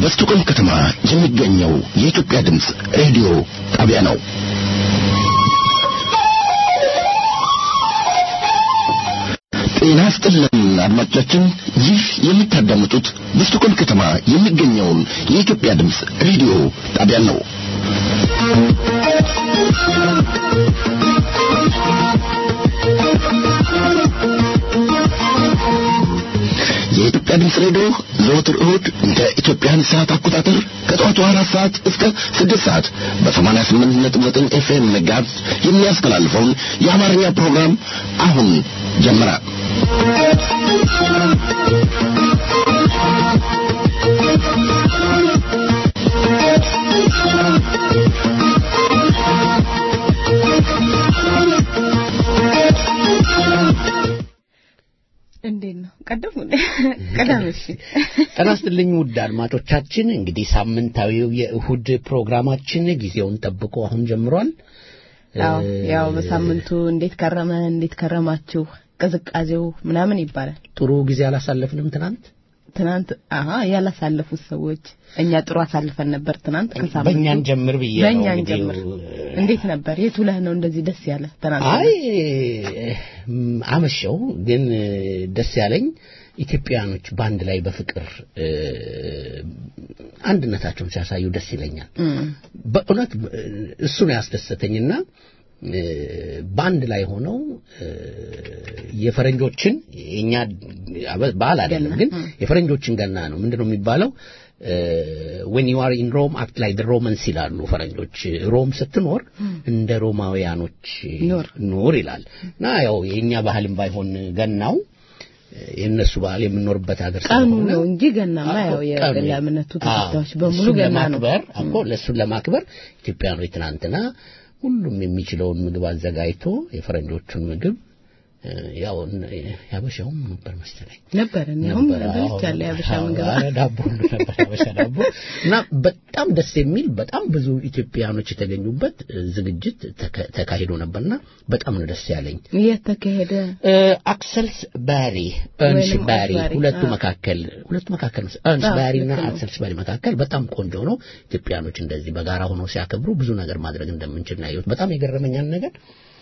በስቱቆልም ከተማ የሚገኘው የኢትዮጵያ ድምፅ ሬዲዮ ጣቢያ ነው። ጤና ይስጥልን አድማጮቻችን፣ ይህ የምታዳምጡት በስቱቆልም ከተማ የሚገኘውን የኢትዮጵያ ድምፅ ሬዲዮ ጣቢያ ነው። የኢትዮጵያ ድምፅ ሬዲዮ ዘወትር እሁድ እንደ ኢትዮጵያን ሰዓት አቆጣጠር ከጠዋቱ አራት ሰዓት እስከ ስድስት ሰዓት በሰማንያ ስምንት ነጥብ ዘጠኝ ኤፍኤም መጋዝ የሚያስተላልፈውን የአማርኛ ፕሮግራም አሁን ጀመረ። እንዴት ነው? ቀደም ቀደም እሺ። ጤና ይስጥልኝ ውድ አድማጮቻችን፣ እንግዲህ ሳምንታዊው የእሁድ ፕሮግራማችን ጊዜውን ጠብቆ አሁን ጀምሯል። ያው ያው በሳምንቱ እንዴት ከረመ፣ እንዴት ከረማችሁ፣ ቅዝቃዜው ምናምን ይባላል። ጥሩ ጊዜ አላሳለፍንም ትናንት ትናንት አሀ ያላሳለፉት ሰዎች እኛ ጥሩ አሳልፈን ነበር ትናንት ከሳምንቱ በእኛን ጀምር ብዬ ነው በእኛን እንግዲህ ጀምር እንዴት ነበር የቱ ለህ ነው እንደዚህ ደስ ያለ ትናንት አይ አመሸው ግን ደስ ያለኝ ኢትዮጵያውያኖች በአንድ ላይ በፍቅር እ፣ አንድነታቸውን ሲያሳዩ ደስ ይለኛል። በእውነት እሱ ነው ያስደሰተኝና እ፣ በአንድ ላይ ሆነው እ፣ የፈረንጆችን የኛ በዓል አይደለም ግን የፈረንጆችን ገና ነው ምንድነው የሚባለው ዌን ዩ አር ኢን ሮም አክት ላይ ሮመንስ ይላሉ ፈረንጆች ሮም ስትኖር እንደ ሮማውያኖች ኑር። ኑር ይላል እና ያው የእኛ ባህልም ባይሆን ገናው የእነሱ ባህል የምንኖርበት ሀገር ቀኑ ስለሆነ ነው እንጂ ገናማ ያው ቀኑ። የእምነቱ አዎ፣ ተከታዮች በሙሉ እሱን ገና ነው ለማክበር እኮ ለእሱን ለማክበር ኢትዮጵያኖች ትናንትና ሁሉም የሚችለውን ምግብ አዘጋጅቶ የፈረንጆቹን ምግብ እ፣ ያው እነ- ያበሻውም ነበር መሰለኝ ነበር እኔም ነበር። አዎ፣ በልቻለሁ የአበሻ አዎ፣ ምግብ ኧረ ዳቦ ሁሉ ነበር ያበሻ ዳቦ እና በጣም ደስ የሚል በጣም ብዙ ኢትዮጵያኖች የተገኙበት እ፣ ዝግጅት ተካ- ተካሂዶ ነበርና በጣም ነው ደስ ያለኝ። የት ተካሄደ እ፣ አክሰልስ ባሪ እርንስ ወይንም ባሪ አክስ ባሪ፣ ሁለቱ አዎ። መካከል ሁለቱ መካከል ነው እርንስ አዎ፣ ባሪ እና ልክ ነው። አክሰልስ ባሪ መካከል በጣም ቆንጆ ነው። ኢትዮጵያኖች እንደዚህ በጋራ ሆነው ሲያከብሩ ብዙ ነገር ማድረግ እንደምንችል ነው ያየሁት። በጣም የገረመኛል ነገር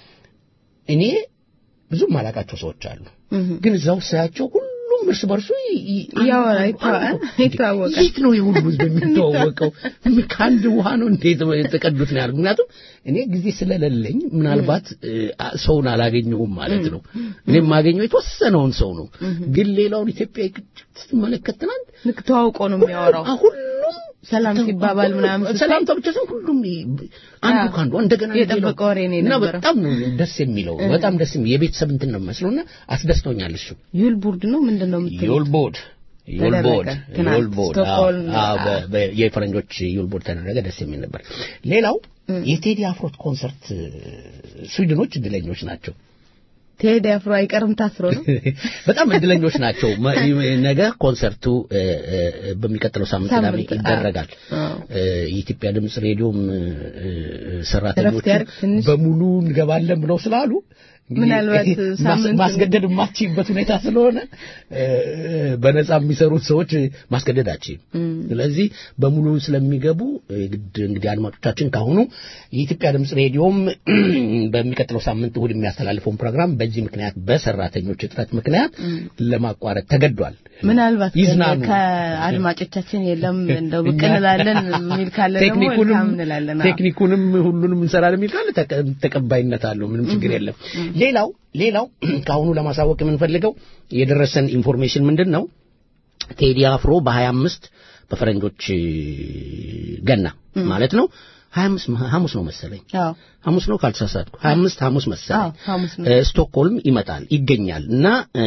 እኔ ብዙም ማላቃቸው ሰዎች አሉ፣ እህ። ግን እዛው ሳያቸው ሁሉም እርስ በርሱ ይ- ይ- ያወራ፣ አንዱ- ይተዋ- አንዱ- ይተዋወቃል። የት ነው የሁሉ ህዝብ የሚተዋወቀው? ከአንድ ውሃ ነው እንዴት የተቀዱት ነው ያልኩት። ምክንያቱም እኔ ጊዜ ስለሌለኝ ምናልባት እ፣ አ- ሰውን አላገኘሁም ማለት ነው። እኔ የማገኘው የተወሰነውን ሰው ነው። ግን ሌላውን ኢትዮጵያ ስትመለከት ትናንት ልክ ተዋውቆ ነው የሚያወራው አ- ሁሉም ሰላም ሲባባል ምናምን ስታይ- ሰላምታ ብቻ ሳይሆን ሁሉም አንዱ አዎ። ከአንዱ እንደገና የጠበቀ ሌላው- ወሬ ነው እና የነበረው። በጣም ነው ደስ የሚለው በጣም ደስ የሚል የቤተሰብ እንትን ነው የሚመስለውና አስደስቶኛል እሱ ዩል ቦርድ ነው ምንድን ነው የምትለው ዮልቦድ ተደረገ ዮልቦድ ትናንት ዮልቦድ ስቶክሆልም፣ አዎ፣ አዎ። በ- በ- የፈረንጆች ዮልቦድ ተደረገ ደስ የሚል ነበር ሌላው የቴዲ አፍሮት ኮንሰርት ስዊድኖች እድለኞች ናቸው ቴዲ አፍሮ አይቀርም ታስሮ ነው በጣም እድለኞች ናቸው መ- ነገ ኮንሰርቱ እ፣ እ፣ በሚቀጥለው ሳምንት ቅዳሜ ሳምንት፣ አዎ። ይደረጋል አዎ። እ፣ የኢትዮጵያ ድምፅ ሬዲዮም እ፣ እ፣ ሰራተኞቹ እረፍት ያድርግ ትንሽ። በሙሉ እንገባለን ብለው ስላሉ እንግዲህ ምናልባት ማስ- ሳምንት ማስገደድ የማትችይበት ሁኔታ ስለሆነ እ፣ በነጻ የሚሰሩት ሰዎች ማስገደድ አትችይም። ስለዚህ በሙሉ ስለሚገቡ እ፣ ግድ እንግዲህ አድማጮቻችን ካሁኑ የኢትዮጵያ ድምፅ ሬዲዮም በሚቀጥለው ሳምንት እሁድ የሚያስተላልፈውን ፕሮግራም በዚህ ምክንያት በሰራተኞች እጥረት ምክንያት ለማቋረጥ ተገዷል። ምናልባት ግን ይዝናኑ። ከአድማጮቻችን የለም እንደው ብቅ እንላለን የሚል ካለ ደግሞ ቴክኒኩንም መልካም እንላለን አዎ። ቴክኒኩንም ሁሉንም እንሰራለን የሚል ካለ ተቀ- ተቀባይነት አለው። ምንም ችግር የለም። ሌላው ሌላው ከአሁኑ ለማሳወቅ የምንፈልገው የደረሰን ኢንፎርሜሽን ምንድን ነው? ቴዲ አፍሮ በ25 በፈረንጆች ገና ማለት ነው 25 ሐሙስ ነው መሰለኝ አዎ ሐሙስ ነው ካልተሳሳትኩ 25 ሐሙስ አዎ መሰለኝ ሐሙስ ነው እ፣ ስቶክሆልም ይመጣል ይገኛል እና እ፣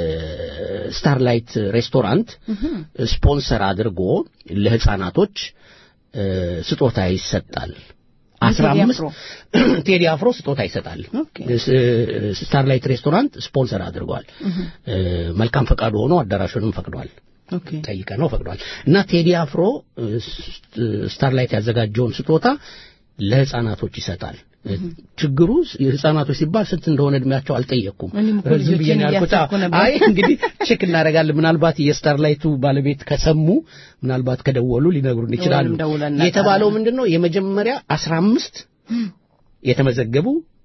ስታርላይት ሬስቶራንት ስፖንሰር አድርጎ ለህፃናቶች እ፣ ስጦታ ይሰጣል። አስራ ቴዲ አምስት አፍሮ? ቴዲ አፍሮ ስጦታ ይሰጣል። ኦኬ። ስ- ስታርላይት ሬስቶራንት ስፖንሰር አድርጓል። እ፣ መልካም ፈቃዱ ሆኖ አዳራሹንም ፈቅዷል። ኦኬ ጠይቀ ነው ፈቅዷል እና ቴዲ አፍሮ እ፣ ስታርላይት ያዘጋጀውን ስጦታ ለህፃናቶች ይሰጣል። ችግሩ ህጻናቶች ሲባል ስንት እንደሆነ እድሜያቸው አልጠየቅኩም። እኔም እኮ ዝም ብዬ ነው ልጆቼን ያልኩት። እያሰብኩ ነበር። አይ እንግዲህ ቼክ እናደርጋለን። ምናልባት የስታርላይቱ ባለቤት ከሰሙ ምናልባት ከደወሉ ሊነግሩን ይችላሉ። ወይም ደውለን እናውቃለን። የተባለው ምንድን ነው የመጀመሪያ አስራ አምስት የተመዘገቡ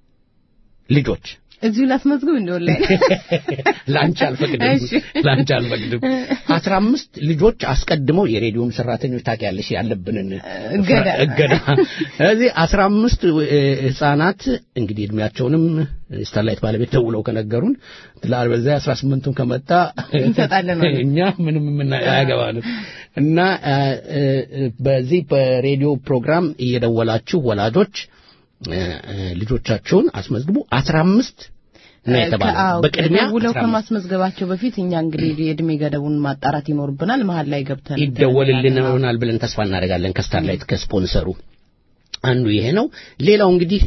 ልጆች እዚሁ ላስመዝግብ እንደው ላይ ላንቺ አልፈቅድም እሺ። ላንቺ አልፈቅድም። አስራ አምስት ልጆች አስቀድመው የሬዲዮም ሰራተኞች ታውቂያለሽ ያለብንን እገዳ። እገዳ ስለዚህ አስራ አምስት ህጻናት እንግዲህ እድሜያቸውንም ስታርላይት ባለቤት ደውለው ከነገሩን ትላል በዛ አስራ ስምንቱን ከመጣ እንሰጣለን ማለት ነው። እኛ ምንም ምና አያገባንም እና አ, እ, እ, በዚህ በሬዲዮ ፕሮግራም እየደወላችሁ ወላጆች እ, እ, ልጆቻችሁን አስመዝግቡ አስራ አምስት ነው የተባለው ከአዎ፣ በቅድሚያ ደውለው 15 ከማስመዝገባቸው በፊት እኛ እንግዲህ የእድሜ ገደቡን ማጣራት ይኖርብናል። መሀል ላይ ገብተን ይደወልልናል ብለን ተስፋ እናደርጋለን ከስታርላይት ከስፖንሰሩ አንዱ ይሄ ነው ሌላው እንግዲህ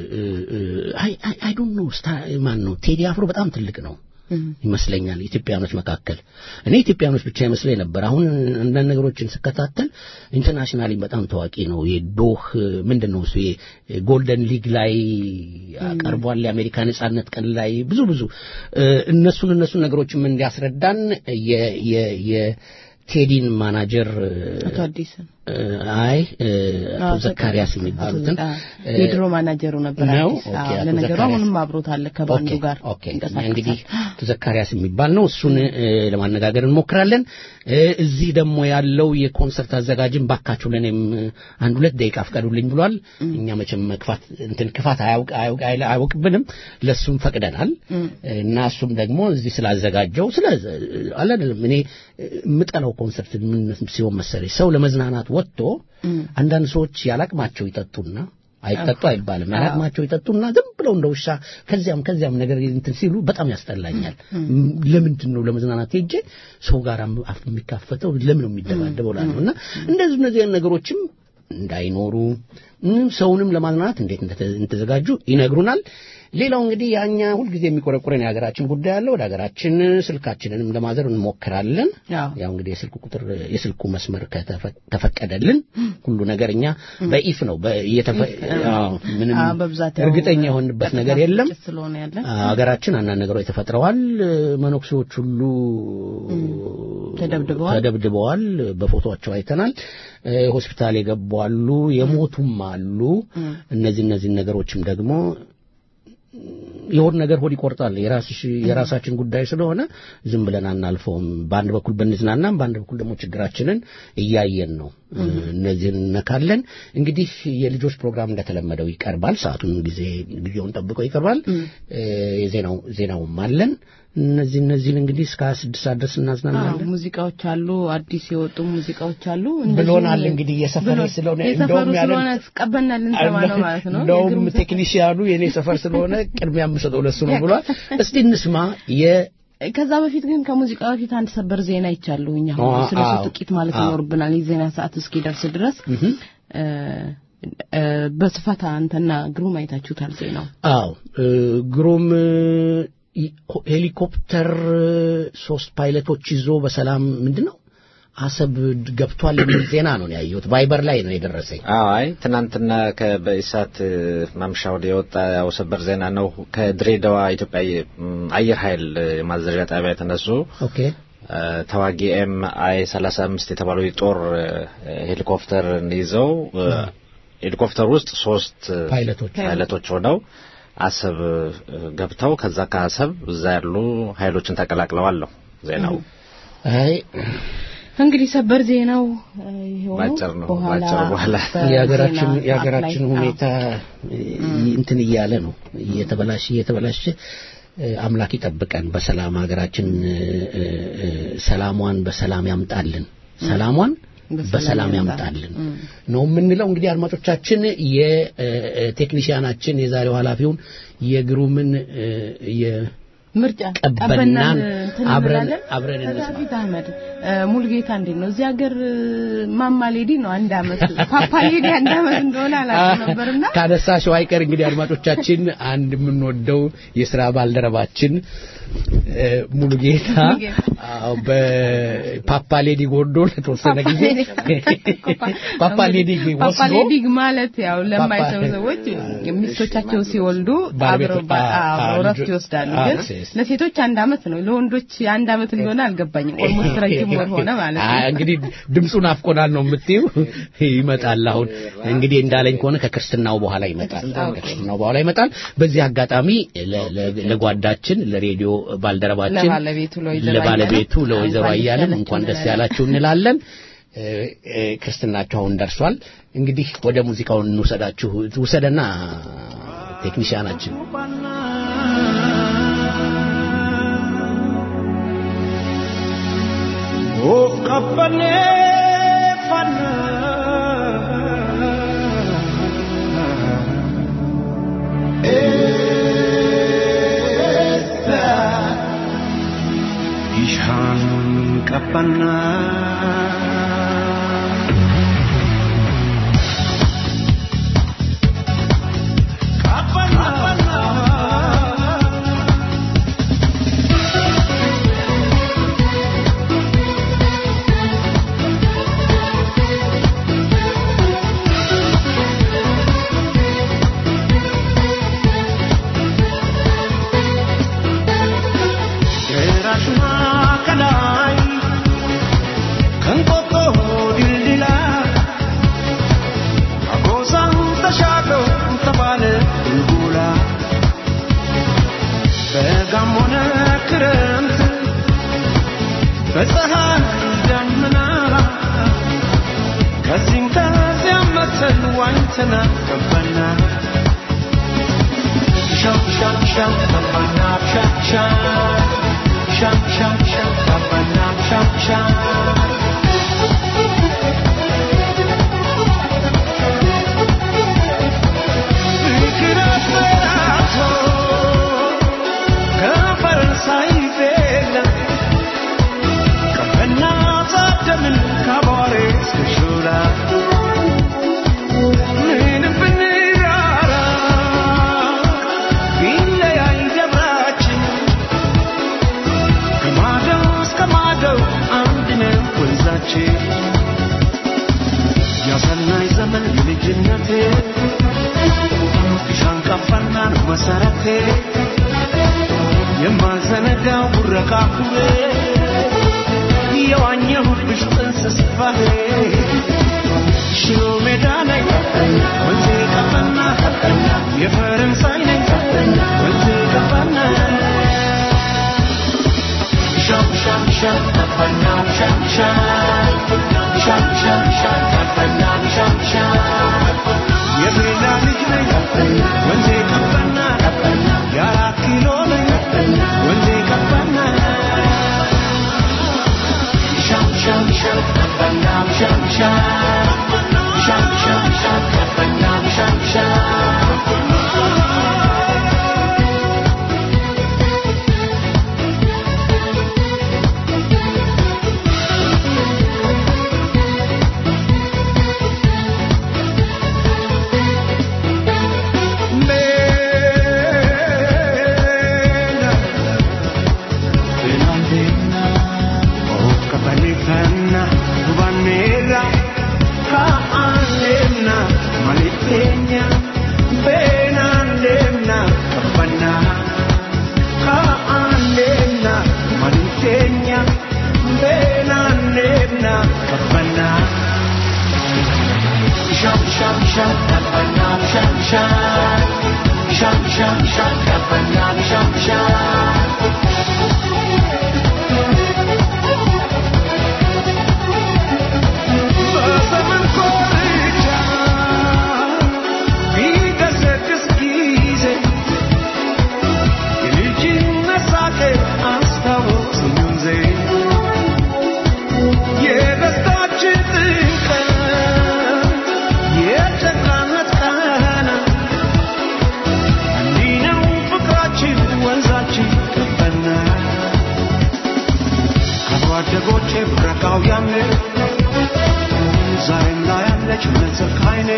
አይ አይ ዶንት ኖ ማን ነው ቴዲ አፍሮ በጣም ትልቅ ነው ይመስለኛል ኢትዮጵያኖች መካከል እኔ ኢትዮጵያኖች ብቻ ይመስለኝ ነበር አሁን አንዳንድ ነገሮችን ስከታተል ኢንተርናሽናሊ በጣም ታዋቂ ነው የዶህ ምንድን ነው እሱ ጎልደን ሊግ ላይ ቀርቧል የአሜሪካ ነጻነት ቀን ላይ ብዙ ብዙ እ፣ እነሱን እነሱን ነገሮችም እንዲያስረዳን የ- የ- የቴዲን ማናጀር አቶ አዲስ እ፣ አይ እ፣ አቶ ዘካሪያስ የሚባሉትን እ፣ የድሮ ማናጀሩ ነበር ነው? አዲስ። ኦኬ፣ አዎ፣ አቶ ለነገሩ ዘካሪያስ። አሁንም አብሮት አለ ከባንዱ ኦኬ፣ ጋር ኦኬ ይንቀሳቀሳል። እንግዲህ አቶ ዘካሪያስ የሚባል ነው እሱን እ፣ ለማነጋገር እንሞክራለን እ፣ እዚህ ደግሞ ያለው የኮንሰርት አዘጋጅም ባካችሁ ለእኔም እ፣ አንድ ሁለት ደቂቃ ፍቀዱልኝ ብሏል እኛ መቼም መክፋት እንትን ክፋት አያውቅ አያውቅ አይል- አያውቅብንም ለሱም ፈቅደናል እና እሱም ደግሞ እዚህ ስላዘጋጀው ስለ አለ አይደለም እኔ እ፣ የምጠላው ኮንሰርት ምን ሲሆን መሰለኝ ሰው ለመዝናናት ወጥቶ አንዳንድ ሰዎች ያላቅማቸው ይጠጡና አይጠጡ አይባልም ያላቅማቸው ይጠጡና ዝም ብለው እንደ ውሻ ከዚያም ከዚያም ነገር እንትን ሲሉ በጣም ያስጠላኛል ለምንድን ነው ለመዝናናት ሄጄ ሰው ጋር አፍ የሚካፈተው ለምን ነው የሚደባደበው ላለሁ እና እንደዚህ እነዚህ አይነት ነገሮችም እንዳይኖሩ እም፣ ሰውንም ለማዝናናት እንዴት እንደተ- እንደተዘጋጁ ይነግሩናል ሌላው እንግዲህ ያኛ ሁልጊዜ የሚቆረቁረን የሀገራችን ጉዳይ አለ ወደ ሀገራችን ስልካችንንም ለማዘር እንሞክራለን አዎ። ያው እንግዲህ የስልኩ ቁጥር የስልኩ መስመር ከተፈ- ተፈቀደልን ሁሉ ነገር እኛ በኢፍ ነው በ- እየተፈ- አዎ፣ ምንም አዎ፣ በብዛት ያው እርግጠኛ የሆንበት ነገር ቀጥታ የለም ስርጭት ስለሆነ ያለ ሀገራችን አንዳንድ ነገሮች ተፈጥረዋል መነኩሴዎች ሁሉ ተደብድበዋል። ተደብድበዋል በፎቶቸው አይተናል እ፣ ሆስፒታል የገቡ አሉ የሞቱም አሉ እነዚህ እነዚህ ነገሮችም ደግሞ የሆድ ነገር ሆድ ይቆርጣል የራስሽ የራሳችን ጉዳይ ስለሆነ ዝም ብለን አናልፈውም በአንድ በኩል ብንዝናናም በአንድ በኩል ደግሞ ችግራችንን እያየን ነው እነዚህን እነካለን እንግዲህ የልጆች ፕሮግራም እንደተለመደው ይቀርባል ሰዓቱን ጊዜ ጊዜውን ጠብቀው ይቀርባል እ፣ የዜናው ዜናውም አለን እነዚህ እነዚህን እንግዲህ እስከ ሀያ ስድስት ሰዓት ድረስ አዎ፣ እናዝናናለን ሙዚቃዎች አሉ፣ አዲስ የወጡ ሙዚቃዎች አሉ። ብሎናል እንግዲህ የሰፈሬ ብሎን- ስለሆነ የሰፈሩ እንደውም ያለን- ስለሆነ ቀበና ልንሰማ ነው ማለት ነው። እንደውም የግሩም ዘፈን- ቴክኒሽያኑ የኔ ሰፈር ስለሆነ ቅድሚያ የምሰጠው ለሱ ነው ብሏል እስቲ እንስማ የ ከዛ በፊት ግን ከሙዚቃ በፊት አንድ ሰበር ዜና ይቻለሁ እኛ አዎ፣ ስለ እሱ አዎ፣ ጥቂት ማለት አዎ። ይኖርብናል የዜና ሰዓት እስኪደርስ ድረስ እ፣ እ፣ በስፋት አንተና ግሩም አይታችሁታል ዜናው አዎ እ፣ ግሩም እ፣ ይ- ሄሊኮፕተር እ፣ ሶስት ፓይለቶች ይዞ በሰላም ምንድን ነው አሰብ ገብቷል የሚል ዜና ነው ያየሁት ቫይበር ላይ ነው የደረሰኝ አዎ አይ ትናንትና ከበኢሳት ማምሻ ወደ የወጣ ያው ሰበር ዜና ነው። ከድሬዳዋ ኢትዮጵያ የ- ም፣ አየር ኃይል ማዘዣ ጣቢያ የተነሱ ኦኬ እ፣ ተዋጊ ኤም አይ 35 የተባለው የጦር እ፣ ሄሊኮፕተር ይዘው እ፣ ሄሊኮፕተር ውስጥ ሶስት እ፣ ፓይለቶች ፓይለቶች ሆነው አሰብ እ፣ ገብተው ከዛ ከአሰብ እዛ ያሉ ኃይሎችን ተቀላቅለዋል ነው ዜናው። አይ እንግዲህ ሰበር ዜናው እ፣ ይኸው ነው። ባጭር ነው፣ በኋላ ባጭር በኋላ በዜና የሀገራችን ሰዓት የሀገራችን ላይ- ሁኔታ እ፣ እንትን እያለ ነው እየተበላሸ እየተበላሸ እ፣ አምላክ ይጠብቀን በሰላም ሀገራችን እ፣ እ፣ እ፣ ሰላሟን በሰላም ያምጣልን ሰላሟን በሰላም በሰላም ያምጣልን። ያምጣልን ነው የምንለው እንግዲህ አድማጮቻችን የቴክኒሽያናችን የዛሬው ኃላፊውን የግሩምን እ፣ የ ምርጫ ቀበናን ቀበናን እንትን አብረን- እንላለን። አብረን ከዛ እንስማ። በፊት አህመድ እ፣ ሙሉጌታ እንዴት ነው እዚህ ሀገር እ፣ ማማ ሌዲ ነው አንድ አመት ፓፓ ሌዲ አንድ አመት እንደሆነ አላውቅም ነበርና ካነሳሽው አይቀር እንግዲህ አድማጮቻችን አንድ የምንወደው የስራ ባልደረባችን እ፣ ሙሉጌታ ሙሉጌታ። አዎ፣ በፓፓ ሌዲ ወርዶ ለተወሰነ ጊዜ ፓፓ ሌዲ ወስዶ ፓፓሌዲግ ማለት ያው ለማይሰሙ ፓፓ- ሰዎች ሚስቶቻቸው ሲወልዱ ባለቤቶ- አብረው ባ- አ- አ- አብረው እረፍት ልጆ- ይወስዳሉ። አ- ግን ሴስ- ለሴቶች አንድ አመት ነው፣ ለወንዶች አንድ አመት እንደሆነ አልገባኝም። ኦልሞስት ረጅም ወር ሆነ ማለት አ- ነው። እንግዲህ ድምፁን አፍቆናል ነው የምትይው። ይመጣል አሁን እንግዲህ እንዳለኝ ከሆነ ከክርስትናው በኋላ ይመጣል። ከክርስትናው በኋላ ይመጣል። በዚህ አጋጣሚ ለ- ለ- ለጓዳችን ለሬዲዮ ባልደረባችን ለባለቤቱ ለወይዘሮ ለባለቤቱ አያለን ለወይዘሮ እንኳን ደስ አያለን ያላችሁ እንኳን ደስ እንላለን። ያላችሁ እንላለን። እ- እ- ክርስትናቸው አሁን ደርሷል። እንግዲህ ወደ ሙዚቃውን እንውሰዳችሁ ውሰደና ቴክኒሽያናችን Of kabbane fanna Essa Ishan kabbana Kabbana ራሽማ ከላይ ከንቆቆ ድልድላ አጎዛን ተሻግረው ተባለ ቡልቡላ በጋም ሆነ ክረምት በፀሐይ ደመና ከዚህም ከዚያም መተን ዋኝተና ገባና ሻም ሻም ሻም ገባና ሻም ሻም ሻም ሻም ሻም ገባና ሻም ሻም ፍቅር አፈራቶ ከፈረንሳይ ቤላ ቀበና ታደምን ካባሬ እስከ ሾላ ምንም ብንራራ ቢለያይ ደብራችን ከማደው እስከ ማደው አንድ ነው ወንዛችን ያሰናይ ዘመን የልጅነቴ ሻንቃፋና ነው መሰረቴ የማዘነጋው ቡረቃ ኩሬ የዋኘሁብሽ ጥንስስ ባህሬ ሽሮ ሜዳ ላይ ወንዜ ቀበና የፈረንሳይ ነኝ ወንዜ ቀበና ሻም ሻም ሻም ቀበና ሻም ሻም ሻም ሻም ሻም ቀበና ሻም ሻም የቤላ ልጅ ነኝ ወንዜ ቀበና የአራት ኪሎ ነኝ ወንዜ ቀበና ሻም ሻም ሻም ቀበና ሻም ሻም ሻም ሻም ሻም ቀበና ሻም ሻም Mela, Finlandina, of Capalifana, Vanilla, Kaalena, Malitenia, Benalena, Capana, Kaalena, Malitenia, Benalena, Capana. Sham sham sham kapana sham sham sham sham sham kapana sham sham በዘመን ኮርቻ ቢገሰግስ ጊዜ የልጅነት ሳቄ አስታወሰኝ ወንዜ የደስታችን ጥልቀት የጨካነት ቃና እንዲህ ነው ፍቅራችን ወንዛችን ገባና አብሮ አደጎቼ ብረቃው ያምኔ ዛሬም ላይ ያለች መጽር ካይኔ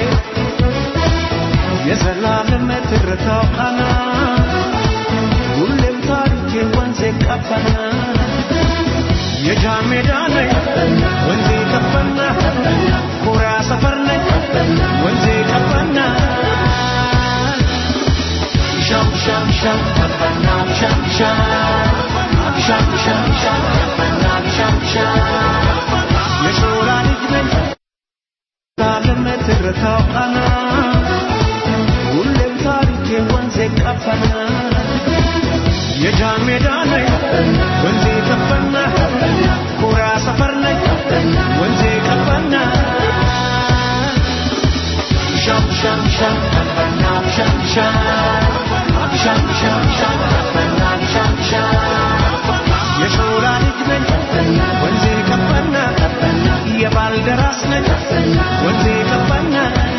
የዘላለም ትርታው ቃና ሁሌም ታሪኬ ወንዜ ቀባና የጃን ሜዳ ነኝ ወንዜ ከፈና ኮራ ሰፈር ነኝ ወንዜ ከፈና ሻም ሻም ሻም ከፈና ሻም ሻም ሻም ሻም ሻም ከፈና ሻም ሻም የሾላ ልጅ ነኝ ታለም ትርታው ቃና ሁሌም ታሪኬ ወንዜ ቀፈና የጃን ሜዳ ነኝ ወንዜ ከፈና ኮራ ሰፈር ነኝ ወንዜ ከፈና ሻም ሻም ሻም ከፈና ሻም ሻም ሻም ሻም ሻም ከፈና ሻም ሻም የሾላ ልጅ ነኝ ወንዜ ከፈና የባልደራስ ነኝ ወንዜ ከፈና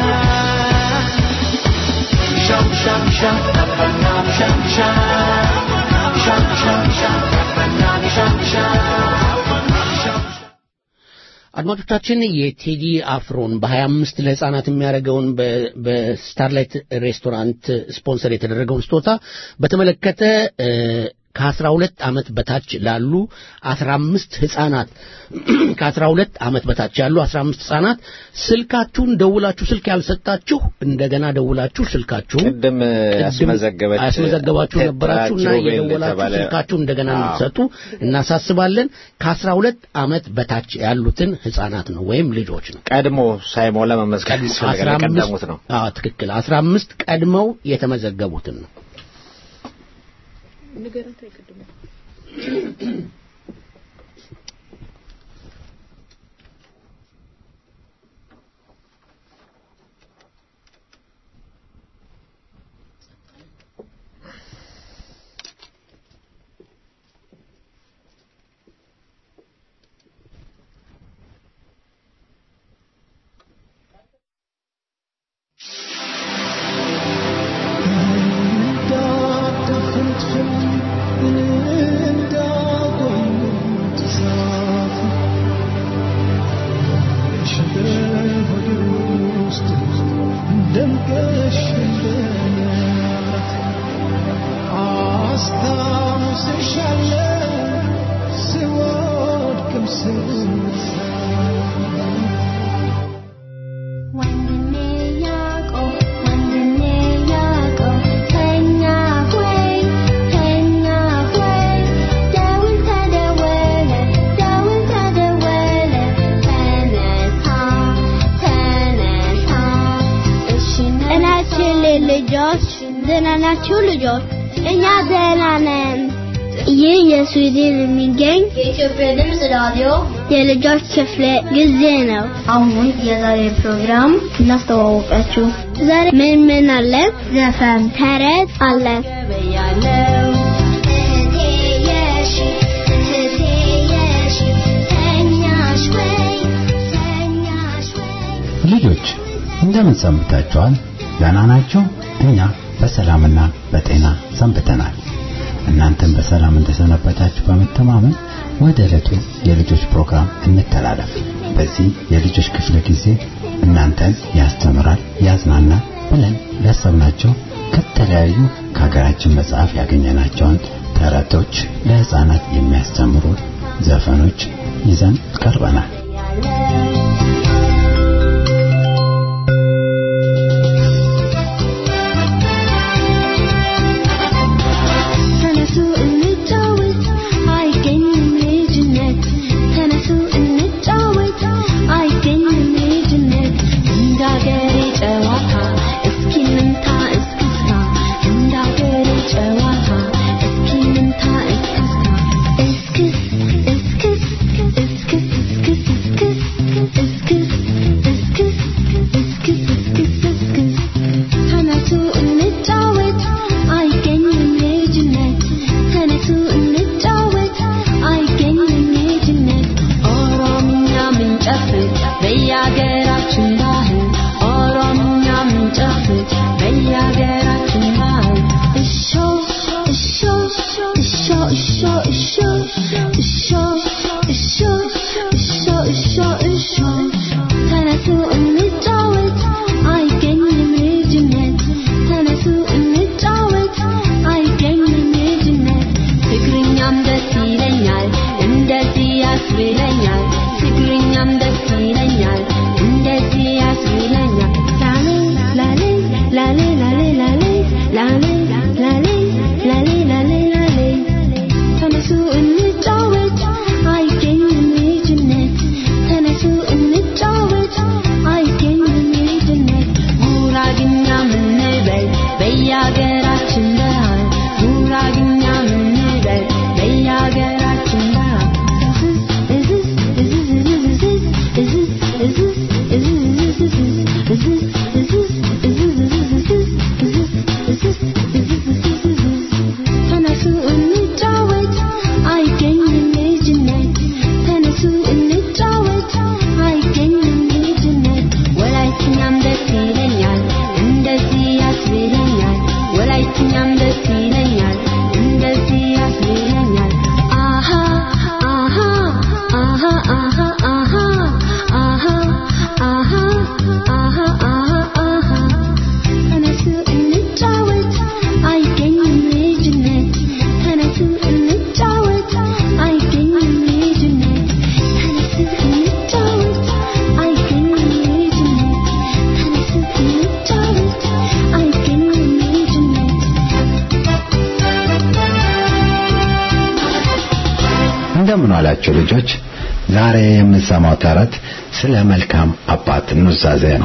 ሻም ሻም ሻም ከፈና ሻም ሻም ሻም ሻም ሻም ከፈና ሻም ሻም አድማጮቻችን የቴዲ አፍሮን በ25 ለህፃናት የሚያደርገውን በ- በስታርላይት ሬስቶራንት ስፖንሰር የተደረገውን ስጦታ በተመለከተ እ፣ ከ12 ዓመት በታች ላሉ 15 ህፃናት ከ12 ዓመት በታች ያሉ 15 ህፃናት ስልካችሁን ደውላችሁ ስልክ ያልሰጣችሁ እንደገና ደውላችሁ ስልካችሁን ቅድም ያስመዘገበች ያስመዘገባችሁ ነበራችሁ እና ቴትራ ኪሩቤል የደወላችሁ የተባለ- ስልካችሁን እንደገና አዎ። እንድትሰጡ እናሳስባለን። ከአስራ ሁለት ዓመት በታች ያሉትን ህጻናት ነው ወይም ልጆች ነው። ቀድሞ ሳይሞላ መመዝገብ አስራ ያስፈልጋል። አምስት የቀደሙት ነው። አዎ ትክክል። አስራ አምስት ቀድመው የተመዘገቡትን ነው። ወንድሜ ያዕቆብ ወንድሜ ያዕቆብ ተኛ ሆይ ተኛ ሆይ ደውል ተደወለ ደውል ተደወለ ተነሳ ተነሳ እሺ እናችን ልጆች ደህና ናችሁ ልጆች? እኛ ደህና ነን። ይህ የስዊድን የሚገኝ የኢትዮጵያ ድምፅ ራዲዮ የልጆች ክፍለ ጊዜ ነው። አሁን የዛሬ ፕሮግራም እናስተዋወቃችሁ። ዛሬ ምን ምን አለ? ዘፈን፣ ተረት አለ። ያለው እህቴ የሺ እህቴ የሺ ተኛሽ ወይ ተኛሽ ወይ ልጆች እንደምን ሰንብታችኋል? ደህና ናችሁ? እኛ በሰላምና በጤና ሰንብተናል። እናንተም በሰላም እንደሰነበታችሁ በመተማመን ወደ ዕለቱ የልጆች ፕሮግራም እንተላለፍ። በዚህ የልጆች ክፍለ ጊዜ እናንተን ያስተምራል፣ ያዝናናል ብለን ያሰብናቸው ከተለያዩ ከሀገራችን መጽሐፍ ያገኘናቸውን ተረቶች፣ ለህፃናት የሚያስተምሩ ዘፈኖች ይዘን ቀርበናል። ተነሱ እንጫወት አይገኝም ልጅነት ተነሱ እንጫወት አይገኝም ልጅነት እንዳገሬ ጨዋታ እስኪ እንምታ እስክስታ እንዳገሬ ጨዋታ እስኪ እንምታ እስክስታ እስክስ እስክስ እስክስ እስክስ እስክስ የተከበራችሁ ልጆች ዛሬ የምንሰማው ተረት ስለ መልካም አባት ኑዛዜ ነው።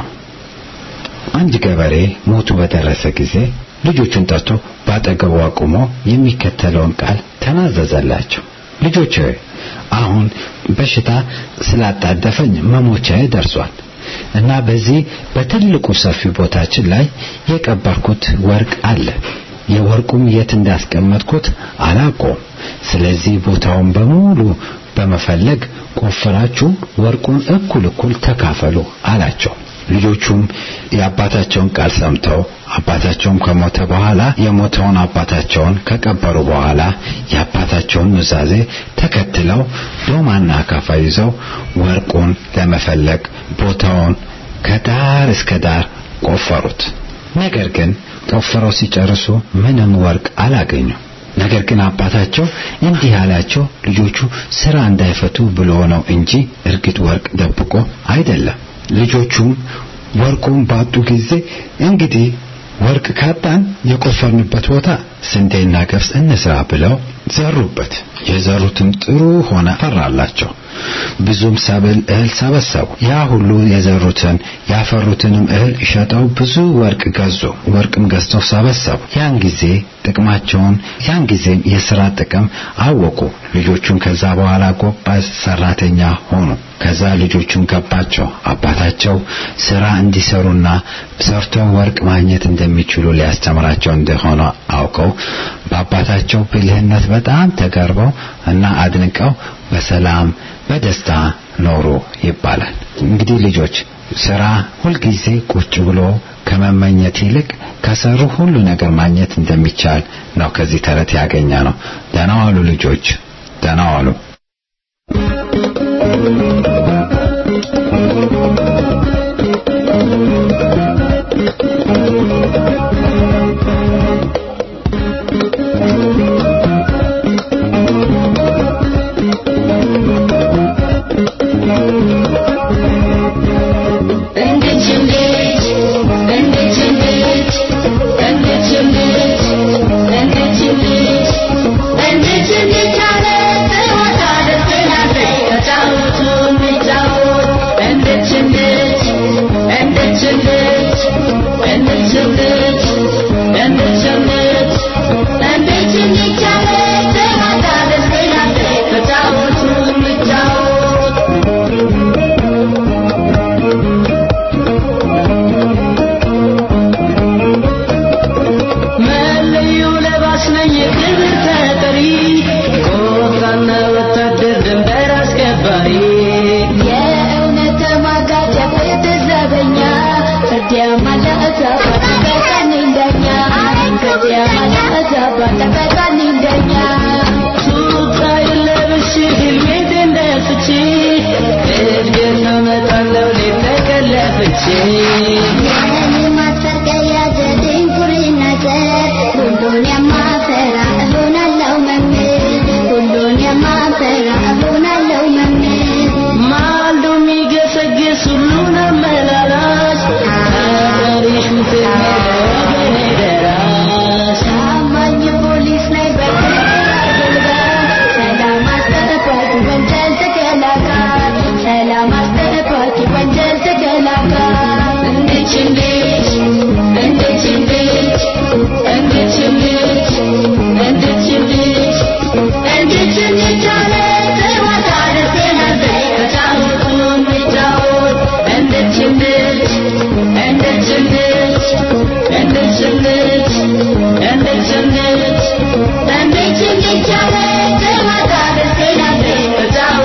አንድ ገበሬ ሞቱ በደረሰ ጊዜ ልጆቹን ጠርቶ ባጠገቡ አቁሞ የሚከተለውን ቃል ተናዘዘላቸው። ልጆች ሆይ አሁን በሽታ ስላጣደፈኝ መሞቻዬ ደርሷል እና በዚህ በትልቁ ሰፊ ቦታችን ላይ የቀበርኩት ወርቅ አለ። የወርቁም የት እንዳስቀመጥኩት አላውቀውም። ስለዚህ ቦታውን በሙሉ በመፈለግ ቆፍራችሁ ወርቁን እኩል እኩል ተካፈሉ አላቸው። ልጆቹም የአባታቸውን ቃል ሰምተው አባታቸውም ከሞተ በኋላ የሞተውን አባታቸውን ከቀበሩ በኋላ የአባታቸውን ኑዛዜ ተከትለው ዶማና አካፋ ይዘው ወርቁን ለመፈለግ ቦታውን ከዳር እስከ ዳር ቆፈሩት። ነገር ግን ቆፍረው ሲጨርሱ ምንም ወርቅ አላገኙም። ነገር ግን አባታቸው እንዲህ ያላቸው ልጆቹ ስራ እንዳይፈቱ ብሎ ነው እንጂ እርግጥ ወርቅ ደብቆ አይደለም። ልጆቹም ወርቁን ባጡ ጊዜ እንግዲህ ወርቅ ካጣን የቆፈርንበት ቦታ ስንዴና ገብስ እንስራ ብለው ዘሩበት። የዘሩትም ጥሩ ሆነ ፈራላቸው። ብዙም ሰብል እህል ሰበሰቡ። ያ ሁሉ የዘሩትን ያፈሩትንም እህል ሸጠው ብዙ ወርቅ ገዙ። ወርቅም ገዝተው ሰበሰቡ። ያን ጊዜ ጥቅማቸውን ያን ጊዜም የሥራ ጥቅም አወቁ። ልጆቹን ከዛ በኋላ ጎባዝ ሰራተኛ ሆኑ። ከዛ ልጆቹን ገባቸው። አባታቸው ስራ እንዲሰሩና ሰርተው ወርቅ ማግኘት እንደሚችሉ ሊያስተምራቸው እንደሆነ አውቀው በአባታቸው ብልህነት በጣም ተገርበው እና አድንቀው በሰላም በደስታ ኖሩ ይባላል። እንግዲህ ልጆች ስራ ሁልጊዜ ቁጭ ብሎ ከመመኘት ይልቅ ከሰሩ ሁሉ ነገር ማግኘት እንደሚቻል ነው ከዚህ ተረት ያገኘ ነው። ደህና ዋሉ ልጆች፣ ደህና ዋሉ።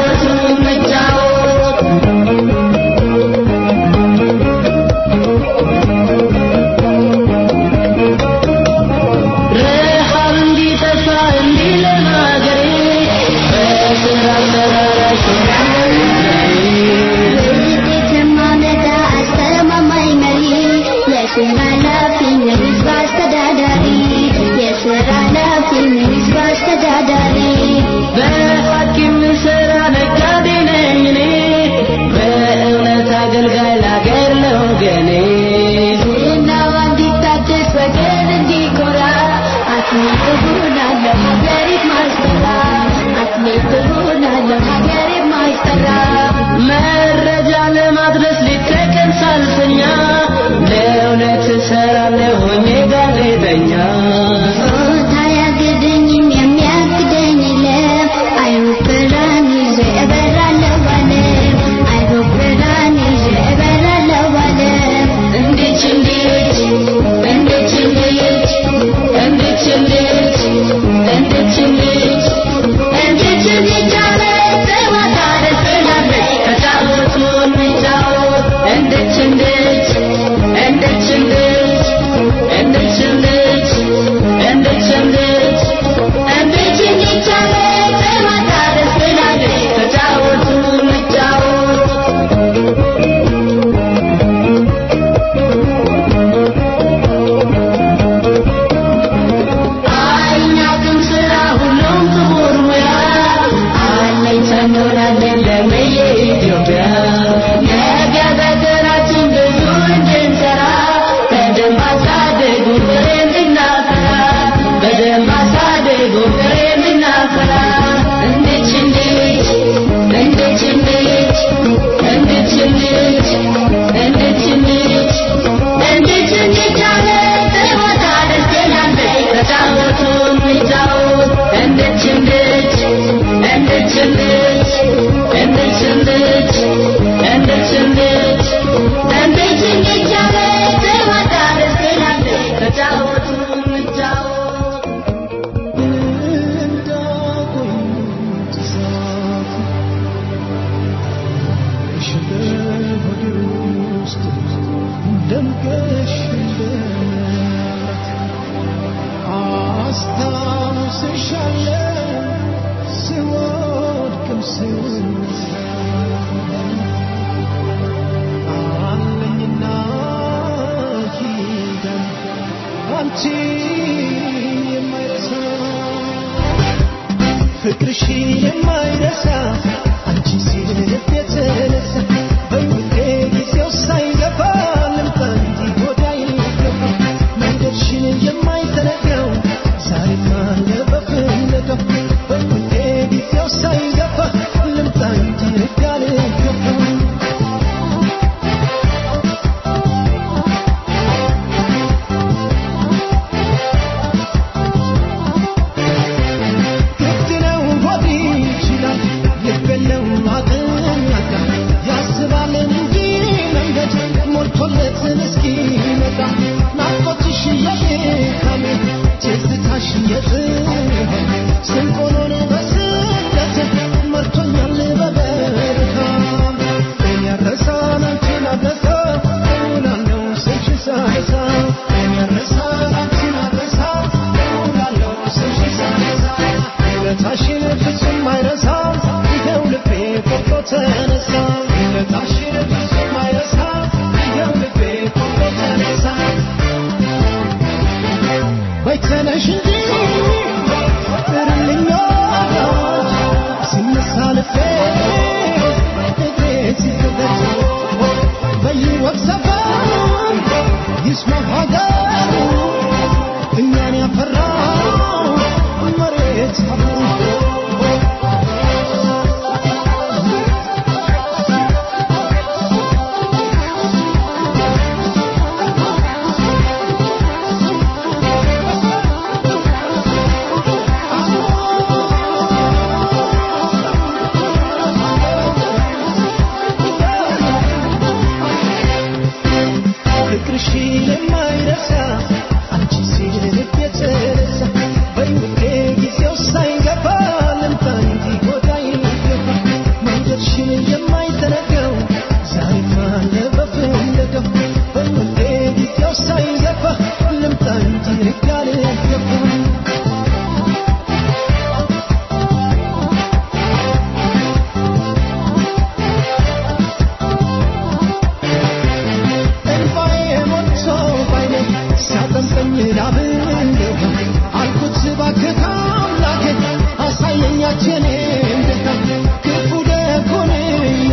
Thank you. እሰራለሁኝ ጋዜጠኛ ታያግደኝም የሚያግደኝ የለም አይሮፕላን ይዤ እበራለሁ ባለም አይሮፕላን ይዤ እበራለሁ ባለም እንዴች እንዴች እንዴች እንዴች እንዴች እንዴች እንዴች እንዴች እንዴች እንዴች አለ ጨዋታ ደስ ትላለች ተጫወቱ እንጫወት እንዴች እንዴች እንዴች እንዴች እንዴች እንዴች እንዴች እንዴች እንዴች እንዴች አለ ጨዋታ ደስ ትላለች ተጫወቱ እንጫወት አይናቅም ስራ ሁሉም ክቡር ሙያ አለኝ ሰኖራለን ለምዬ ኢትዮጵያ ነገ በሀገራችን ብዙ እንድንሰራ በደንብ አሳድጉ ፍሬ እንድናፈራ በደንብ አሳድጉ ፍሬ እንድናፈራ እንዴች እንዴች እንዴች እንዴች እንዴች እንዴች እንዴች እንዴች እንዴች እንዴች አለ ጨዋታ ደስ ትላለች ተጫወቱ እንጫወት እንዴች እንዴች እንዴች እንዴች እንዴች እንዴች እንዴች እንዴች እንዴች እንዴች አለ ጨዋታ ደስ ትላለች ተጫወቱ እንጫወት ፍቅርሽ የማይረሳ አንቺ ሲል ልብ የተነሳ በይውቴ ጊዜው ሳይገፋ ልምጣ እንጂ ወዲያ ይገባ መንገድሽን የማይዘነጋው ዛሬም አለ በፍለጋው በይውቴ ጊዜው ሳይገፋ ልምጣ እንጂ ወዲያ ልገባ ግድ ነው ሆድ ይችላል ልብ የለው አቅም ያጣ ያስባል እንጂ መንገድ ሞልቶለት እስኪመጣ ናፍቆትሽ የድካሜ ትዝታሽ የጽናቴ ስንቅ ሆኖን በስደት መርቶኛል በበረሃ እኔ አልረሳም አንቺን አልረሳም እውላለሁ ስልሽን ሳነሳ እኔ አልረሳም አንቺን አልረሳም እውላለሁ ስልሽን ሳነሳ ውለታሽን ፍጹም አይረሳም ይኸው ልቤ ቆርጦ ተነሳ ውለታሽን ፍጹም አይረሳም ይኸው ልቤ ቆርጦ ተነሳ በይ ተነሽ እንጂ ጥሪልኝ ወዳጅ ሲነሳ ልቤ እግሬ ሲዘገት በይወቅ ሰፈር ይስማ ሀገሩ እኛን ያፈራው መሬት አፈሩ ፍቅርሽ የማይረሳ አንቺ ሲል ልብ የተነሳ በይውቴ ጊዜው ሳይገባ ልምጣ እንጂ ጎዳ ይገባ መንገድሽን የማይዘነጋው ዛሬም አለ በፍለጋው በይውቴ ጊዜው ሳይገባ ልምጣ እንጂ ርጋ ልገባ እንባዬ ሞልቶ ባይኔ ሲያጠምቀኝ ላብንገባ አልኩት እባክህ አምላኬ አሳየኛችን እንደታ ክፉ ደጉን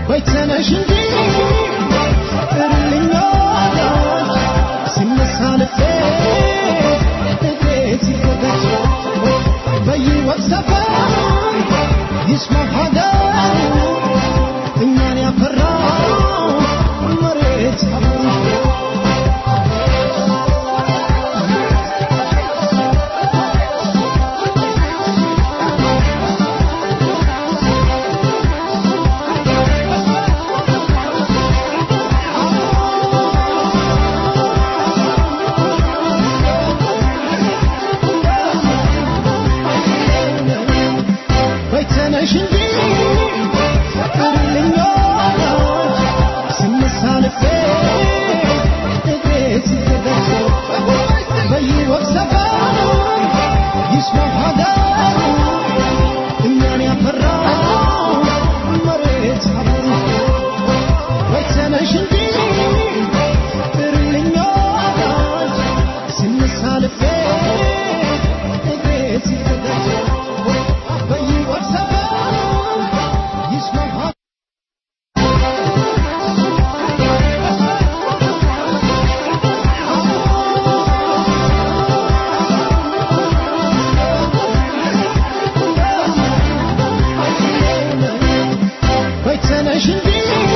ወይ ተነሽ እንጂ ጥሪልኝ ወዳጅ ሲነሳ ልቤ እግሬ ሲፈተሽ በይወት ሰፈር ይስማ ሀገር እኛን ያፈራ መሬት አፈር ወይ ተነሽ እንጂ ጥሪልኝ ወዳጅ ሲነሳ ልቤ እግሬ ሲፈተሽ በይወት ሰፈር ይስማ ሀገር እኛን ያፈራ መሬት አፈር ወይ ተነሽ እንጂ ጥሪልኝ ወዳጅ ሲነሳ ልቤ እግሬ ሲፈተሽ በይወት ሰፈር ይስማ ሀገር ወይ ተነሽ እንጂ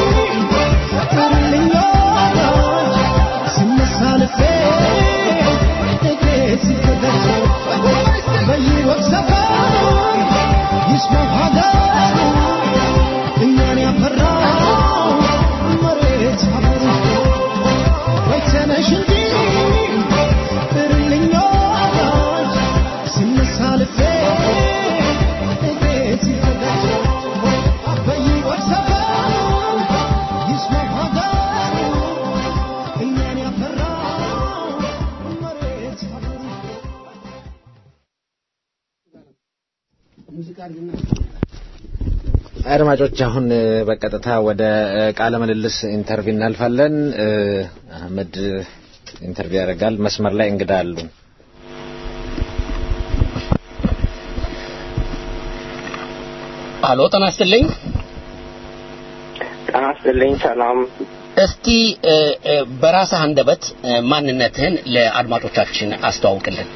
ጥሪልኝ ወዳጅ ሲነሳ ልቤ እግሬ ሲፈተሽ በይወት ሰፈር ይስማ ሀገር እኛን ያፈራ መሬት አፈር ወይ ተነሽ እንጂ ጥሪልኝ ወዳጅ ሲነሳ ልቤ እግሬ ሲፈተሽ በይወት ሰፈር ይስማ ሀገር እኛን ያፈራ መሬት አፈር አድማጮች አሁን እ፣ በቀጥታ ወደ እ፣ ቃለ ምልልስ ኢንተርቪው እናልፋለን። እ፣ አህመድ ኢንተርቪው ያደርጋል። መስመር ላይ እንግዳ አሉ። አሎ ጤና ይስጥልኝ። ጤና ይስጥልኝ። ሰላም። እስቲ እ፣ እ፣ በራስህ አንደበት እ፣ ማንነትህን ለአድማጮቻችን አስተዋውቅልን።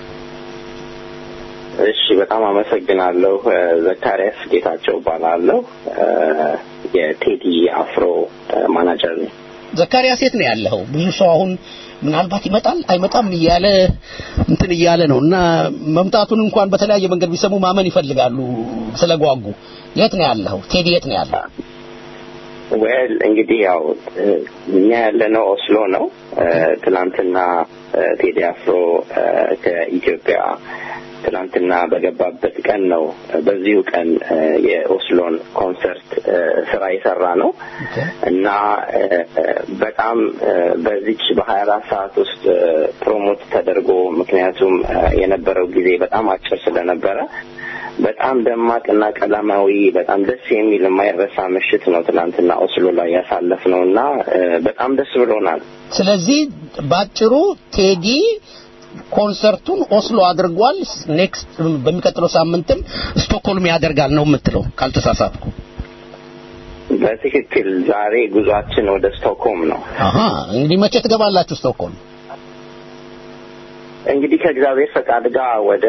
እሺ፣ በጣም አመሰግናለሁ። እ፣ ዘካሪያስ ጌታቸው እባላለሁ። እ፣ የቴዲ አፍሮ እ፣ ማናጀር ነኝ። ዘካሪያስ የት ነው ያለኸው? ብዙ ሰው አሁን ምናልባት ይመጣል አይመጣም እያለ እንትን እያለ ነው እና መምጣቱን እንኳን በተለያየ መንገድ ቢሰሙ ማመን ይፈልጋሉ ስለጓጉ። የት ነው ያለኸው? ቴዲ የት ነው ያለው? ዌል እንግዲህ ያው እ፣ እኛ ያለነው ኦስሎ ነው። እ፣ ትናንትና እ፣ ቴዲ አፍሮ እ፣ ከኢትዮጵያ ትናንትና በገባበት ቀን ነው እ፣ በዚሁ ቀን እ፣ የኦስሎን ኮንሰርት እ፣ ስራ የሰራ ነው እና እ፣ እ፣ በጣም እ፣ በዚች በሀያ አራት ሰዓት ውስጥ እ፣ ፕሮሞት ተደርጎ ምክንያቱም እ፣ የነበረው ጊዜ በጣም አጭር ስለነበረ በጣም ደማቅና ቀለማዊ በጣም ደስ የሚል የማይረሳ ምሽት ነው ትናንትና ኦስሎ ላይ ያሳለፍ ነው እና እ፣ በጣም ደስ ብሎናል። ስለዚህ ባጭሩ ቴዲ ኮንሰርቱን ኦስሎ አድርጓል። ኔክስት በሚቀጥለው ሳምንትም ስቶክሆልም ያደርጋል ነው የምትለው ካልተሳሳትኩ። በትክክል ዛሬ ጉዟችን ወደ ስቶክሆም ነው። አሃ እንግዲህ መቼ ትገባላችሁ ስቶክሆልም? እንግዲህ ከእግዚአብሔር ፈቃድ ጋር ወደ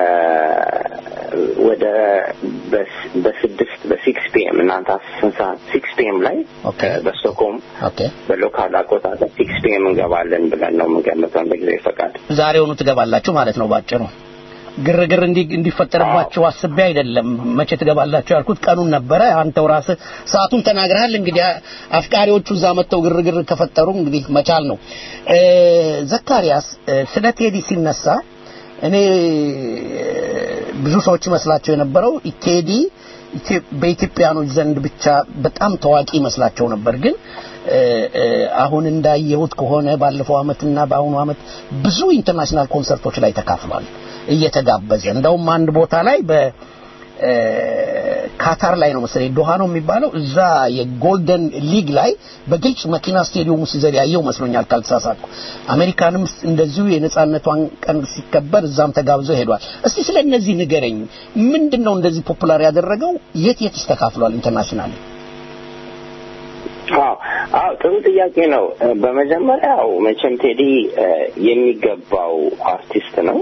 ወደ በስ- በስድስት በሲክስ ፒኤም እናንተ ስንት ሰዓት ሲክስ ፒኤም ላይ ኦኬ በስቶክሆም ኦኬ በሎካል አቆጣጠር ሲክስ ፒኤም እንገባለን ብለን ነው የምንገምተው እንደ እግዚአብሔር ፈቃድ። ዛሬውኑ ትገባላችሁ ማለት ነው ባጭሩ። ግርግር እንዲ- እንዲፈጠርባችሁ አስቤ አይደለም መቼ ትገባላችሁ ያልኩት ቀኑን ነበረ። አንተው ራስህ ሰዓቱን ተናግረሃል። እንግዲህ አፍቃሪዎቹ እዛ መጥተው ግርግር ከፈጠሩ እንግዲህ መቻል ነው። እ፣ ዘካሪያስ እ፣ ስለ ቴዲ ሲነሳ እኔ እ፣ ብዙ ሰዎች ይመስላቸው የነበረው ቴዲ ኢትዮ- በኢትዮጵያኖች ዘንድ ብቻ በጣም ታዋቂ ይመስላቸው ነበር ግን እ፣ እ፣ አሁን እንዳየሁት ከሆነ ባለፈው አመትና በአሁኑ አመት ብዙ ኢንተርናሽናል ኮንሰርቶች ላይ ተካፍሏል እየተጋበዘ እንደውም አንድ ቦታ ላይ በ እ፣ ካታር ላይ ነው መሰለኝ ዶሃ ነው የሚባለው እዛ የጎልደን ሊግ ላይ በግልጽ መኪና ስቴዲየም ውስጥ ሲዘል ያየው መስሎኛል ካልተሳሳትኩ አሜሪካንም እንደዚሁ የነጻነቷን ቀን ሲከበር እዛም ተጋብዘው ሄዷል እስቲ ስለ እነዚህ ንገረኝ ምንድን ነው እንደዚህ ፖፑላር ያደረገው የት የት ተካፍሏል ኢንተርናሽናል አዎ አዎ ጥሩ ጥያቄ ነው። በመጀመሪያው መቼም ቴዲ የሚገባው አርቲስት ነው።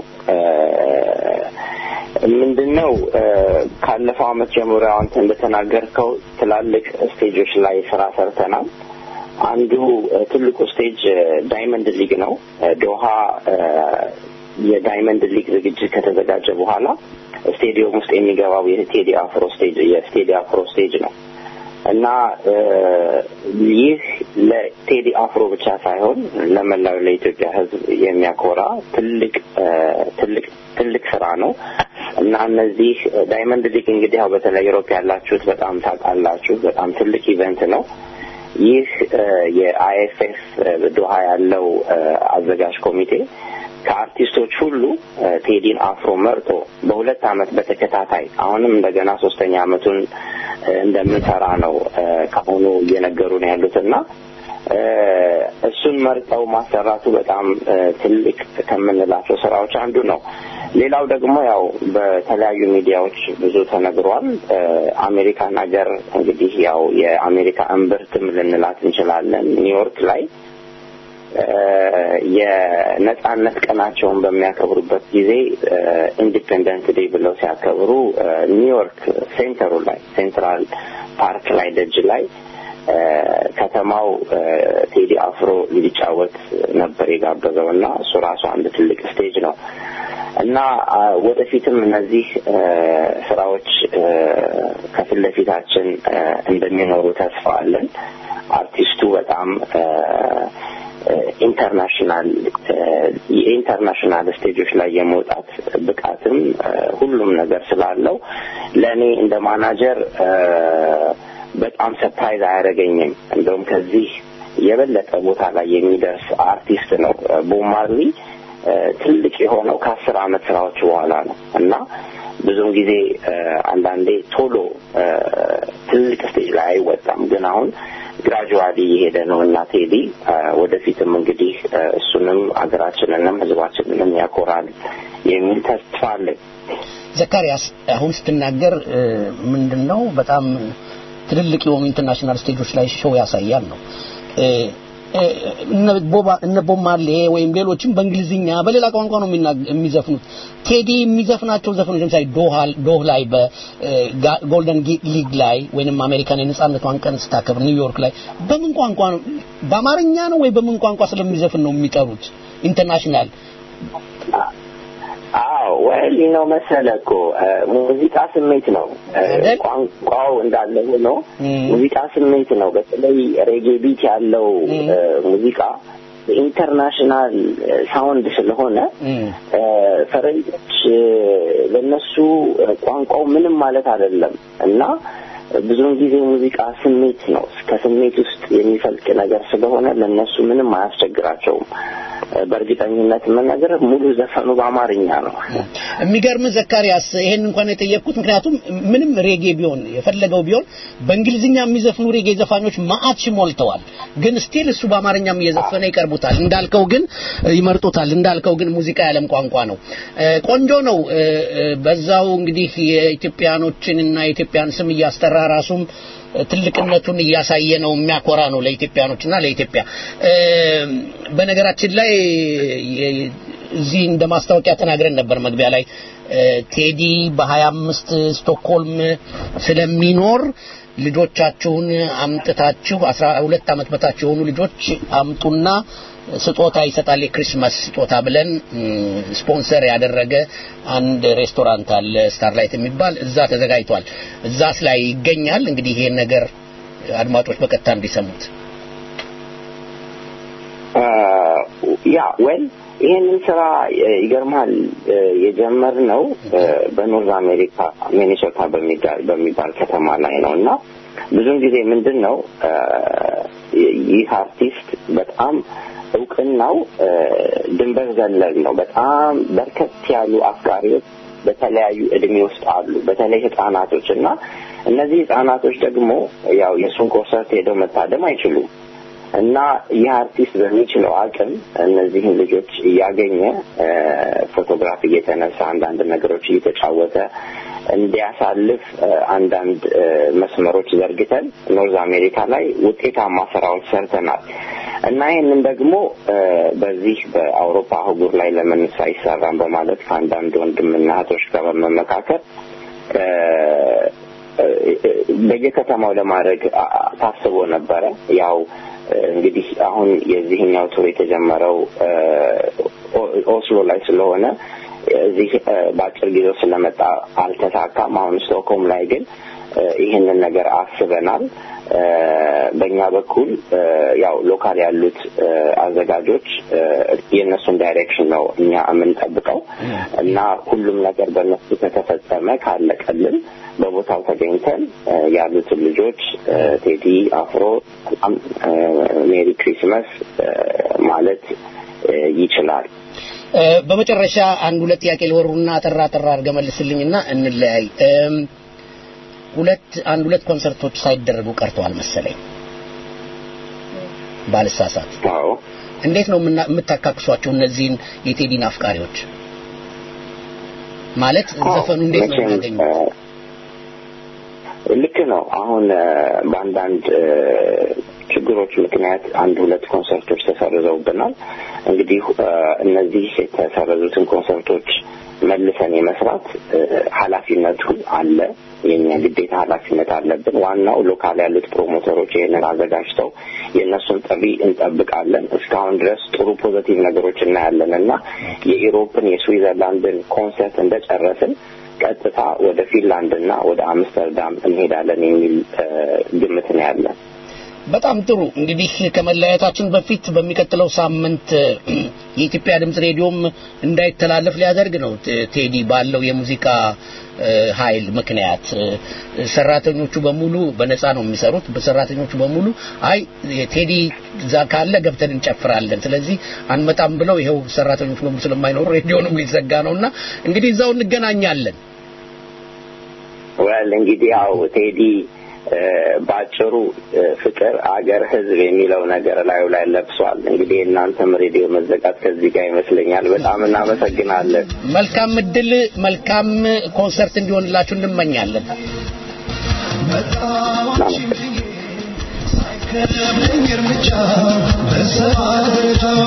ምንድነው ካለፈው አመት ጀምሮ አንተ እንደተናገርከው ትላልቅ ስቴጆች ላይ ስራ ሰርተናል። አንዱ ትልቁ ስቴጅ ዳይመንድ ሊግ ነው። ዶሃ የዳይመንድ ሊግ ዝግጅት ከተዘጋጀ በኋላ ስቴዲየም ውስጥ የሚገባው የቴዲ አፍሮ ስቴጅ የቴዲ አፍሮ ስቴጅ ነው እና ይህ ለቴዲ አፍሮ ብቻ ሳይሆን ለመላው ለኢትዮጵያ ሕዝብ የሚያኮራ ትልቅ ትልቅ ትልቅ ስራ ነው እና እነዚህ ዳይመንድ ሊግ እንግዲህ ያው በተለይ ዩሮፕ ያላችሁት በጣም ታውቃላችሁ። በጣም ትልቅ ኢቨንት ነው። ይህ የአይኤፍኤፍ ዶሃ ያለው አዘጋጅ ኮሚቴ ከአርቲስቶች ሁሉ ቴዲን አፍሮ መርጦ በሁለት አመት በተከታታይ አሁንም እንደገና ሶስተኛ አመቱን እንደምንሰራ ነው ከአሁኑ እየነገሩን ያሉት እና እሱን መርጠው ማሰራቱ በጣም ትልቅ ከምንላቸው ስራዎች አንዱ ነው። ሌላው ደግሞ ያው በተለያዩ ሚዲያዎች ብዙ ተነግሯል። አሜሪካን ሀገር እንግዲህ ያው የአሜሪካ እምብርትም ልንላት እንችላለን ኒውዮርክ ላይ የነጻነት ቀናቸውን በሚያከብሩበት ጊዜ ኢንዲፔንደንት ዴይ ብለው ሲያከብሩ ኒውዮርክ ሴንተሩ ላይ ሴንትራል ፓርክ ላይ ደጅ ላይ ከተማው ቴዲ አፍሮ ሊጫወት ነበር የጋበዘው እና እሱ ራሱ አንድ ትልቅ ስቴጅ ነው እና ወደፊትም እነዚህ ስራዎች ከፊት ለፊታችን እንደሚኖሩ ተስፋ አለን። አርቲስቱ በጣም ኢንተርናሽናል የኢንተርናሽናል ስቴጆች ላይ የመውጣት ብቃትም ሁሉም ነገር ስላለው ለእኔ እንደ ማናጀር በጣም ሰፕራይዝ አያደርገኝም። እንደውም ከዚህ የበለጠ ቦታ ላይ የሚደርስ አርቲስት ነው። ቦብ ማርሊ ትልቅ የሆነው ከአስር አመት ስራዎች በኋላ ነው እና ብዙም ጊዜ አንዳንዴ ቶሎ ትልቅ ስቴጅ ላይ አይወጣም። ግን አሁን ግራጁዋሊ እየሄደ ነው እና ቴዲ ወደፊትም እንግዲህ እሱንም አገራችንንም ህዝባችንንም ያኮራል የሚል ተስፋ አለኝ። ዘካሪያስ አሁን ስትናገር ምንድን ነው በጣም ትልልቅ የሆኑ ኢንተርናሽናል ስቴጆች ላይ ሾው ያሳያል ነው እነ ቦብ ማርሌ ወይም ሌሎችም በእንግሊዝኛ በሌላ ቋንቋ ነው የሚዘፍኑት። ቴዲ የሚዘፍናቸው ዘፈኖች ለምሳሌ ዶህ ላይ በጎልደን ሊግ ላይ ወይንም አሜሪካን የነጻነቷን ቀን ስታከብር ኒውዮርክ ላይ በምን ቋንቋ ነው? በአማርኛ ነው ወይ በምን ቋንቋ ስለሚዘፍን ነው የሚጠሩት? ኢንተርናሽናል አዎ ወል ነው መሰለ እኮ ሙዚቃ ስሜት ነው። ቋንቋው እንዳለ ሆኖ ሙዚቃ ስሜት ነው። በተለይ ሬጌ ቢት ያለው ሙዚቃ ኢንተርናሽናል ሳውንድ ስለሆነ ፈረንጆች ለነሱ ቋንቋው ምንም ማለት አይደለም እና ብዙውን ጊዜ ሙዚቃ ስሜት ነው። ከስሜት ውስጥ የሚፈልቅ ነገር ስለሆነ ለነሱ ምንም አያስቸግራቸውም። በእርግጠኝነት መናገር ሙሉ ዘፈኑ በአማርኛ ነው። የሚገርም ዘካሪያስ፣ ይሄን እንኳን የጠየቅኩት ምክንያቱም ምንም ሬጌ ቢሆን የፈለገው ቢሆን በእንግሊዝኛ የሚዘፍኑ ሬጌ ዘፋኞች ማአት ሞልተዋል። ግን ስቲል እሱ በአማርኛም እየዘፈነ ይቀርቡታል። እንዳልከው ግን ይመርጡታል። እንዳልከው ግን ሙዚቃ ያለም ቋንቋ ነው። ቆንጆ ነው። በዛው እንግዲህ የኢትዮጵያኖችንና የኢትዮጵያን ስም እያስጠራ ራሱም ትልቅነቱን እያሳየ ነው። የሚያኮራ ነው ለኢትዮጵያኖችና ለኢትዮጵያ። በነገራችን ላይ እዚህ እንደ ማስታወቂያ ተናግረን ነበር መግቢያ ላይ ቴዲ በሀያ አምስት ስቶክሆልም ስለሚኖር ልጆቻችሁን አምጥታችሁ አስራ ሁለት ዓመት በታች የሆኑ ልጆች አምጡና ስጦታ ይሰጣል የክሪስማስ ስጦታ ብለን ስፖንሰር ያደረገ አንድ ሬስቶራንት አለ ስታርላይት የሚባል እዛ ተዘጋጅቷል እዛስ ላይ ይገኛል እንግዲህ ይሄን ነገር አድማጮች በቀጥታ እንዲሰሙት ያ ወል ይሄንን ስራ ይገርማል የጀመርነው በኖርዝ አሜሪካ ሚኒሶታ በሚባል ከተማ ላይ ነው እና ብዙን ጊዜ ምንድን ነው ይህ አርቲስት በጣም እውቅናው ድንበር ዘለል ነው። በጣም በርከት ያሉ አፍቃሪዎች በተለያዩ እድሜ ውስጥ አሉ፣ በተለይ ህጻናቶች እና እነዚህ ህጻናቶች ደግሞ ያው የእሱን ኮንሰርት ሄደው መታደም አይችሉም እና ይህ አርቲስት በሚችለው አቅም እነዚህን ልጆች እያገኘ እ፣ ፎቶግራፍ እየተነሳ አንዳንድ ነገሮች እየተጫወተ እንዲያሳልፍ እ፣ አንዳንድ እ፣ መስመሮች ዘርግተን ኖርዝ አሜሪካ ላይ ውጤታማ ስራዎች ሰርተናል እና ይህንን ደግሞ እ፣ በዚህ በአውሮፓ አህጉር ላይ ለምን አይሰራም በማለት ከአንዳንድ ወንድምና እህቶች ጋር በመመካከል እ፣ እ፣ በየከተማው ለማድረግ አ- አ- ታስቦ ነበረ። ያው እ፣ እንግዲህ አሁን የዚህኛው ቱር የተጀመረው እ፣ ኦ- ኦስሎ ላይ ስለሆነ እዚህ እ፣ በአጭር ጊዜ ውስጥ ስለመጣ አልተሳካም። አሁን ስቶክሆልም ላይ ግን እ፣ ይህንን ነገር አስበናል። እ፣ በእኛ በኩል እ፣ ያው ሎካል ያሉት እ፣ አዘጋጆች እ፣ የእነሱን ዳይሬክሽን ነው እኛ የምንጠብቀው እና ሁሉም ነገር በእነሱ ከተፈጸመ ካለቀልን በቦታው ተገኝተን እ፣ ያሉትን ልጆች እ፣ ቴዲ አፍሮ በጣም እ፣ ሜሪ ክሪስመስ እ፣ ማለት እ፣ ይችላል። እ፣ በመጨረሻ አንድ ሁለት ጥያቄ ልወሩና አጠራ አጠራ አድርገህ መልስልኝና እንለያይ። እም፣ ሁለት አንድ ሁለት ኮንሰርቶች ሳይደረጉ ቀርተዋል መሰለኝ ባልሳሳት። አዎ እንዴት ነው የምና- የምታካክሷቸው እነዚህን የቴዲን አፍቃሪዎች? ማለት ዘፈኑ እንዴት ነው መቼም የሚያገኙት? እ፣ ልክ ነው። አሁን እ፣ በአንዳንድ እ፣ ችግሮች ምክንያት አንድ ሁለት ኮንሰርቶች ተሰርዘውብናል። እንግዲህ እ፣ እነዚህ የተሰረዙትን ኮንሰርቶች መልሰን የመስራት እ፣ ኃላፊነቱ አለ። የኛ ግዴታ ኃላፊነት አለብን። ዋናው ሎካል ያሉት ፕሮሞተሮች ይህንን አዘጋጅተው የእነሱን ጥሪ እንጠብቃለን። እስካሁን ድረስ ጥሩ ፖዘቲቭ ነገሮች እናያለን እና የኢሮፕን የስዊዘርላንድን ኮንሰርት እንደጨረስን ቀጥታ ወደ ፊንላንድ እና ወደ አምስተርዳም እንሄዳለን የሚል እ፣ ግምት ነው ያለን። በጣም ጥሩ እንግዲህ ከመለያየታችን በፊት በሚቀጥለው ሳምንት እ፣ የኢትዮጵያ ድምጽ ሬዲዮም እንዳይተላለፍ ሊያደርግ ነው ቴ- ቴዲ ባለው የሙዚቃ እ፣ ኃይል ምክንያት እ፣ ሰራተኞቹ በሙሉ በነፃ ነው የሚሰሩት በሰራተኞቹ በሙሉ አይ ቴዲ እዛ ካለ ገብተን እንጨፍራለን ስለዚህ አንመጣም ብለው ይኸው ሰራተኞቹ በሙሉ ስለማይኖሩ ሬዲዮንም ሊዘጋ ነውና እንግዲህ እዛው እንገናኛለን ወል እንግዲህ ያው ቴዲ እ፣ በአጭሩ እ፣ ፍቅር፣ አገር፣ ሕዝብ የሚለው ነገር ላዩ ላይ ለብሷል። እንግዲህ የእናንተም ሬዲዮ መዘጋት ከዚህ ጋር ይመስለኛል። በጣም እናመሰግናለን። መልካም እድል መልካም ኮንሰርት እንዲሆንላችሁ እንመኛለን ሳይከብደኝ እርምጃ በሰዓት ደረጃው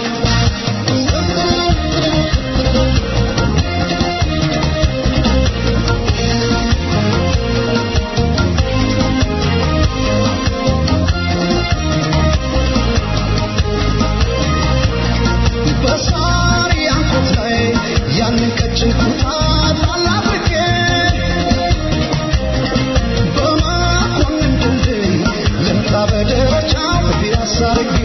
በሳር ያንኮት ላይ ያንን ቀጭን ኩታ ላላብቄ በመኮንን ድልድይ ልምጣ በደረጃው ፒያሳ አድርጌ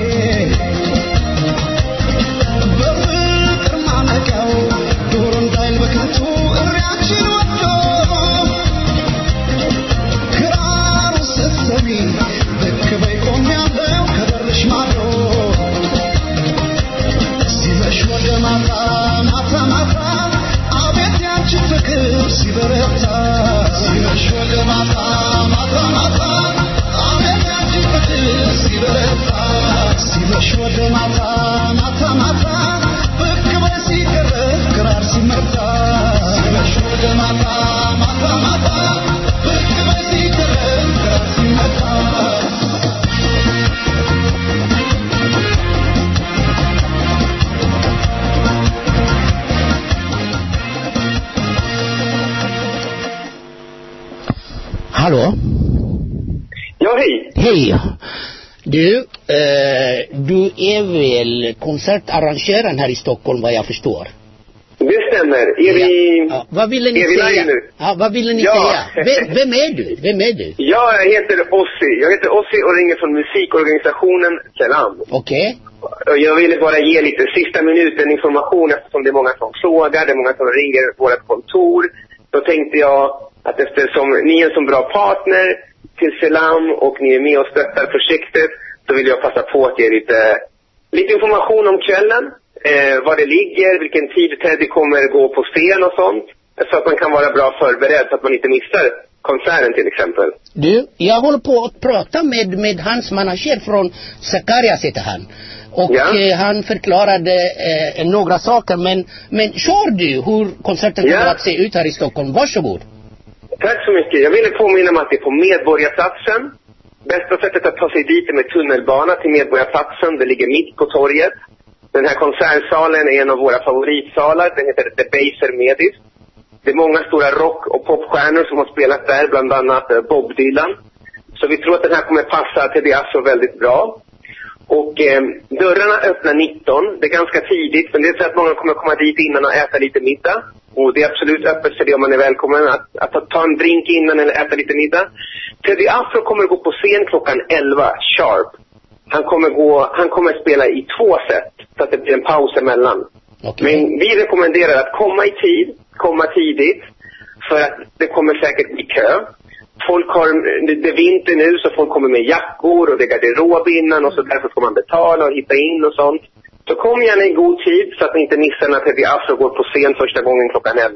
በፍቅር ማነቂያው ዶሮ እንዳይል በከንቱ እሪያችን ወዶ ክራሩ ስትሰሚ ብቅ በይ ቆሜያለሁ ከበርሽ ማዶ ሲመሽ ወደ ማታ ማታ ማታ አቤት ያንቺ ፍቅር ሲበረታ ሲመሽ ወደ ማታ ማታ ማታ አቤት ያንቺ ፍቅር ሲበረታ ሲመሽ ወደ ማታ ማታ ማታ ብቅ በይ ሲቀረብ ክራር ሲመታ ሲመሽ ወደ ማታ ማታ ማታ ብቅ በይ ሲቀረብ ክራር ሲመታ Hallå? Ja, hej. Hej. Du, eh, du är väl konsertarrangören här i Stockholm vad jag förstår? Det stämmer. Är vi... Ja, vad ville ni Är vi säga? live nu? Ja, vad ville ni Ja. säga? Vem, vem är du? Vem är du? Jag heter Ossi. Jag heter Ossi och ringer från musikorganisationen Selam. Okej? Och Jag ville bara ge lite sista minuten information eftersom det är många som frågar, det är många som ringer vårt kontor. Då tänkte jag att eftersom ni är en så bra partner till Selam och ni är med och stöttar projektet så vill jag passa på att ge lite, lite information om kvällen. Eh, var det ligger, vilken tid Teddy kommer gå på scen och sånt. Så att man kan vara bra förberedd så att man inte missar konserten till exempel. Du, jag håller på att prata med, med hans manager från Sakarias heter han. Och Ja. eh, han förklarade eh, några saker men, men kör du hur konserten Ja. kommer att se ut här i Stockholm? Varsågod. Tack så mycket. Jag ville påminna om att det är på Medborgarplatsen. Bästa sättet att ta sig dit är med tunnelbana till Medborgarplatsen. Det ligger mitt på torget. Den här konsertsalen är en av våra favoritsalar. Den heter The Baser Medis. Det är många stora rock och popstjärnor som har spelat där, bland annat eh, Bob Dylan. Så vi tror att den här kommer passa till Diasso väldigt bra. Och eh, dörrarna öppnar 19. Det är ganska tidigt, men det är så att många kommer komma dit innan och äta lite middag. Och det är absolut öppet för det om man är välkommen att, att ta, ta en drink innan eller äta lite middag. Teddy Afro kommer gå på scen klockan 11 sharp. Han kommer, gå, han kommer spela i två set, så att det blir en paus emellan. Men vi rekommenderar att komma i tid, komma tidigt, för att det kommer säkert bli kö. Folk har, det, det är vinter nu så folk kommer med jackor och det är garderob innan och så därför ska man betala och hitta in och sånt. Så kom gärna i god tid så att ni inte missar när Teddy Afro går på scen första gången klockan 11.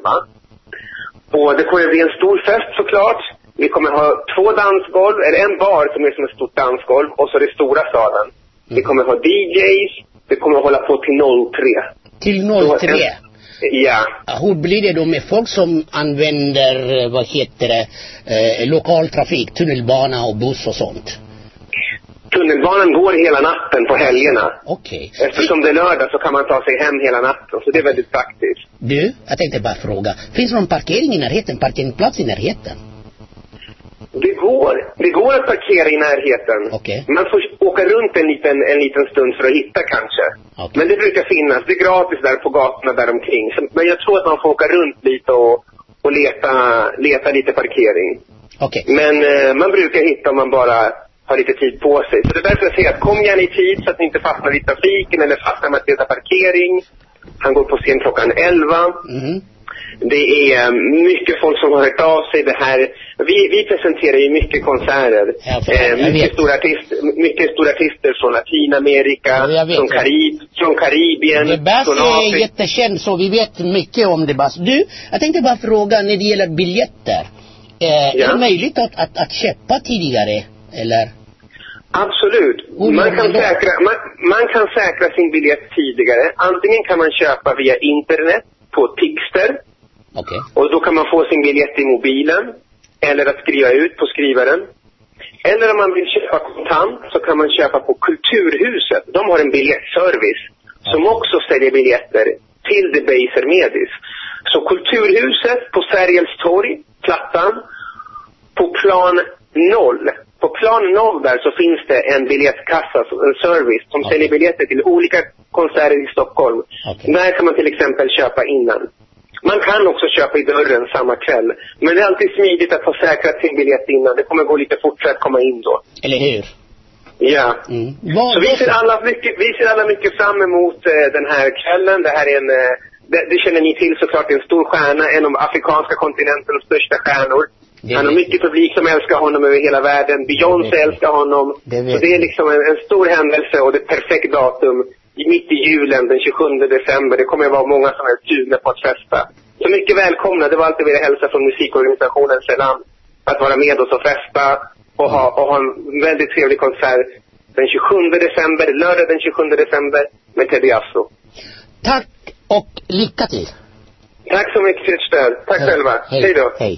Och det kommer bli en stor fest såklart. Vi kommer ha två dansgolv, eller en bar som är som ett stort dansgolv och så det stora salen. Vi kommer ha DJs, vi kommer hålla på till 03. Till Så 03. en- Ja. Hur blir det då med folk som använder, eh, vad heter det, eh, lokaltrafik, tunnelbana och buss och sånt? Tunnelbanan går hela natten på helgerna. Okej. Eftersom det är lördag så kan man ta sig hem hela natten, så det är väldigt praktiskt. Du, jag tänkte bara fråga, finns det någon parkering i närheten, parkeringsplats i närheten? Det går. Det går att parkera i närheten. Okej. Man får åka runt en liten, en liten stund för att hitta kanske. Men det brukar finnas. Det är gratis där på gatorna där omkring. Så, men jag tror att man får åka runt lite och, och leta, leta lite parkering. Okej. Men eh, man brukar hitta om man bara har lite tid på sig. Så det är därför jag säger att kom gärna i tid så att ni inte fastnar i trafiken eller fastnar med att leta parkering. Han går på scen klockan 11. Mhm. Det är eh, mycket folk som har hört av sig. Det här, vi, vi presenterar ju mycket konserter. Eh, mycket, stora artister, mycket stora artister från Latinamerika, från, Karib, från Karibien, Bass från är Afrika. jättekänd så vi vet mycket om det Bass. Du, jag tänkte bara fråga när det gäller biljetter. Eh, Är det möjligt att, att, att köpa tidigare? Eller? Absolut. Hur Man gör kan, man då? säkra, man, man kan säkra sin biljett tidigare. Antingen kan man köpa via internet på Tixter. Okej. Och då kan man få sin biljett i mobilen. Eller att skriva ut på skrivaren. Eller om man vill köpa kontant så kan man köpa på Kulturhuset. De har en biljettservice som också säljer biljetter till The Baser Medis. Så Kulturhuset på Sergels torg, Plattan, på plan 0. På plan 0 där så finns det en biljettkassa, en service, som säljer biljetter till olika konserter i Stockholm. Där kan man till exempel köpa innan. Man kan också köpa i dörren samma kväll. Men det är alltid smidigt att ha säkrat sin biljett innan. Det kommer gå lite fortare att komma in då. Eller hur? Ja. Vad, Så vi ser, alla mycket, vi ser alla mycket fram emot eh, den här kvällen. Det här är en, eh, det, det känner ni till såklart, en stor stjärna, en av afrikanska kontinentens största stjärnor. Han har mycket publik som älskar honom över hela världen. Beyoncé älskar honom. så det är liksom en, en stor händelse och det är ett perfekt datum. I- Mitt i julen, den 27 december. Det kommer att vara många som är sugna på att festa. Så mycket välkomna. Det var allt jag ville hälsa från musikorganisationen Selam. Att vara med oss och festa och ha, och ha en väldigt trevlig konsert den 27 december, lördag den 27 december med Teddy Afro. Tack och lycka till. Tack så mycket för ert stöd. Tack själva. Hej då. Hej.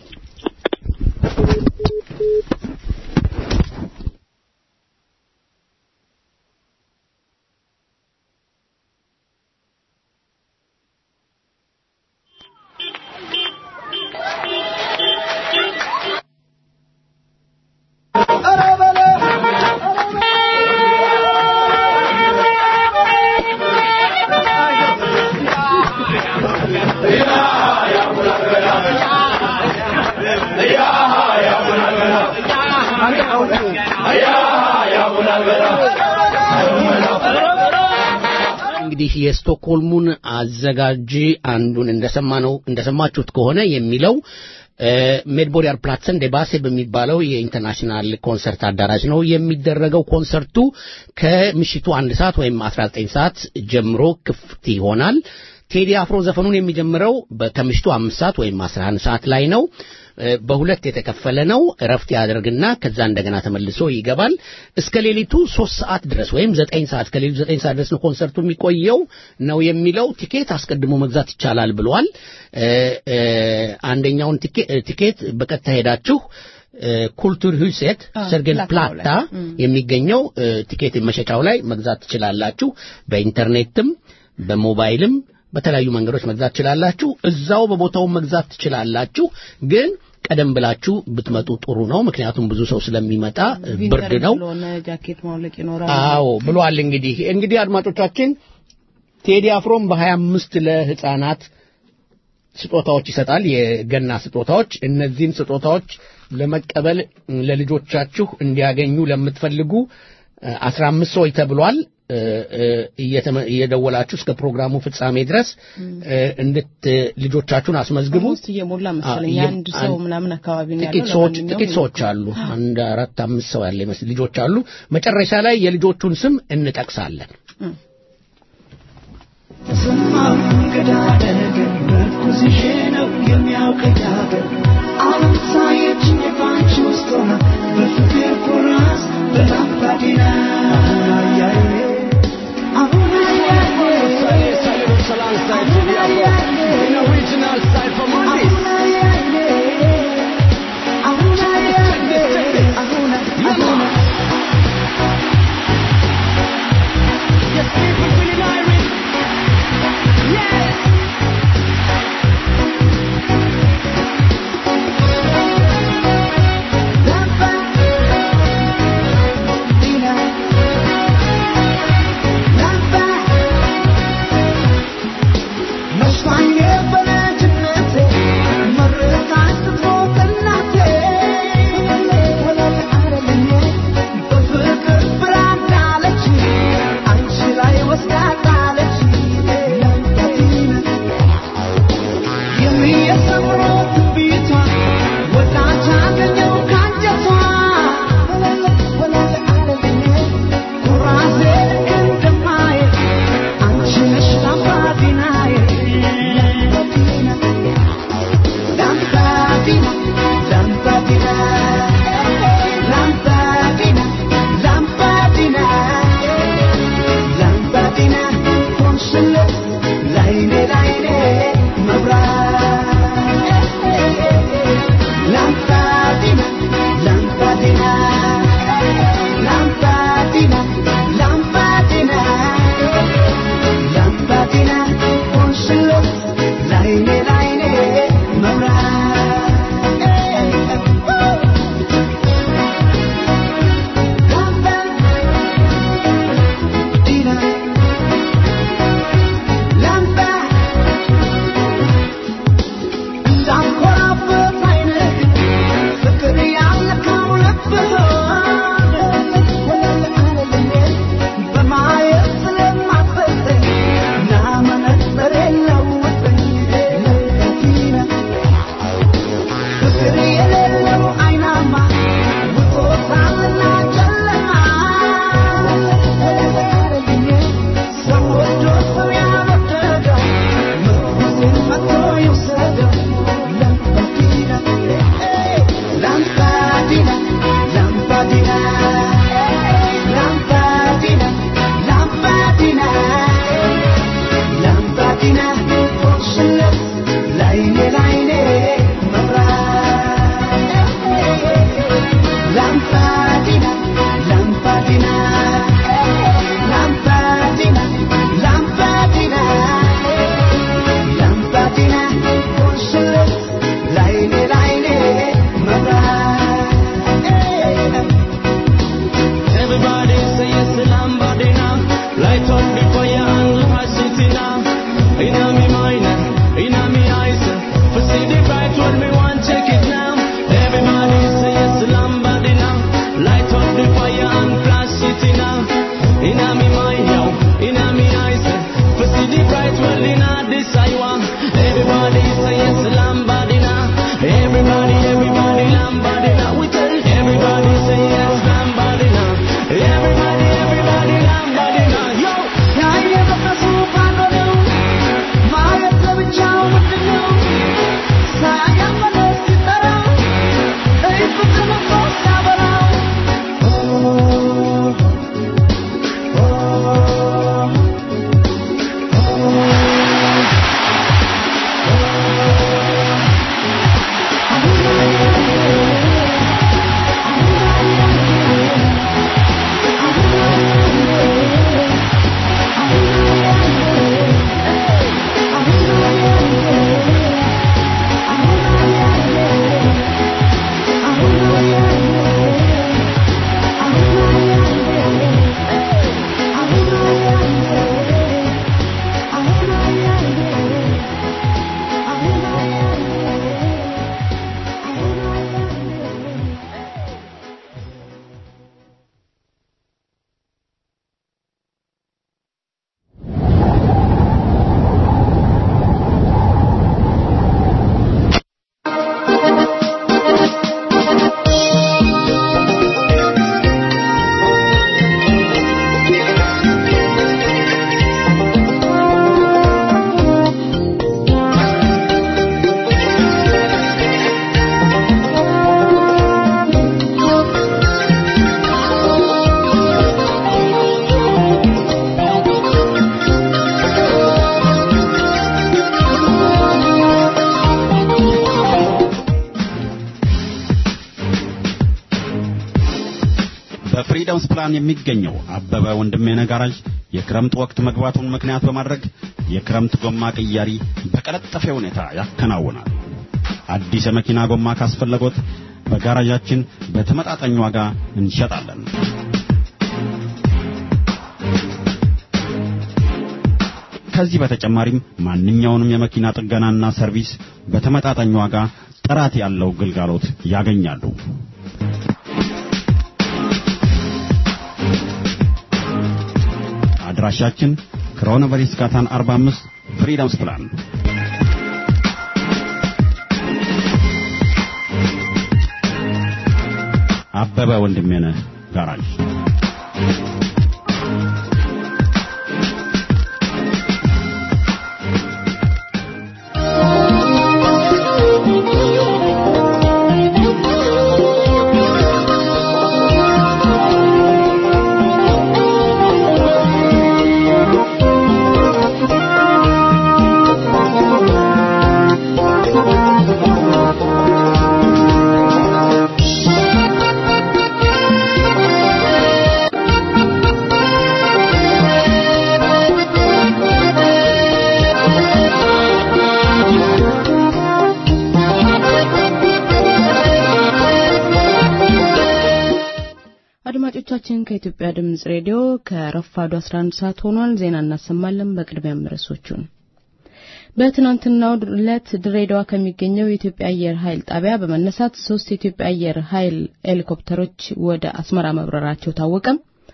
እንግዲህ የስቶክሆልሙን አዘጋጅ አንዱን እንደሰማነው እንደሰማችሁት ከሆነ የሚለው ሜድቦሪያር ፕላትሰን ደባሴ በሚባለው የኢንተርናሽናል ኮንሰርት አዳራሽ ነው የሚደረገው። ኮንሰርቱ ከምሽቱ አንድ ሰዓት ወይም 19 ሰዓት ጀምሮ ክፍት ይሆናል። ቴዲ አፍሮ ዘፈኑን የሚጀምረው በ- ከምሽቱ አምስት ሰዓት ወይም አስራ አንድ ሰዓት ላይ ነው። እ፣ በሁለት የተከፈለ ነው። እረፍት ያደርግና ከዛ እንደገና ተመልሶ ይገባል። እስከ ሌሊቱ ሶስት ሰዓት ድረስ ወይም ዘጠኝ ሰዓት ከሌሊቱ ዘጠኝ ሰዓት ድረስ ነው ኮንሰርቱ የሚቆየው ነው የሚለው። ቲኬት አስቀድሞ መግዛት ይቻላል ብሏል። እ፣ እ፣ አንደኛውን ቲኬ- ቲኬት በቀጥታ ሄዳችሁ ኩልቱር ሁሴት አ፣ ሰርገን ፕላታው ፕላታ ላይ። እም። የሚገኘው እ፣ ቲኬት መሸጫው ላይ መግዛት ትችላላችሁ። በኢንተርኔትም በሞባይልም በተለያዩ መንገዶች መግዛት ትችላላችሁ። እዛው በቦታው መግዛት ትችላላችሁ። ግን ቀደም ብላችሁ ብትመጡ ጥሩ ነው። ምክንያቱም ብዙ ሰው ስለሚመጣ እ፣ ብርድ ቪንተር ነው። ስለሆነ ጃኬት ማውለቅ ይኖራል። አዎ ብሏል። እንግዲህ እንግዲህ አድማጮቻችን ቴዲ አፍሮም በሀያ አምስት ለህፃናት ስጦታዎች ይሰጣል፣ የገና ስጦታዎች። እነዚህን ስጦታዎች ለመቀበል ለልጆቻችሁ እንዲያገኙ ለምትፈልጉ አስራ አምስት ሰዎች ተብሏል። እ፣ እ፣ እየተመ- እየደወላችሁ እስከ ፕሮግራሙ ፍጻሜ ድረስ እ፣ እንድት ልጆቻችሁን አስመዝግቡ። ውስጥ እየሞላ መሰለኝ አ- አንድ ሰው አንድ- ምናምን አካባቢ ነው ጥቂት ያለው። ሰዎች ለማንኛውም ጥቂት ሰዎች አሉ። አንድ አራት አምስት ሰው ያለ ይመስል ልጆች አሉ። መጨረሻ ላይ የልጆቹን ስም እንጠቅሳለን። Yeah. በፍሪደምስ ፕላን የሚገኘው አበበ ወንድሜነህ ጋራዥ የክረምት ወቅት መግባቱን ምክንያት በማድረግ የክረምት ጎማ ቅያሪ በቀለጠፈ ሁኔታ ያከናውናል። አዲስ የመኪና ጎማ ካስፈለጎት በጋራዣችን በተመጣጣኝ ዋጋ እንሸጣለን። ከዚህ በተጨማሪም ማንኛውንም የመኪና ጥገናና ሰርቪስ በተመጣጣኝ ዋጋ ጥራት ያለው ግልጋሎት ያገኛሉ። አድራሻችን ክሮኖቨሪስ ካታን 45 ፍሪደምስ ፕላን አበበ ወንድሜነህ ጋራዥ አድማጮቻችን ከኢትዮጵያ ድምጽ ሬዲዮ ከረፋዱ 11 ሰዓት ሆኗል። ዜና እናሰማለን። በቅድሚያም ርዕሶቹን በትናንትናው ዕለት ድሬዳዋ ከሚገኘው የኢትዮጵያ አየር ኃይል ጣቢያ በመነሳት ሶስት የኢትዮጵያ አየር ኃይል ሄሊኮፕተሮች ወደ አስመራ መብረራቸው ታወቀም።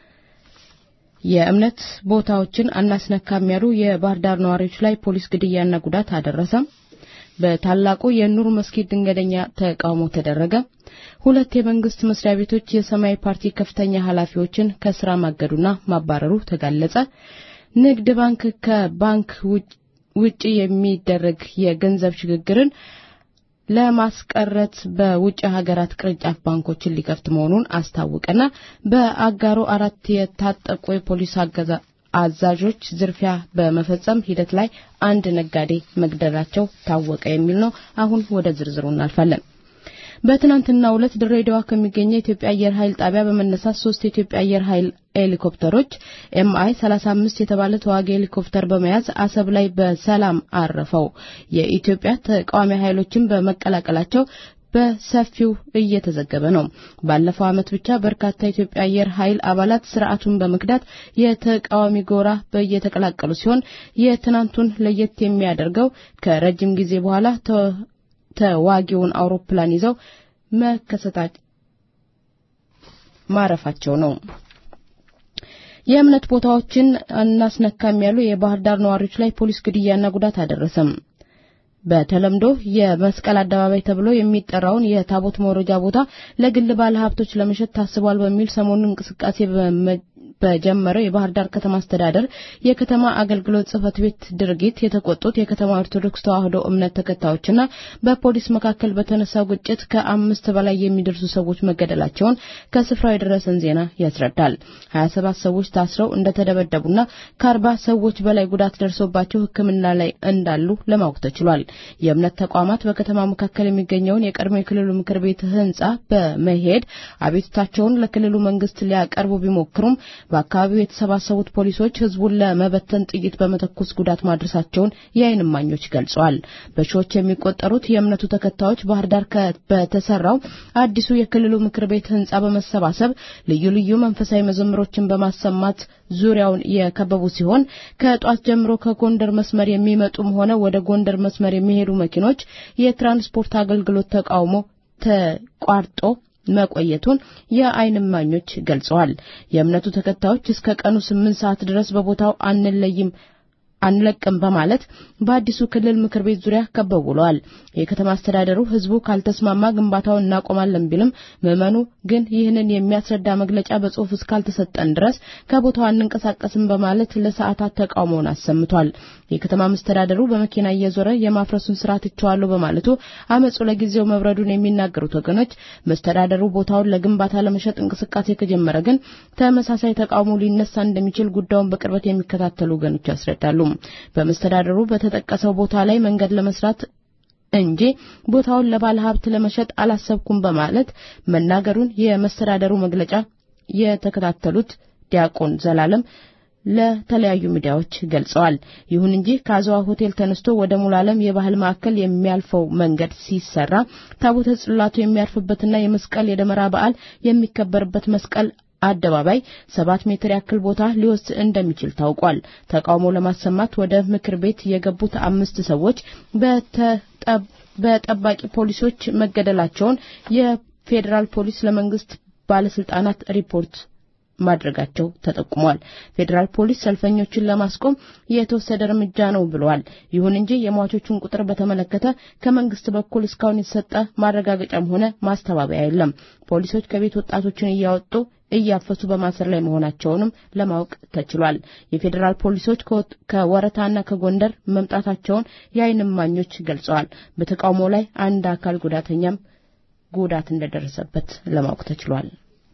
የእምነት ቦታዎችን አናስነካም ያሉ የባህር ዳር ነዋሪዎች ላይ ፖሊስ ግድያና ጉዳት አደረሰም። በታላቁ የኑር መስጊድ ድንገተኛ ተቃውሞ ተደረገ። ሁለት የመንግስት መስሪያ ቤቶች የሰማያዊ ፓርቲ ከፍተኛ ኃላፊዎችን ከስራ ማገዱና ማባረሩ ተጋለጸ። ንግድ ባንክ ከባንክ ውጪ የሚደረግ የገንዘብ ሽግግርን ለማስቀረት በውጭ ሀገራት ቅርንጫፍ ባንኮችን ሊከፍት መሆኑን አስታወቀና በአጋሮ አራት የታጠቁ የፖሊስ አገዛ አዛዦች ዝርፊያ በመፈጸም ሂደት ላይ አንድ ነጋዴ መግደላቸው ታወቀ የሚል ነው። አሁን ወደ ዝርዝሩ እናልፋለን። በትናንትናው ዕለት ድሬዳዋ ከሚገኘው የኢትዮጵያ አየር ኃይል ጣቢያ በመነሳት ሶስት የኢትዮጵያ አየር ኃይል ሄሊኮፕተሮች ኤምአይ 35 የተባለ ተዋጊ ሄሊኮፕተር በመያዝ አሰብ ላይ በሰላም አረፈው። የኢትዮጵያ ተቃዋሚ ኃይሎችን በመቀላቀላቸው በሰፊው እየተዘገበ ነው። ባለፈው ዓመት ብቻ በርካታ የኢትዮጵያ አየር ኃይል አባላት ስርዓቱን በመክዳት የተቃዋሚ ጎራ እየተቀላቀሉ ሲሆን የትናንቱን ለየት የሚያደርገው ከረጅም ጊዜ በኋላ ተዋጊውን አውሮፕላን ይዘው መከሰታቸው ማረፋቸው ነው። የእምነት ቦታዎችን እናስነካም ያሉ የባህር ዳር ነዋሪዎች ላይ ፖሊስ ግድያና ጉዳት አደረሰም። በተለምዶ የመስቀል አደባባይ ተብሎ የሚጠራውን የታቦት መውረጃ ቦታ ለግል ባለ ሀብቶች ለመሸጥ ታስቧል በሚል ሰሞኑን እንቅስቃሴ በጀመረው የባህር ዳር ከተማ አስተዳደር የከተማ አገልግሎት ጽህፈት ቤት ድርጊት የተቆጡት የከተማ ኦርቶዶክስ ተዋሕዶ እምነት ተከታዮችና በፖሊስ መካከል በተነሳው ግጭት ከአምስት በላይ የሚደርሱ ሰዎች መገደላቸውን ከስፍራው የደረሰን ዜና ያስረዳል። ሀያ ሰባት ሰዎች ታስረው እንደተደበደቡና ከአርባ ሰዎች በላይ ጉዳት ደርሶባቸው ሕክምና ላይ እንዳሉ ለማወቅ ተችሏል። የእምነት ተቋማት በከተማ መካከል የሚገኘውን የቀድሞ የክልሉ ምክር ቤት ህንጻ በመሄድ አቤቱታቸውን ለክልሉ መንግስት ሊያቀርቡ ቢሞክሩም በአካባቢው የተሰባሰቡት ፖሊሶች ህዝቡን ለመበተን ጥይት በመተኮስ ጉዳት ማድረሳቸውን የዓይን እማኞች ገልጸዋል። በሺዎች የሚቆጠሩት የእምነቱ ተከታዮች ባህር ዳር በተሰራው አዲሱ የክልሉ ምክር ቤት ህንጻ በመሰባሰብ ልዩ ልዩ መንፈሳዊ መዘምሮችን በማሰማት ዙሪያውን የከበቡ ሲሆን ከጧት ጀምሮ ከጎንደር መስመር የሚመጡም ሆነ ወደ ጎንደር መስመር የሚሄዱ መኪኖች የትራንስፖርት አገልግሎት ተቃውሞ ተቋርጦ መቆየቱን የዓይን እማኞች ገልጸዋል። የእምነቱ ተከታዮች እስከ ቀኑ ስምንት ሰዓት ድረስ በቦታው አንለይም አንለቅም በማለት በአዲሱ ክልል ምክር ቤት ዙሪያ ከበው ውለዋል። የከተማ አስተዳደሩ ህዝቡ ካልተስማማ ግንባታውን እናቆማለን ቢልም ምዕመኑ ግን ይህንን የሚያስረዳ መግለጫ በጽሁፍ እስካልተሰጠን ድረስ ከቦታው አንንቀሳቀስም በማለት ለሰዓታት ተቃውሞውን አሰምቷል። የከተማ መስተዳደሩ በመኪና እየዞረ የማፍረሱን ስራ ትቸዋለሁ በማለቱ አመፁ ለጊዜው መብረዱን የሚናገሩት ወገኖች መስተዳደሩ ቦታውን ለግንባታ ለመሸጥ እንቅስቃሴ ከጀመረ ግን ተመሳሳይ ተቃውሞ ሊነሳ እንደሚችል ጉዳዩን በቅርበት የሚከታተሉ ወገኖች ያስረዳሉ። በመስተዳደሩ በተጠቀሰው ቦታ ላይ መንገድ ለመስራት እንጂ ቦታውን ለባለ ሀብት ለመሸጥ አላሰብኩም በማለት መናገሩን የመስተዳደሩ መግለጫ የተከታተሉት ዲያቆን ዘላለም ለተለያዩ ሚዲያዎች ገልጸዋል። ይሁን እንጂ ከአዘዋ ሆቴል ተነስቶ ወደ ሙሉ ዓለም የባህል ማዕከል የሚያልፈው መንገድ ሲሰራ ታቦተ ጽላቱ የሚያርፍበትና የመስቀል የደመራ በዓል የሚከበርበት መስቀል አደባባይ ሰባት ሜትር ያክል ቦታ ሊወስድ እንደሚችል ታውቋል። ተቃውሞ ለማሰማት ወደ ምክር ቤት የገቡት አምስት ሰዎች በጠባቂ ፖሊሶች መገደላቸውን የፌዴራል ፖሊስ ለመንግስት ባለስልጣናት ሪፖርት ማድረጋቸው ተጠቁሟል። ፌዴራል ፖሊስ ሰልፈኞችን ለማስቆም የተወሰደ እርምጃ ነው ብለዋል። ይሁን እንጂ የሟቾቹን ቁጥር በተመለከተ ከመንግስት በኩል እስካሁን የተሰጠ ማረጋገጫም ሆነ ማስተባበያ የለም። ፖሊሶች ከቤት ወጣቶችን እያወጡ እያፈሱ በማሰር ላይ መሆናቸውንም ለማወቅ ተችሏል። የፌዴራል ፖሊሶች ከወረታና ከጎንደር መምጣታቸውን የዓይን እማኞች ገልጸዋል። በተቃውሞ ላይ አንድ አካል ጉዳተኛም ጉዳት እንደደረሰበት ለማወቅ ተችሏል።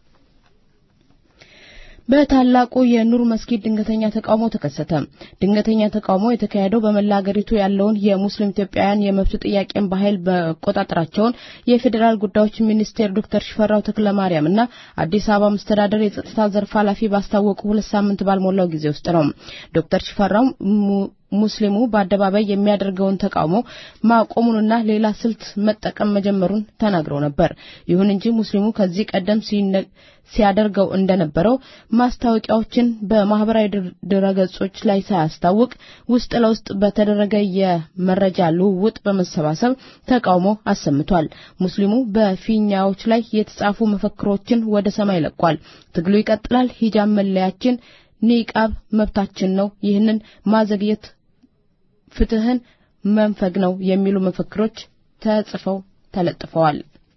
በታላቁ የኑር መስጊድ ድንገተኛ ተቃውሞ ተከሰተ። ድንገተኛ ተቃውሞ የተካሄደው በመላ አገሪቱ ያለውን የሙስሊም ኢትዮጵያውያን የመብት ጥያቄን በኃይል መቆጣጠራቸውን የፌዴራል ጉዳዮች ሚኒስቴር ዶክተር ሽፈራው ተክለማርያም እና አዲስ አበባ መስተዳደር የጸጥታ ዘርፍ ኃላፊ ባስታወቁ ሁለት ሳምንት ባልሞላው ጊዜ ውስጥ ነው። ዶክተር ሽፈራው ሙስሊሙ በአደባባይ የሚያደርገውን ተቃውሞ ማቆሙንና ሌላ ስልት መጠቀም መጀመሩን ተናግረው ነበር። ይሁን እንጂ ሙስሊሙ ከዚህ ቀደም ሲያደርገው እንደነበረው ማስታወቂያዎችን በማህበራዊ ድረገጾች ላይ ሳያስታውቅ ውስጥ ለውስጥ በተደረገ የመረጃ ልውውጥ በመሰባሰብ ተቃውሞ አሰምቷል። ሙስሊሙ በፊኛዎች ላይ የተጻፉ መፈክሮችን ወደ ሰማይ ለቋል። ትግሉ ይቀጥላል፣ ሂጃብ መለያችን፣ ኒቃብ መብታችን ነው፣ ይህንን ማዘግየት ፍትህን መንፈግ ነው የሚሉ መፈክሮች ተጽፈው ተለጥፈዋል።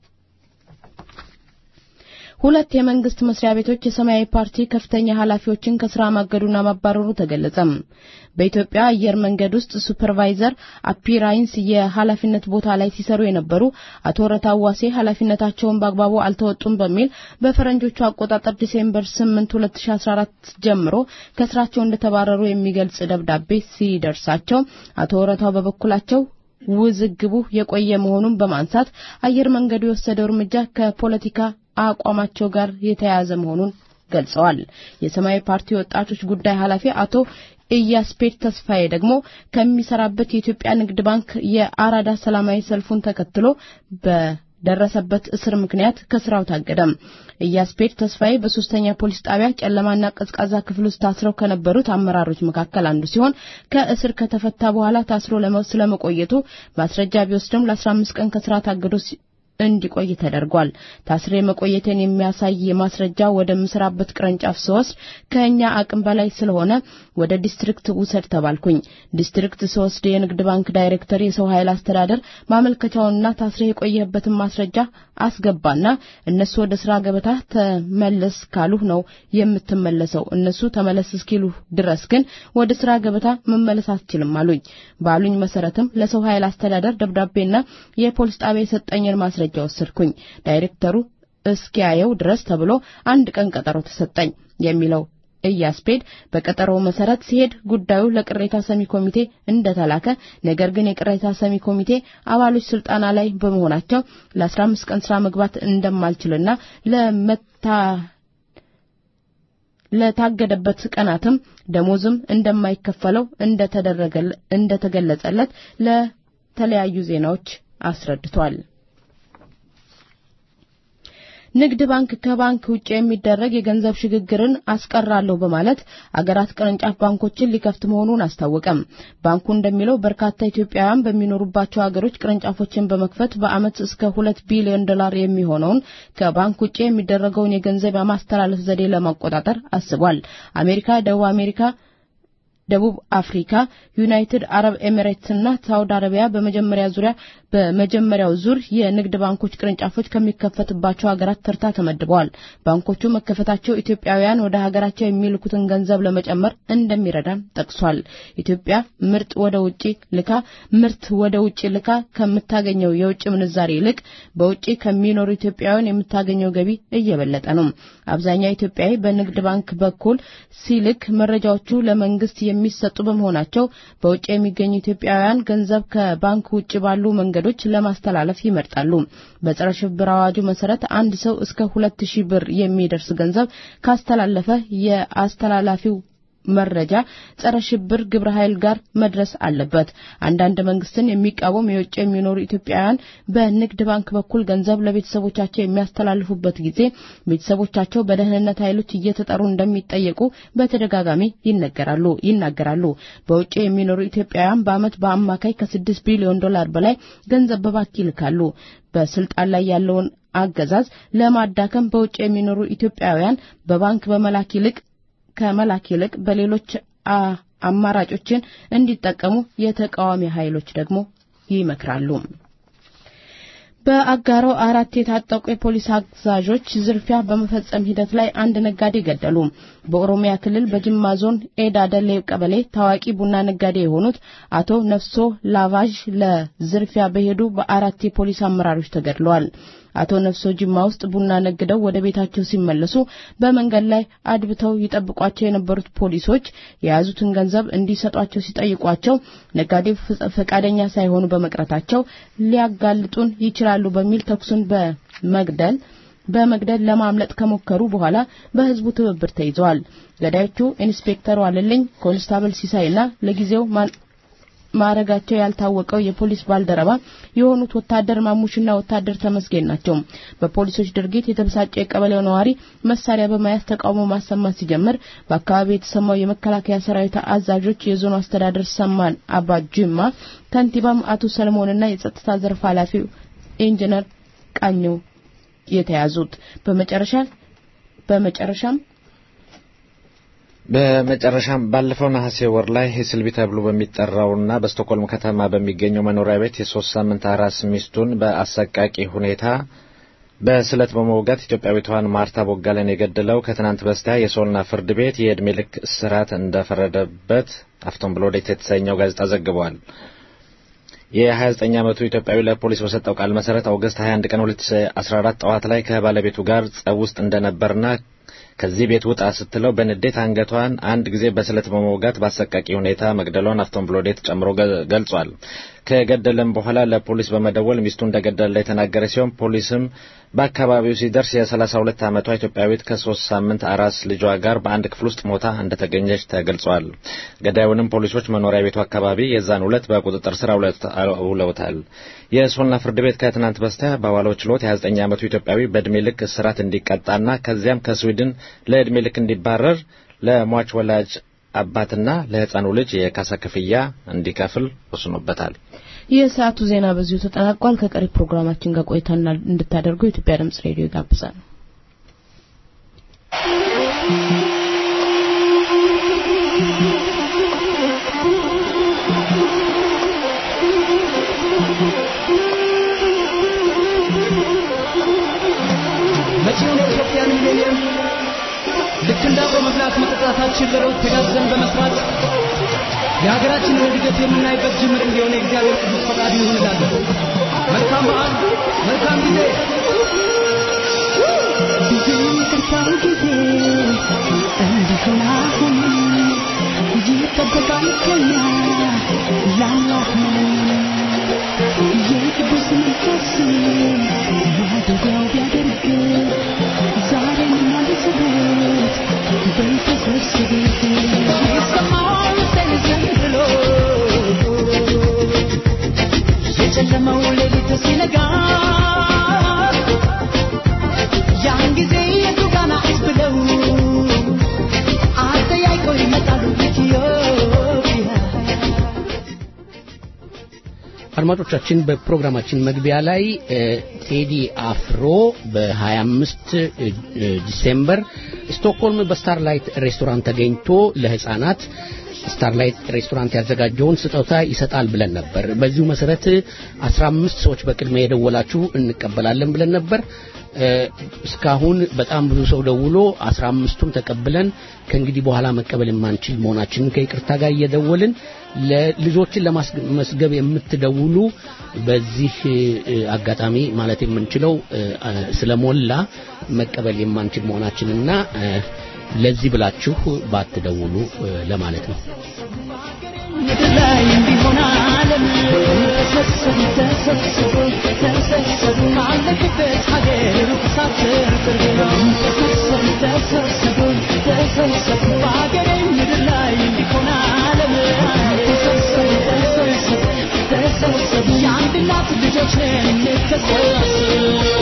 ሁለት የመንግስት መስሪያ ቤቶች የሰማያዊ ፓርቲ ከፍተኛ ኃላፊዎችን ከስራ ማገዱና ማባረሩ ተገለጸ። በኢትዮጵያ አየር መንገድ ውስጥ ሱፐርቫይዘር አፒራይንስ የኃላፊነት ቦታ ላይ ሲሰሩ የነበሩ አቶ ረታዋሴ ኃላፊነታቸውን በአግባቡ አልተወጡም በሚል በፈረንጆቹ አቆጣጠር ዲሴምበር 8 2014 ጀምሮ ከስራቸው እንደተባረሩ የሚገልጽ ደብዳቤ ሲደርሳቸው አቶ ረታው በበኩላቸው ውዝግቡ የቆየ መሆኑን በማንሳት አየር መንገዱ የወሰደው እርምጃ ከፖለቲካ አቋማቸው ጋር የተያያዘ መሆኑን ገልጸዋል። የሰማያዊ ፓርቲ ወጣቶች ጉዳይ ኃላፊ አቶ ኢያስፔድ ተስፋዬ ደግሞ ከሚሰራበት የኢትዮጵያ ንግድ ባንክ የአራዳ ሰላማዊ ሰልፉን ተከትሎ በደረሰበት እስር ምክንያት ከስራው ታገደም። ኢያስፔድ ተስፋዬ በሶስተኛ ፖሊስ ጣቢያ ጨለማና ቀዝቃዛ ክፍል ውስጥ ታስረው ከነበሩት አመራሮች መካከል አንዱ ሲሆን ከእስር ከተፈታ በኋላ ታስሮ ስለመቆየቱ ማስረጃ ቢወስድም ለ15 ቀን ከስራ ታግዶ እንዲቆይ ተደርጓል። ታስሬ መቆየቴን የሚያሳይ ማስረጃ ወደ ምሰራበት ቅርንጫፍ ስወስድ ከኛ አቅም በላይ ስለሆነ ወደ ዲስትሪክት ውሰድ ተባልኩኝ። ዲስትሪክት ስወስድ የንግድ ባንክ ዳይሬክተር የሰው ኃይል አስተዳደር ማመልከቻውንና ታስሬ የቆየህበትን ማስረጃ አስገባና እነሱ ወደ ስራ ገበታ ተመለስ ካሉህ ነው የምትመለሰው። እነሱ ተመለስ እስኪሉ ድረስ ግን ወደ ስራ ገበታ መመለስ አትችልም አሉኝ። ባሉኝ መሰረትም ለሰው ኃይል አስተዳደር ደብዳቤና የፖሊስ ጣቢያ የሰጠኝን ማስረጃ ወሰድኩኝ። ዳይሬክተሩ እስኪያየው ድረስ ተብሎ አንድ ቀን ቀጠሮ ተሰጠኝ የሚለው ኢያስፔድ በቀጠሮው መሰረት ሲሄድ ጉዳዩ ለቅሬታ ሰሚ ኮሚቴ እንደተላከ ነገር ግን የቅሬታ ሰሚ ኮሚቴ አባሎች ስልጣና ላይ በመሆናቸው ለ15 ቀን ስራ መግባት እንደማልችልና ለመታ ለታገደበት ቀናትም ደሞዝም እንደማይከፈለው እንደተገለጸለት ለተለያዩ ዜናዎች አስረድቷል። ንግድ ባንክ ከባንክ ውጭ የሚደረግ የገንዘብ ሽግግርን አስቀራለሁ በማለት አገራት ቅርንጫፍ ባንኮችን ሊከፍት መሆኑን አስታወቀም። ባንኩ እንደሚለው በርካታ ኢትዮጵያውያን በሚኖሩባቸው ሀገሮች ቅርንጫፎችን በመክፈት በዓመት እስከ ሁለት ቢሊዮን ዶላር የሚሆነውን ከባንክ ውጭ የሚደረገውን የገንዘብ የማስተላለፍ ዘዴ ለማቆጣጠር አስቧል። አሜሪካ፣ ደቡብ አሜሪካ ደቡብ አፍሪካ፣ ዩናይትድ አረብ ኤሚሬትስ እና ሳውዲ አረቢያ በመጀመሪያ ዙሪያ በመጀመሪያው ዙር የንግድ ባንኮች ቅርንጫፎች ከሚከፈትባቸው ሀገራት ተርታ ተመድበዋል። ባንኮቹ መከፈታቸው ኢትዮጵያውያን ወደ ሀገራቸው የሚልኩትን ገንዘብ ለመጨመር እንደሚረዳም ጠቅሷል። ኢትዮጵያ ምርት ወደ ውጪ ልካ ምርት ወደ ውጪ ልካ ከምታገኘው የውጭ ምንዛሬ ይልቅ በውጪ ከሚኖሩ ኢትዮጵያውያን የምታገኘው ገቢ እየበለጠ ነው። አብዛኛው ኢትዮጵያዊ በንግድ ባንክ በኩል ሲልክ መረጃዎቹ ለመንግስት የሚሰጡ በመሆናቸው በውጭ የሚገኙ ኢትዮጵያውያን ገንዘብ ከባንክ ውጭ ባሉ መንገዶች መንገዶች ለማስተላለፍ ይመርጣሉ። በጸረ ሽብር አዋጁ መሰረት አንድ ሰው እስከ ሁለት ሺህ ብር የሚደርስ ገንዘብ ካስተላለፈ የአስተላላፊው መረጃ ጸረ ሽብር ግብረ ኃይል ጋር መድረስ አለበት። አንዳንድ መንግስትን የሚቃወም የውጭ የሚኖሩ ኢትዮጵያውያን በንግድ ባንክ በኩል ገንዘብ ለቤተሰቦቻቸው የሚያስተላልፉበት ጊዜ ቤተሰቦቻቸው በደህንነት ኃይሎች እየተጠሩ እንደሚጠየቁ በተደጋጋሚ ይነገራሉ ይናገራሉ። በውጭ የሚኖሩ ኢትዮጵያውያን በአመት በአማካይ ከስድስት ቢሊዮን ዶላር በላይ ገንዘብ በባንክ ይልካሉ። በስልጣን ላይ ያለውን አገዛዝ ለማዳከም በውጭ የሚኖሩ ኢትዮጵያውያን በባንክ በመላክ ይልቅ ከመላክ ይልቅ በሌሎች አማራጮችን እንዲጠቀሙ የተቃዋሚ ኃይሎች ደግሞ ይመክራሉ። በአጋሮ አራት የታጠቁ የፖሊስ አዛዦች ዝርፊያ በመፈጸም ሂደት ላይ አንድ ነጋዴ ገደሉ። በኦሮሚያ ክልል በጅማ ዞን ኤዳ ደሌ ቀበሌ ታዋቂ ቡና ነጋዴ የሆኑት አቶ ነፍሶ ላቫዥ ለዝርፊያ በሄዱ በአራት የፖሊስ አመራሮች ተገድለዋል። አቶ ነፍሶ ጅማ ውስጥ ቡና ነግደው ወደ ቤታቸው ሲመለሱ በመንገድ ላይ አድብተው ይጠብቋቸው የነበሩት ፖሊሶች የያዙትን ገንዘብ እንዲሰጧቸው ሲጠይቋቸው ነጋዴው ፈቃደኛ ሳይሆኑ በመቅረታቸው ሊያጋልጡን ይችላሉ በሚል ተኩሱን በመግደል በመግደል ለማምለጥ ከሞከሩ በኋላ በህዝቡ ትብብር ተይዘዋል። ገዳዮቹ ኢንስፔክተር ዋለልኝ፣ ኮንስታብል ሲሳይና ለጊዜው ማዕረጋቸው ያልታወቀው የፖሊስ ባልደረባ የሆኑት ወታደር ማሙሽና ወታደር ተመስገን ናቸው። በፖሊሶች ድርጊት የተበሳጨ የቀበሌው ነዋሪ መሳሪያ በመያዝ ተቃውሞ ማሰማት ሲጀምር በአካባቢው የተሰማው የመከላከያ ሰራዊት አዛዦች፣ የዞኑ አስተዳደር ሰማን አባ ጅማ ከንቲባም አቶ ሰለሞንና የጸጥታ ዘርፍ ኃላፊው ኢንጂነር ቃኘው የተያዙት በመጨረሻ በመጨረሻም በመጨረሻም ባለፈው ነሐሴ ወር ላይ ሄስልቢ ተብሎ በሚጠራውና በስቶኮልም ከተማ በሚገኘው መኖሪያ ቤት የሶስት ሳምንት አራስ ሚስቱን በአሰቃቂ ሁኔታ በስለት በመውጋት ኢትዮጵያዊቷን ማርታ ቦጋለን የገደለው ከትናንት በስቲያ የሶልና ፍርድ ቤት የዕድሜ ልክ እስራት እንደፈረደበት አፍቶን ብሎዴት የተሰኘው ጋዜጣ ዘግቧል። የ29 ዓመቱ ኢትዮጵያዊ ለፖሊስ በሰጠው ቃል መሰረት ኦገስት 21 ቀን 2014 ጠዋት ላይ ከባለቤቱ ጋር ጸብ ውስጥ እንደነበርና ከዚህ ቤት ውጣ ስትለው በንዴት አንገቷን አንድ ጊዜ በስለት በመውጋት በአሰቃቂ ሁኔታ መግደሏን አፍቶን ብሎዴት ጨምሮ ገልጿል። ከገደለም በኋላ ለፖሊስ በመደወል ሚስቱ እንደገደለ የተናገረ ሲሆን ፖሊስም በአካባቢው ሲደርስ የ32 ዓመቷ ኢትዮጵያዊት ከሶስት ሳምንት አራስ ልጇ ጋር በአንድ ክፍል ውስጥ ሞታ እንደተገኘች ተገልጿል። ገዳዩንም ፖሊሶች መኖሪያ ቤቱ አካባቢ የዛን ዕለት በቁጥጥር ስር አውለውታል። የሶልና ፍርድ ቤት ከትናንት በስቲያ በዋለው ችሎት የ29 ዓመቱ ኢትዮጵያዊ በዕድሜ ልክ እስራት እንዲቀጣና ከዚያም ከስዊድን ለዕድሜ ልክ እንዲባረር ለሟች ወላጅ አባትና ለሕፃኑ ልጅ የካሳ ክፍያ እንዲከፍል ወስኖበታል። የሰዓቱ ዜና በዚሁ ተጠናቋል። ከቀሪ ፕሮግራማችን ጋር ቆይታ እንድታደርጉ የኢትዮጵያ ድምጽ ሬዲዮ ይጋብዛል። መጪውን የኢትዮጵያ ሚሌኒየም ልክ እንደ አብሮ መብላት መጠጣታችን ለለውጥ ተጋግዘን በመስራት የሀገራችንን እድገት የምናይበት ጅምር እንዲሆን የእግዚአብሔር ቅዱስ ፈቃዱ ይሁን እላለሁ። መልካም በዓል፣ መልካም ጊዜ። ብዙ ይቅርታው ጊዜ እንዲሆን አሁን ይጠበቃል ከኛ ላላህ የቅዱስ መንፈስ ማደሪያው ቢያደርግ ዛሬን ማለስበት በተሰብስቤት ይሰማል ተንዘንብሎ የጨለመው ሌሊት ሲነጋ ያን ጊዜ የቱ ጋር ናት ብለው አጠያይቀው ይመጣሉ ኢትዮጵያ አድማጮቻችን በፕሮግራማችን መግቢያ ላይ ቴዲ አፍሮ በ25 ዲሴምበር ስቶክሆልም በስታርላይት ሬስቶራንት ተገኝቶ ለህፃናት ስታርላይት ሬስቶራንት ያዘጋጀውን ስጦታ ይሰጣል ብለን ነበር። በዚሁ መሰረት 15 ሰዎች በቅድሚያ የደወላችሁ እንቀበላለን ብለን ነበር። እስካሁን በጣም ብዙ ሰው ደውሎ 15ቱን ተቀብለን ከእንግዲህ በኋላ መቀበል የማንችል መሆናችንን ከይቅርታ ጋር እየደወልን ለልጆችን ለማስመዝገብ የምትደውሉ በዚህ አጋጣሚ ማለት የምንችለው ስለሞላ መቀበል የማንችል መሆናችንና ለዚህ ብላችሁ ባትደውሉ ለማለት ነው። ምድር ላይ እንዲሆናል ዓለም ተሰብሰቡ ተሰብሰቡ ተሰብሰቡ ካለክበት ሀገር ሩቅ ሳትር ቅርብ ነው ተሰብሰቡ ተሰብሰቡ ተሰብሰቡ በሀገሬ ምድር ላይ እንዲሆን ዓለም ተሰብሰቡ ተሰብሰቡ ተሰብሰቡ የአንድ እናት ልጆች ነን እንተሳሰብ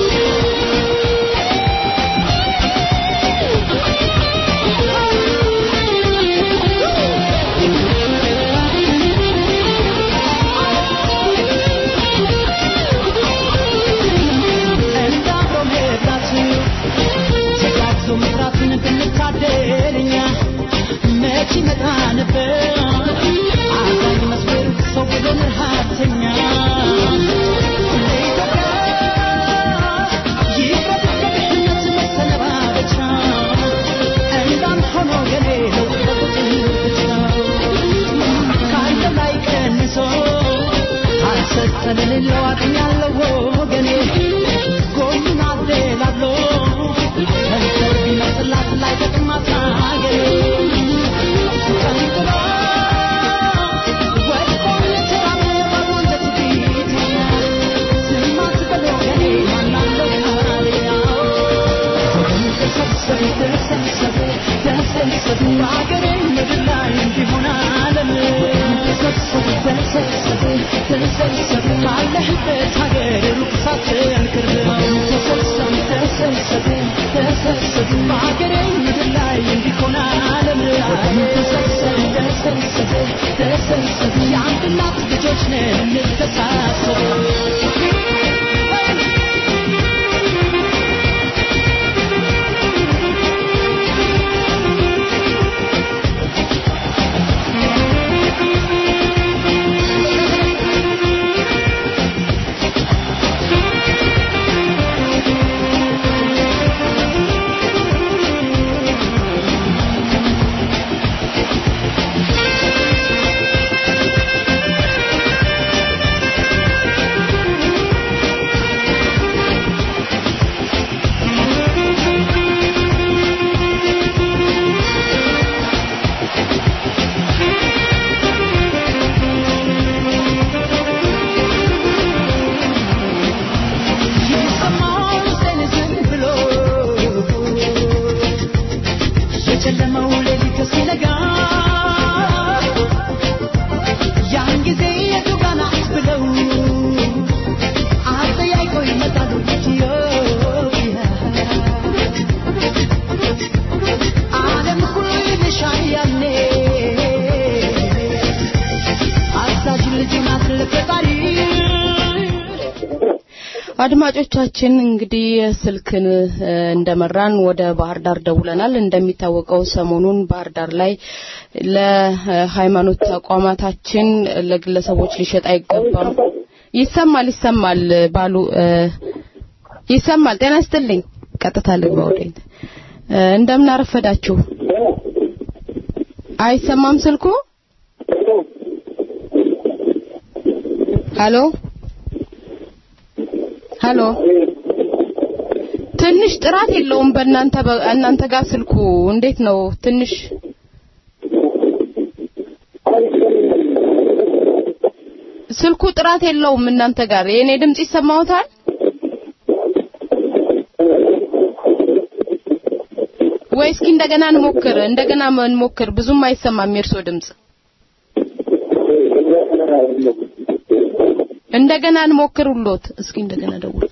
ስለሌለው አቅኛለሁ ወገኔ ጎኑን አደላሎ ከንፈር ቢመስላት ላይ ጠቅማት ሀገሬ ቀንጥሎ ወድቆ የተራበ ባልወንጀት ቢተኛል ዝም አትበል ወገኔ ማናለው ካሪያ ተሰብሰቡ ተሰብሰቡ ተሰብሰቡ ሀገሬ ምድር ላይ እንዲሆን ዓለም ተሰብሰቡ ተሰብሰቡ ተሰብሰቡ ካለህበት ሀገር ሩቅ ሳትል ቅርብ ነው ተሰብሰቡ ተሰብሰቡ ተሰብሰቡ ሀገሬ ምድር ላይ እንዲሆን ዓለም ተሰብሰቡ ተሰብሰቡ ተሰብሰቡ የአንድ እናት ልጆች ነን እንተሳሰቡ የጨለመው ሌሊት ሲነጋ ያን ጊዜ የቱ ጋር ናት ብለው አጠያይቀው ይመጣሉ ኢትዮጵያ ዓለም ሁሉ ይልሻል ያኔ አዛዥ ልጅ ናት ለፈጣሪ አድማጮቻችን እንግዲህ ስልክን እ፣ እንደመራን ወደ ባህር ዳር ደውለናል። እንደሚታወቀው ሰሞኑን ባህር ዳር ላይ ለሃይማኖት ተቋማታችን ለግለሰቦች ሊሸጥ አይገባም። ይሰማል ይሰማል ባሉ እ፣ ይሰማል። ጤና ይስጥልኝ። ቀጥታ ልግባ ወደ እ፣ እንደምን አረፈዳችሁ? አይሰማም ስልኩ? ሄሎ ሄሎ ትንሽ ጥራት የለውም በእናንተ በ- እናንተ ጋር ስልኩ እንዴት ነው ትንሽ ስልኩ ጥራት የለውም እናንተ ጋር የኔ ድምጽ ይሰማዎታል ወይ እስኪ እንደገና እንሞክር እንደገና እንሞክር ብዙም አይሰማም የእርሶ ድምጽ እንደገና እንሞክር ሁሎት እስኪ እንደገና ደውል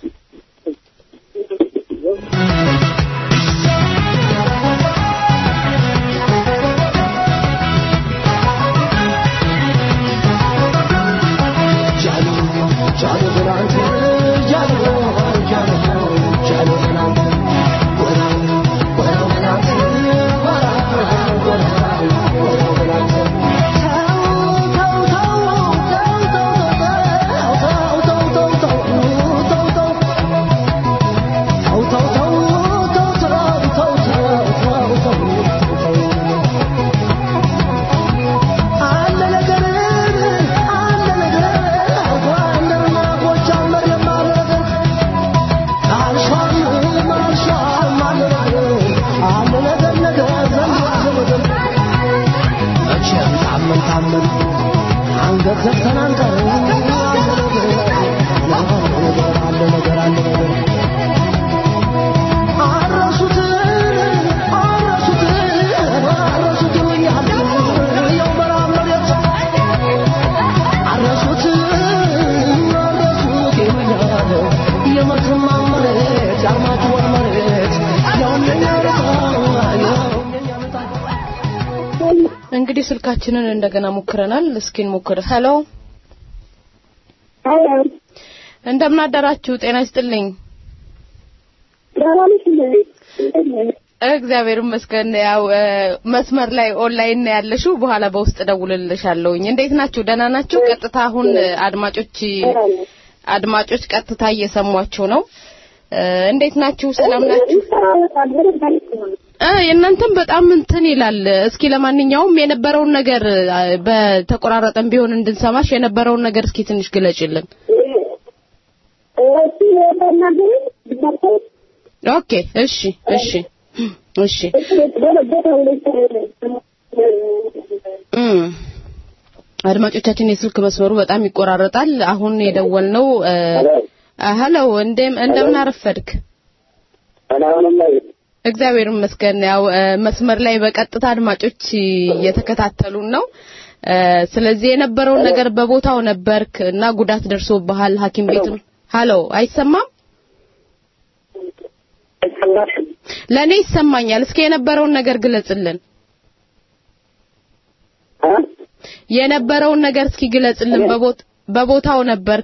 አንገት ዘግተን አንቀርም አለ ነገር አለ ነገር አረሱትን አረሱትን አረሱት ይሉኛል ያው በረሃ መሬት አረሱት አረሱት ይሉኛል የመተማ መሬት የአርማጭሆን መሬት ያው የኛ ዕጣ ያው እንግዲህ ስልካችንን እንደገና ሞክረናል። እስኪ እንሞክር። ሄሎ እንደምን አደራችሁ? ጤና ይስጥልኝ። እግዚአብሔር ይመስገን። ያው እ፣ መስመር ላይ ኦንላይን ነው ያለሽው። በኋላ በውስጥ ደውልልሻለሁኝ። እንዴት ናችሁ? ደህና ናችሁ? ቀጥታ አሁን አድማጮች አድማጮች ቀጥታ እየሰሟችሁ ነው። እ፣ እንዴት ናችሁ? ሰላም ናችሁ? እ የእናንተም በጣም እንትን ይላል። እስኪ ለማንኛውም የነበረውን ነገር አ፣ በተቆራረጠም ቢሆን እንድንሰማሽ የነበረውን ነገር እስኪ ትንሽ ግለጭልን። ኦኬ፣ እሺ፣ እሺ፣ እሺ። እም አድማጮቻችን የስልክ መስመሩ በጣም ይቆራረጣል። አሁን የደወልነው እ፣ ሄሎ፣ እንደም እንደምን አረፈድክ? እግዚአብሔር ይመስገን። ያው እ፣ መስመር ላይ በቀጥታ አድማጮች እየተከታተሉን ነው። እ፣ ስለዚህ የነበረውን ነገር በቦታው ነበርክ እና ጉዳት ደርሶብሃል ሐኪም ቤትም ሀሎ፣ አይሰማም? ለእኔ ይሰማኛል። እስኪ የነበረውን ነገር ግለጽልን። የነበረውን ነገር እስኪ ግለጽልን። በቦት በቦታው ነበርክ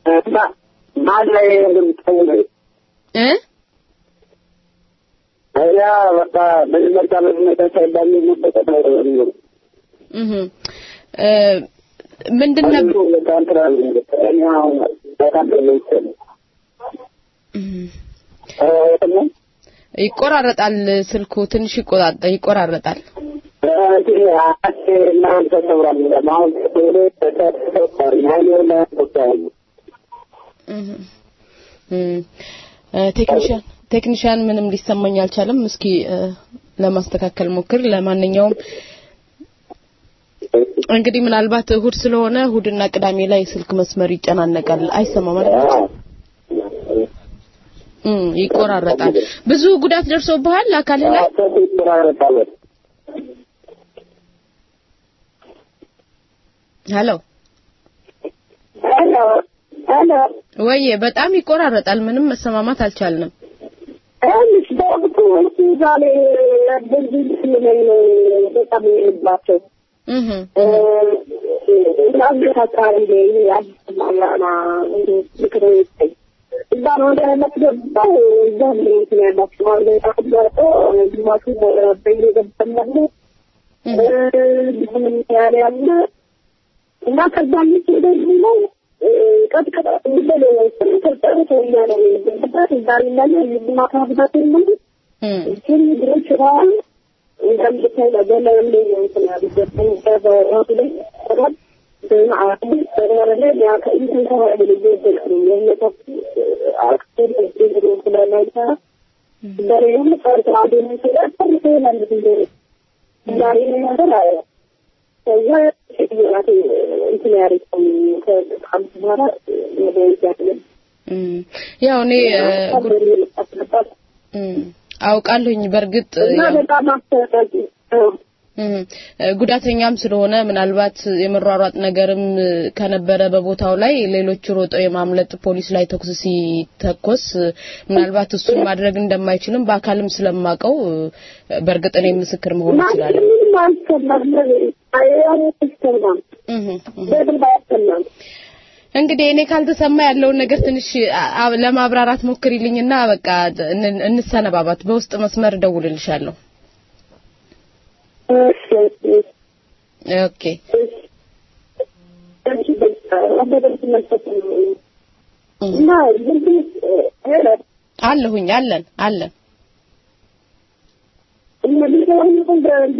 እ እህ እ ምንድን ነበር ይቆራረጣል። ስልኩ ትንሽ ይቆጣ- ይቆራረጣል። እህ እም እ፣ ቴክኒሻን ቴክኒሻን ምንም ሊሰማኝ አልቻለም። እስኪ እ፣ ለማስተካከል ሞክር። ለማንኛውም እንግዲህ ምናልባት እሁድ ስለሆነ እሁድና ቅዳሜ ላይ ስልክ መስመር ይጨናነቃል። አይሰማም አይደል? እም ይቆራረጣል። ብዙ ጉዳት ደርሶብሃል አካልህ ላይ? ሄሎ ወይ በጣም ይቆራረጣል። ምንም መሰማማት አልቻልንም። ትንሽ በወቅቱ እሱ ዛሬ በዚህ ስለምን በጣም የልባቸው እህ እናንተ አካባቢ ላይ አዲስ ማላና ምክር ይጠይ እዛ ነው ወደ መስገባው እዛ ነው እንትን ያላቸው ማለት ነው ታጥባቶ ግማሹ በይሮ ገብተናል ብዙም ያለ ያለ እና ከዛ ምጭ ደግሞ ቀጥቀጣ እንደለ ተጠሩ ተያለ ነው ዛሬ ላይ የማታ ብዛት ነው ግን ድሮች ራን እንደምታይ ለገለ ላይ እንትን ያሉበት በራሱ ላይ ተባል በማዓት ተራራለ ያ ከእንትን ተዋለ ልጅ ይደላሉ የነተፍ አክተር እንደዚህ ስለላይታ ዛሬም ፈርታ አደን ስለፈር ይላል እንደ ዛሬ ነገር አለ ከዛ ሸክሚያት እንትን ያሪከው ከአምስት በኋላ ወደ ያለ እም ያው እኔ እ፣ ጉ- እም አውቃለሁኝ በእርግጥ እና ያው በጣም አስተዳቂ እም እ፣ ጉዳተኛም ስለሆነ ምናልባት የመሯሯጥ ነገርም እ፣ ከነበረ በቦታው ላይ ሌሎች ሮጠው የማምለጥ ፖሊስ ላይ ተኩስ ሲተኮስ እ፣ ምናልባት እሱን ማድረግ እንደማይችልም በአካልም ስለማቀው በእርግጥ እኔ ምስክር መሆን እችላለሁ። ምንም አልሰማም አይሰማም እህ እህ በደንብ አያሰማም እንግዲህ እኔ ካልተሰማ ያለውን ነገር ትንሽ አ- አ- ለማብራራት ሞክሪልኝና በቃ እን- እንሰነባባት። በውስጥ መስመር እደውልልሻለሁ። እሺ እሺ ኦኬ እሺ በቃ በደንብ መልሰት እና እንግዲህ ሄለ አለሁኝ አለን አለን እነዚህ ደግሞ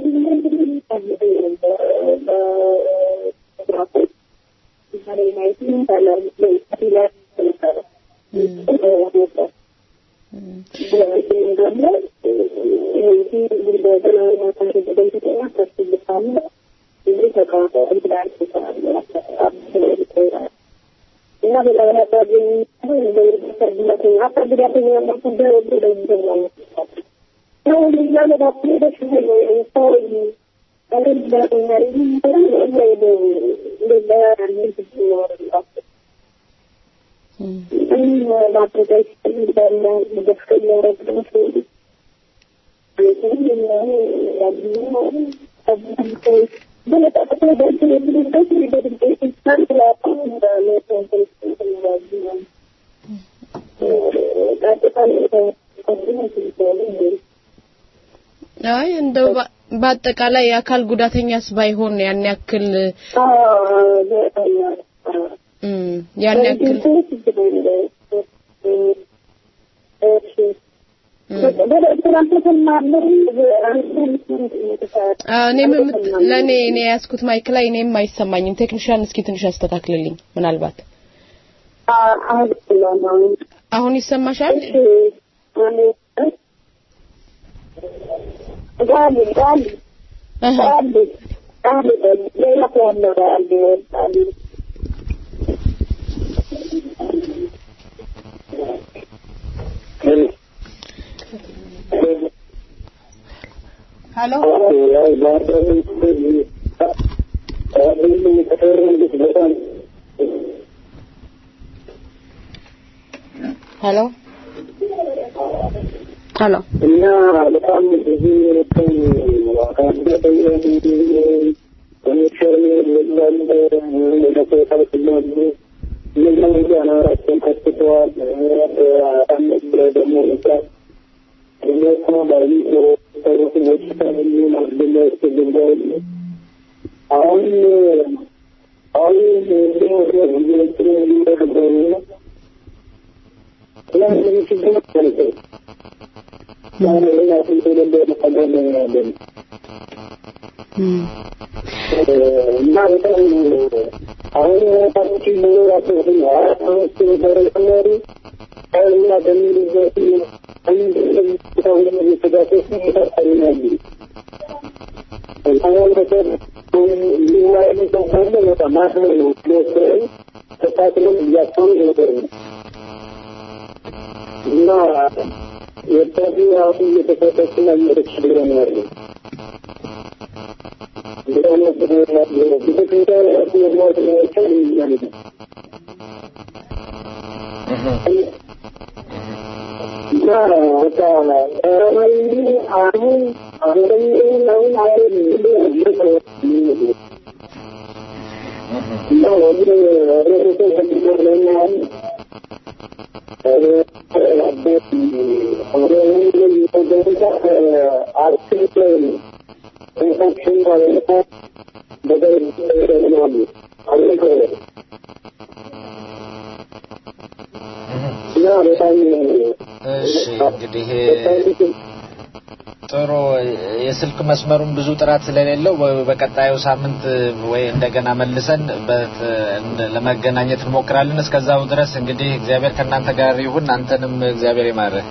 አካል ጉዳተኛ ያላቸው በደንብ ይገኛል። ሰው ሊያለ ባስ ደስ ይላል ሰው አካል ጉዳተኛ አይ እንደው በ- በአጠቃላይ የአካል ጉዳተኛስ ባይሆን ያን ያክል እም፣ ያን ያክል አዎ፣ እኔም የምት- ለእኔ እኔ የያዝኩት ማይክ ላይ እኔም አይሰማኝም። ቴክኒሻን እስኪ ትንሽ ያስተካክልልኝ ምናልባት አሁን ይሰማሻል? ጋሊ ጋሊ ጋሊ ጋሊ ሌላ ያለው ጋሊ ጋሊ ሄሎ ሄሎ ሄሎ እና በጣም ብዙ የነበሩ አካል ኮኔክሽን የለም ለፖታው ስላሉ እነዚያ ሁሉ አናራቸውን ከትተዋል። አመት ደግሞ እዛ እነሱ ላይ ሰሩት በሽታ የሚሆን አስደላ ያስፈልጋል። አሁን አሁን ዜናችን የሚነበሩ ለምን ችግር ነበር እና በጣም አሁን ታች መኖራቸው አራት አመት ነበረ ተማሪ እና በሚሉበት አንድ ሁን የተጋፈሱ ይታሳልናሉ ማህበረሰብ ሊዋይ ሰው ካለ በጣም ማክበር ነው ሊወስረን ተሳክሎም እያሰኑ ነበር ነው እና ወጣቱ አሁን እየተፈተሽና እየተቸገረ ነው ያለው። ቤተክርስቲያን ራሱ መግባት ማይቻል ማለት ነው። እና በቃ ተራማዊ አሁን አሁን አሁን አሁን እና ወደ ህብረተሰብ ከሚኖረኛል እሺ እንግዲህ ጥሩ የስልክ መስመሩን ብዙ ጥራት ስለሌለው በ- በቀጣዩ ሳምንት ወይ እንደገና መልሰን በት- እንደ- ለመገናኘት እንሞክራለን። እስከዛው ድረስ እንግዲህ እግዚአብሔር ከእናንተ ጋር ይሁን። አንተንም እግዚአብሔር ይማርህ።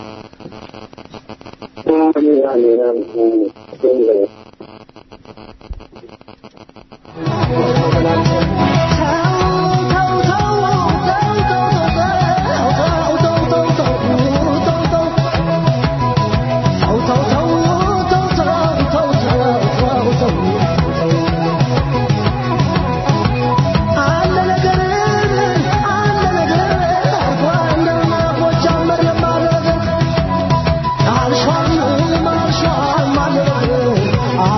አልሿል ማልሿል ማለ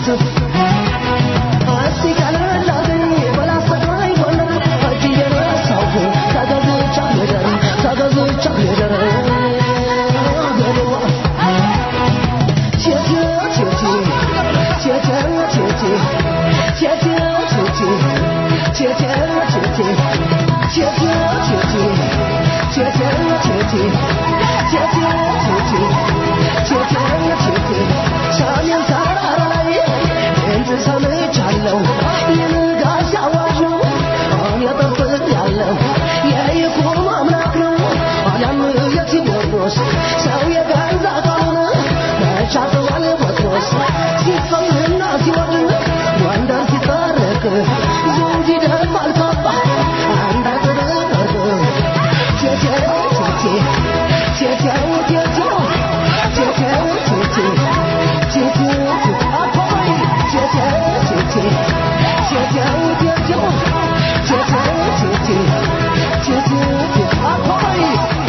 እስቲ ቀለላገኝ በላስተግራይ ጎንደር እጅ እየነሳሁ ተገዝቻ ልደር ተገዝቻ ልደር አገሬዋ ቴቴ ቴቴ ቴቴ ቴቴ ቴቴ ቴቴ ቴቴ ቴቴ ቴቴ ቴቴ ቴቴ ቴቴ ቴቴ ቴቴ ቴቴ ቴቴ ሰሜን ተራራ ላይ ድምፅ ሰምቻለሁ የንጋት አዋጅ ነው እኔ ጠብቅ ያለው የይኩኖ አምላክ ነው አሊያም የቴዎድሮስ ሰው የገዛ ቃሉን መቻጥዋል ጴጥሮስ ሲፈልና ሲወድን ጎንደር ሲታረቅ ዘውድ ይደፋል ካባ አንድ አጥር ወርቅ ቴቴው ቴቴ ቴቴው ቴቴው ቴቴው ቴቴ ቴቴው ቴቴ አባይ ቴቴው ቴቴ ቴቴው ቴቴው ቴቴው ቴቴ ቴቴው ቴቴ አባይ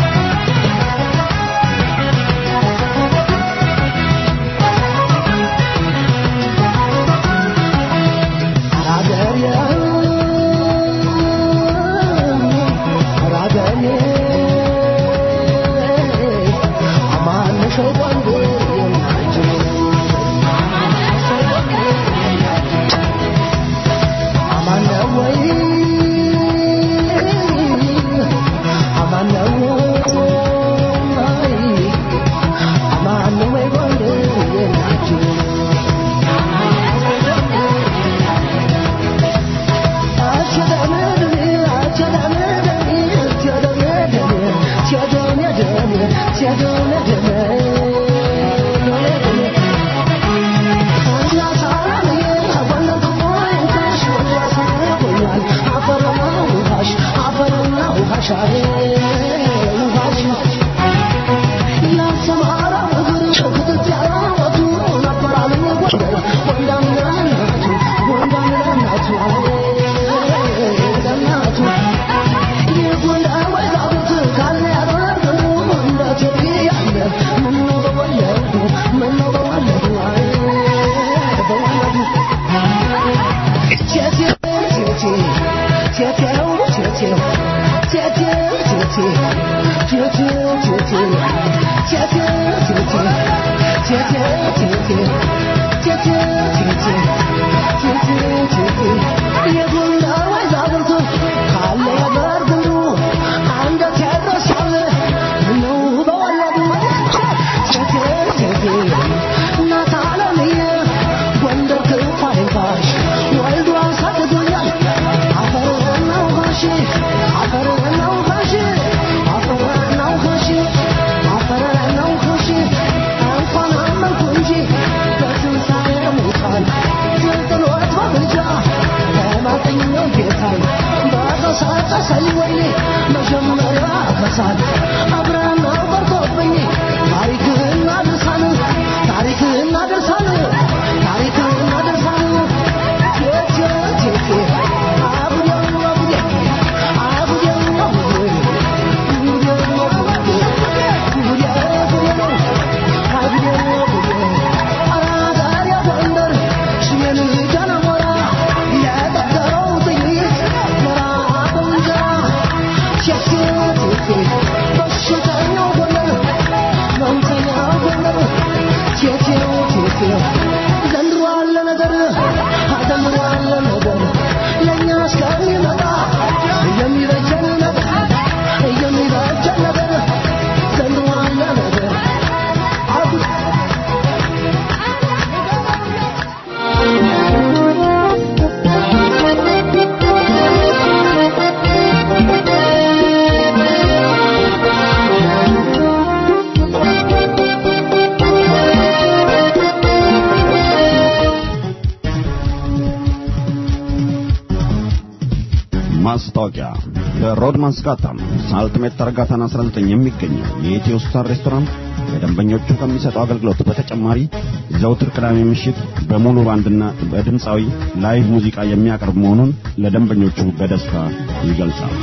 ማስታወቂያ በሮድማንስ ጋታም ሳልትሜት ተረጋታን 19 የሚገኘው የኢትዮ ስታር ሬስቶራንት ለደንበኞቹ ከሚሰጠው አገልግሎት በተጨማሪ ዘውትር ቅዳሜ ምሽት በሙሉ ባንድና በድምፃዊ ላይቭ ሙዚቃ የሚያቀርብ መሆኑን ለደንበኞቹ በደስታ ይገልጻል።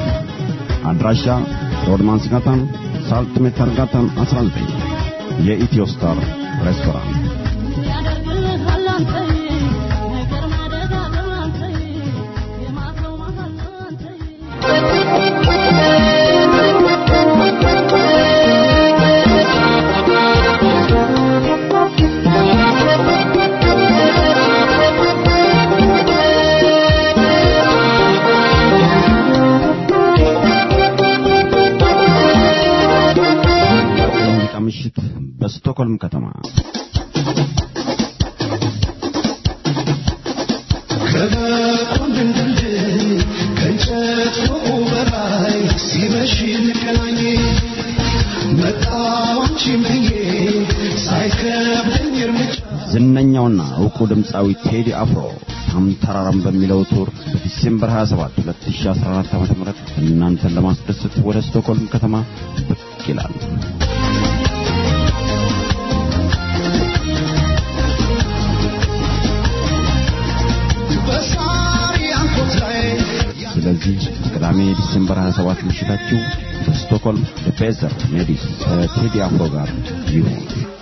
አድራሻ ሮድማንስ ጋታም ሳልትሜት ተረጋታን 19 የኢትዮ ስታር ሬስቶራንት ስቶክሆልም ከተማ ከበቁንድን ድልድይ ከእንጨት ፎቁ በላይ ሲመሽ እንገናኝ መጣሁ አንቺን ብዬ ሳይከብደኝ እርምጃ ዝነኛውና ዕውቁ ድምፃዊ ቴዲ አፍሮ ታምተራራም በሚለው ቱር በዲሴምበር 27 2014 ዓ.ም እናንተን ለማስደሰት ወደ ስቶክሆልም ከተማ ብቅ ይላል። በሳሪ አንኮት ላይ ስለዚህ ቅዳሜ ዲሴምበር 27 ምሽታችሁ በስቶክሆልም በፔዘር ሜዲስ ከቴዲ አፍሮ ጋር ይሁን።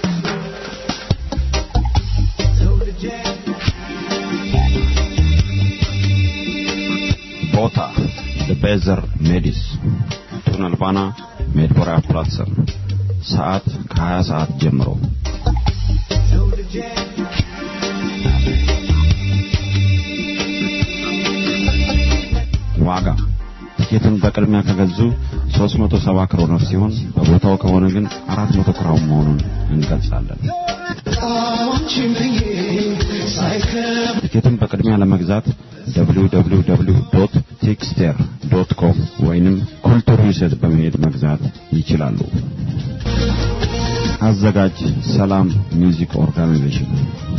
ቦታ በፔዘር ሜዲስ ቱነልባና ሜድቦራ ፕላትሰን ሰዓት ከ20 ሰዓት ጀምሮ ዋጋ ትኬትን በቅድሚያ ከገዙ 370 ክሮኖር ሲሆን በቦታው ከሆነ ግን 400 ክራውን መሆኑን እንገልጻለን። አንቺን ብዬ ሳይከብደኝ ትኬትን በቅድሚያ ለመግዛት www.tickster.com ወይንም ኩልቱር ሂሰት በመሄድ መግዛት ይችላሉ። አዘጋጅ ሰላም ሚውዚክ ኦርጋናይዜሽን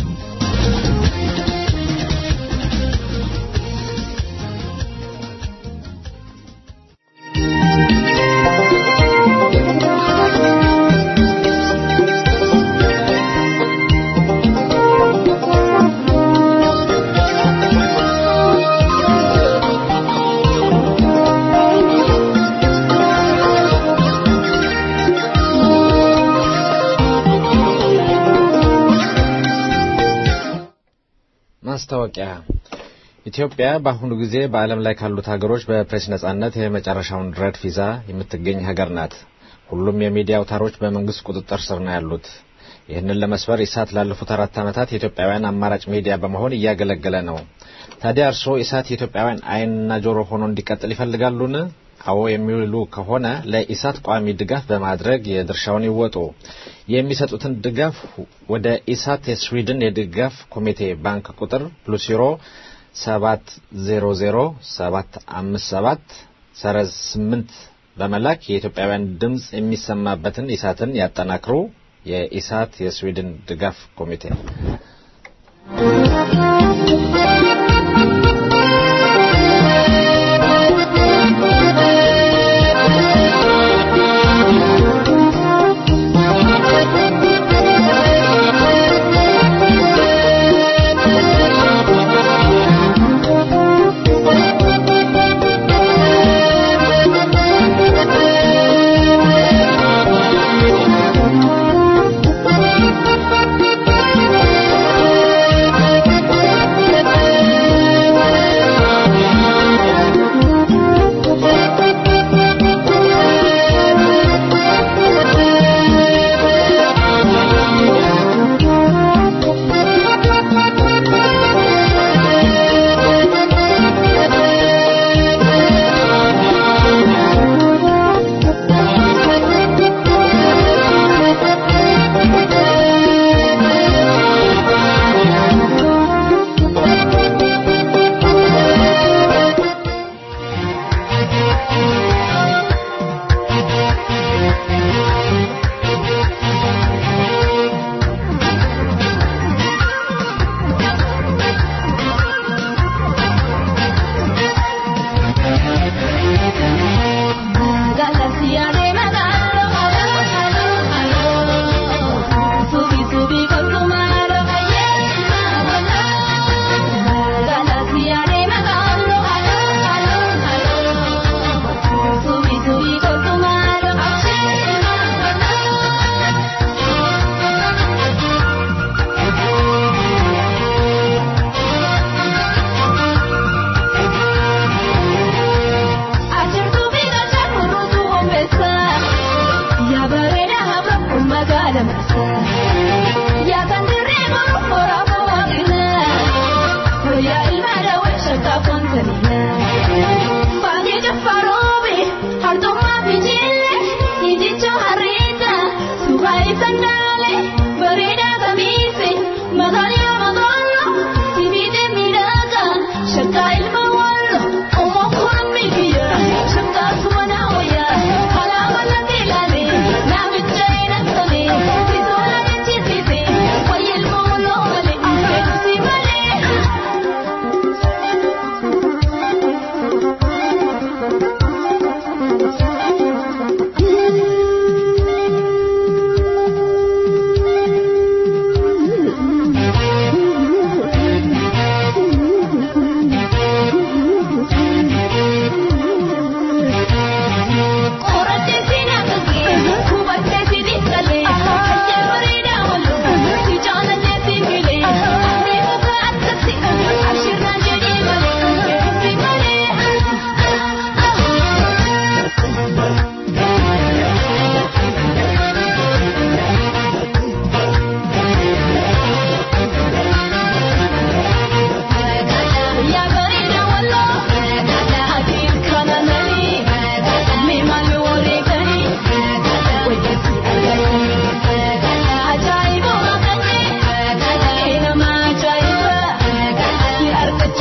ማስታወቂያ ኢትዮጵያ በአሁኑ ጊዜ በዓለም ላይ ካሉት ሀገሮች በፕሬስ ነጻነት የመጨረሻውን ረድፍ ይዛ የምትገኝ ሀገር ናት። ሁሉም የሚዲያ አውታሮች በመንግስት ቁጥጥር ስር ነው ያሉት። ይህንን ለመስበር ኢሳት ላለፉት አራት ዓመታት የኢትዮጵያውያን አማራጭ ሚዲያ በመሆን እያገለገለ ነው። ታዲያ እርስዎ ኢሳት የኢትዮጵያውያን ዓይንና ጆሮ ሆኖ እንዲቀጥል ይፈልጋሉን? አዎ የሚውሉ ከሆነ ለኢሳት ቋሚ ድጋፍ በማድረግ የድርሻውን ይወጡ። የሚሰጡትን ድጋፍ ወደ ኢሳት የስዊድን የድጋፍ ኮሚቴ ባንክ ቁጥር ፕሉስ ዩሮ ሰባት ዜሮ ዜሮ ሰባት አምስት ሰባት ሰረዝ ስምንት በመላክ የኢትዮጵያውያን ድምፅ የሚሰማበትን ኢሳትን ያጠናክሩ። የኢሳት የስዊድን ድጋፍ ኮሚቴ Thank you.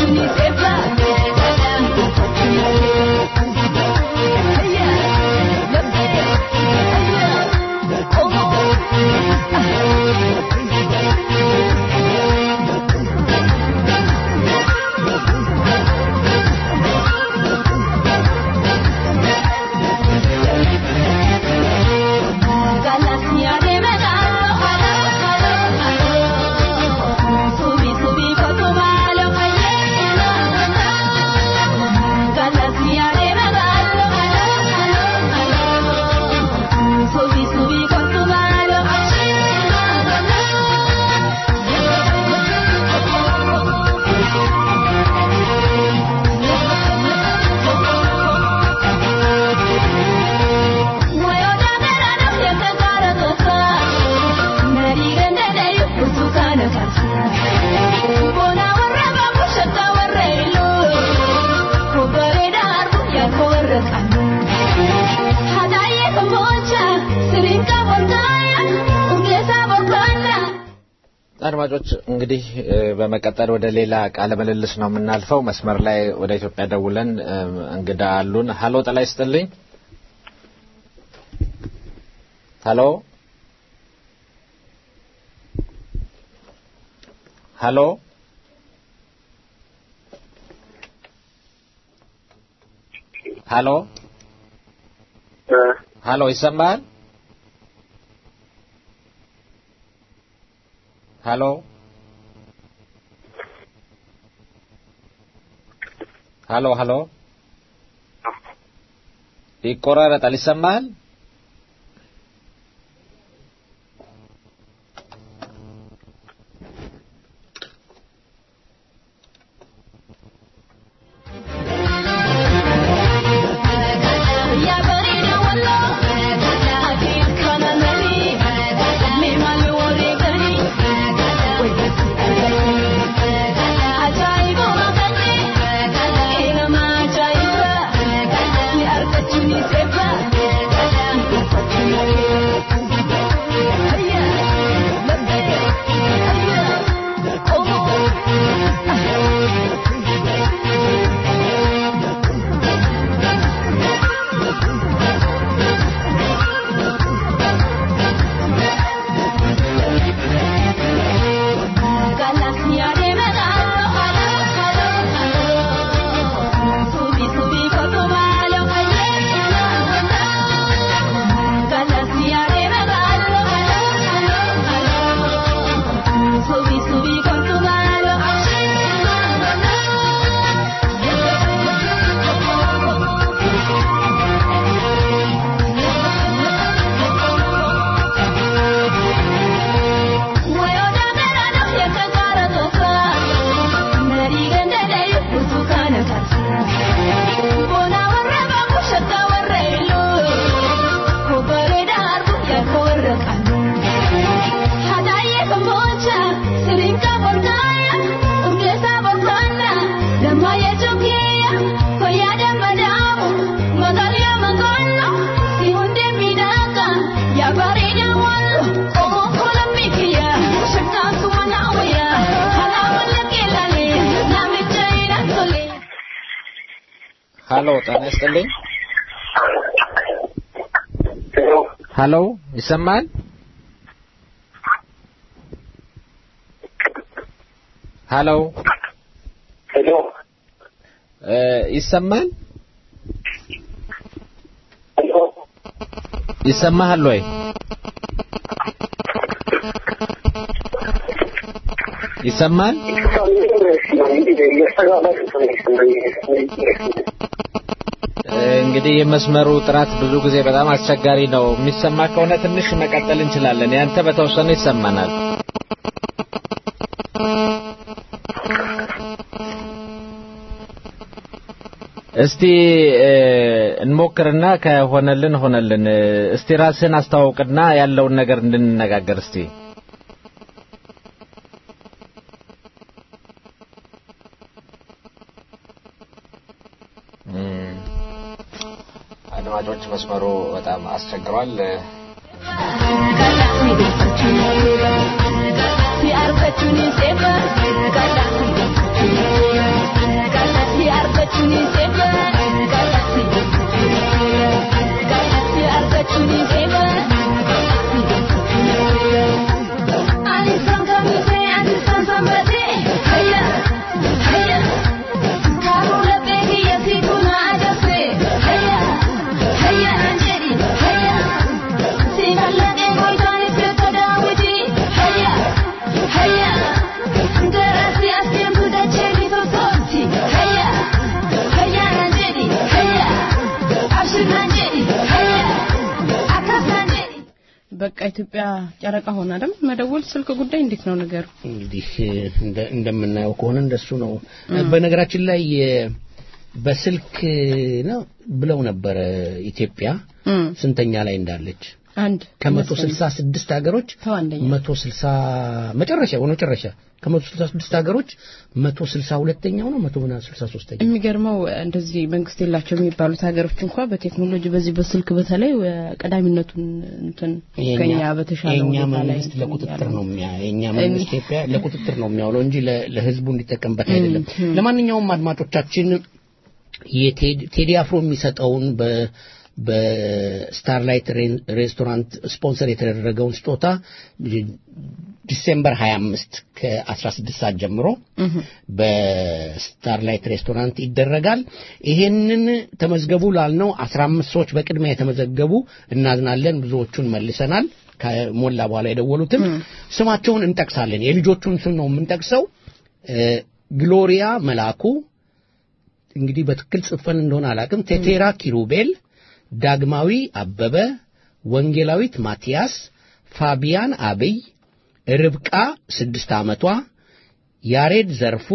አድማጮች እንግዲህ እ፣ በመቀጠል ወደ ሌላ ቃለ ምልልስ ነው የምናልፈው። መስመር ላይ ወደ ኢትዮጵያ ደውለን እ፣ እንግዳ አሉን። ሀሎ ጤና ይስጥልኝ። ሀሎ ሀሎ ሀሎ ሀሎ ይሰማል? ሀሎ ሀሎ ሀሎ ይቆራረጣል። ይሰማል? ሀሎ ጤና ይስጥልኝ። ሀሎ ይሰማል? ሀሎ ሄሎ እ፣ ይሰማል? ይሰማሃል ወይ? ይሰማል? እ፣ እንግዲህ የመስመሩ ጥራት ብዙ ጊዜ በጣም አስቸጋሪ ነው። የሚሰማ ከሆነ ትንሽ መቀጠል እንችላለን። ያንተ በተወሰነ ይሰማናል። እስቲ እ፣ እንሞክርና ከሆነልን ሆነልን። እ፣ እስቲ ራስህን አስተዋውቅና ያለውን ነገር እንድንነጋገር እስቲ። እም፣ አድማጮች መስመሩ በጣም አስቸግሯል። እ፣ Si arfachuni sefa, kala ኢትዮጵያ ጨረቃ ሆነ አይደል? መደወል ስልክ ጉዳይ እንዴት ነው ነገሩ? እንግዲህ እንደ- እንደምናየው ከሆነ እንደሱ ነው። በነገራችን ላይ የ- በስልክ ነው ብለው ነበረ ኢትዮጵያ እም፣ ስንተኛ ላይ እንዳለች አንድ ከመቶ ስልሳ ስድስት ሀገሮች ተዋንደኛ መቶ ስልሳ መጨረሻ መጨረሻ ከመቶ ስልሳ ስድስት ሀገሮች መቶ ስልሳ ሁለተኛው ነው መቶ ምናምን ስልሳ ሶስተኛ የሚገርመው እንደዚህ መንግስት የላቸው የሚባሉት ሀገሮች እንኳ በቴክኖሎጂ በዚህ በስልክ በተለይ ቀዳሚነቱን እንትን ከኛ በተሻለ የኛ ሁኔታ ላይ መንግስት ለቁጥጥር ነው የሚያ የኛ እኔ- መንግስት ኢትዮጵያ ለቁጥጥር ነው የሚያውለው እንጂ ለ- ለህዝቡ እንዲጠቀምበት አይደለም። ለማንኛውም አድማጮቻችን የቴዲ ቴዲ አፍሮ የሚሰጠውን በ በስታርላይት ሬን- ሬስቶራንት ስፖንሰር የተደረገውን ስጦታ ዲሴምበር 25 ከ16 ሰዓት ጀምሮ በስታርላይት ሬስቶራንት ይደረጋል። ይሄንን ተመዝገቡ ላልነው 15 ሰዎች በቅድሚያ የተመዘገቡ እናዝናለን። ብዙዎቹን መልሰናል። ከሞላ በኋላ የደወሉትም ስማቸውን እንጠቅሳለን። የልጆቹን ስም ነው የምንጠቅሰው። እ፣ ግሎሪያ መላኩ እንግዲህ በትክክል ጽፈን እንደሆነ አላቅም። ቴቴራ ኪሩቤል፣ ዳግማዊ አበበ፣ ወንጌላዊት ማቲያስ፣ ፋቢያን አብይ፣ ርብቃ ስድስት ዓመቷ፣ ያሬድ ዘርፉ፣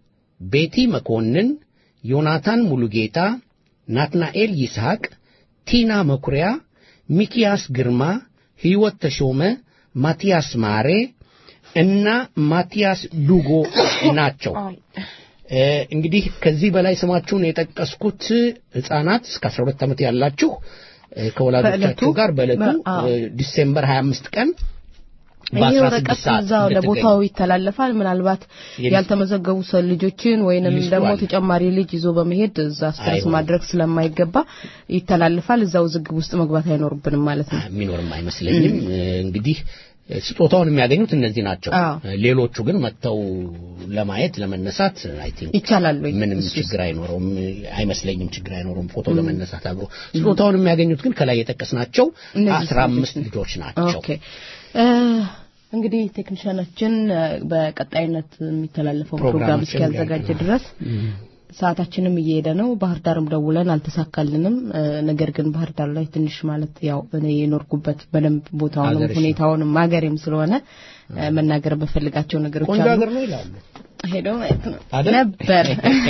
ቤቲ መኮንን፣ ዮናታን ሙሉጌታ፣ ናትናኤል ይስሐቅ፣ ቲና መኩሪያ፣ ሚኪያስ ግርማ፣ ሕይወት ተሾመ፣ ማቲያስ ማሬ እና ማቲያስ ዱጎ ናቸው። እ፣ እንግዲህ ከዚህ በላይ ስማችሁን የጠቀስኩት ህጻናት እስከ 12 ዓመት ያላችሁ እ፣ ከወላጆቻችሁ በዕለቱ ጋር በዕለቱ በ- አዎ። እ፣ ዲሴምበር 25 ቀን ይሄ በ16 ወረቀት ሰዓት እዛው ለቦታው ይተላለፋል። ምናልባት የልጅ- ያልተመዘገቡ ሰው ልጆችን ወይንም ሊስቱ ደግሞ አለ። ተጨማሪ ልጅ ይዞ በመሄድ እዛ ስትረስ አይሆንም። ማድረግ ስለማይገባ ይተላልፋል። እዛው ዝግብ ውስጥ መግባት አይኖርብንም ማለት ነው። የሚኖርም አይመስለኝም። እ፣ እንግዲህ እ፣ ስጦታውን የሚያገኙት እነዚህ ናቸው። አዎ። እ፣ ሌሎቹ ግን መጥተው ለማየት ለመነሳት አይ ቲንክ ይቻላል ወይ? ምንም ችግር አይኖረውም አይመስለኝም። ችግር አይኖረውም ፎቶ ለመነሳት አብሮ ስጦታውን የሚያገኙት ግን ከላይ የጠቀስናቸው እነዚህ አስራ አምስት ልጆች ናቸው። ኦኬ እ፣ እንግዲህ ቴክኒሻናችን እ፣ በቀጣይነት የሚተላለፈው ፕሮግራም ፕሮግራማችን እስኪያዘጋጅ ያልቃል። ድረስ ሰዓታችንም እየሄደ ነው። ባህር ዳርም ደውለን አልተሳካልንም። እ፣ ነገር ግን ባህር ዳር ላይ ትንሽ ማለት ያው እኔ የኖርኩበት በደንብ ቦታውንም ሀገርሽ ነው። ሁኔታውንም ሀገሬም ስለሆነ እ፣ መናገር በፈልጋቸው ነገሮች ቆንጆ አሉ። ሀገር ነው ይላሉ። ሄዶ ማየት ነው አይደል? ነበር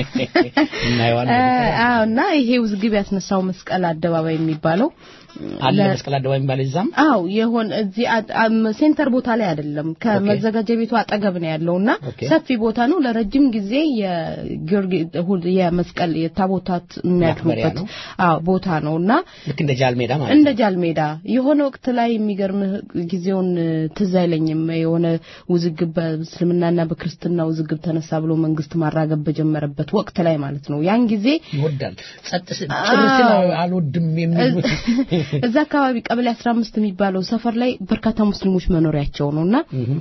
እናየዋለን። አዎ እና ይሄ ውዝግብ ያስነሳው መስቀል አደባባይ የሚባለው አለ ለ- መስቀል አደባባይ የሚባል እዛም አው የሆነ እዚህ አ- አም- ሴንተር ቦታ ላይ አይደለም ከመዘጋጃ ቤቱ አጠገብ ነው ያለውና ኦኬ። ሰፊ ቦታ ነው። ለረጅም ጊዜ የጊዮርጊስ እሁድ የመስቀል የታቦታት የሚያድሩበት ነው። አዎ ቦታ ነውና ልክ እንደ ጃልሜዳ ማለት እንደ ነው። ጃልሜዳ የሆነ ወቅት ላይ የሚገርምህ ጊዜውን እ፣ ትዝ አይለኝም የሆነ ውዝግብ በእስልምናና በክርስትና ውዝግብ ተነሳ ብሎ መንግስት ማራገብ በጀመረበት ወቅት ላይ ማለት ነው። ያን ጊዜ ይወዳል ጸጥ ስ- ጭር ስል አዎ። አልወድም የሚሉት እዛ አካባቢ ቀበሌ 15 የሚባለው ሰፈር ላይ በርካታ ሙስሊሞች መኖሪያቸው ነውና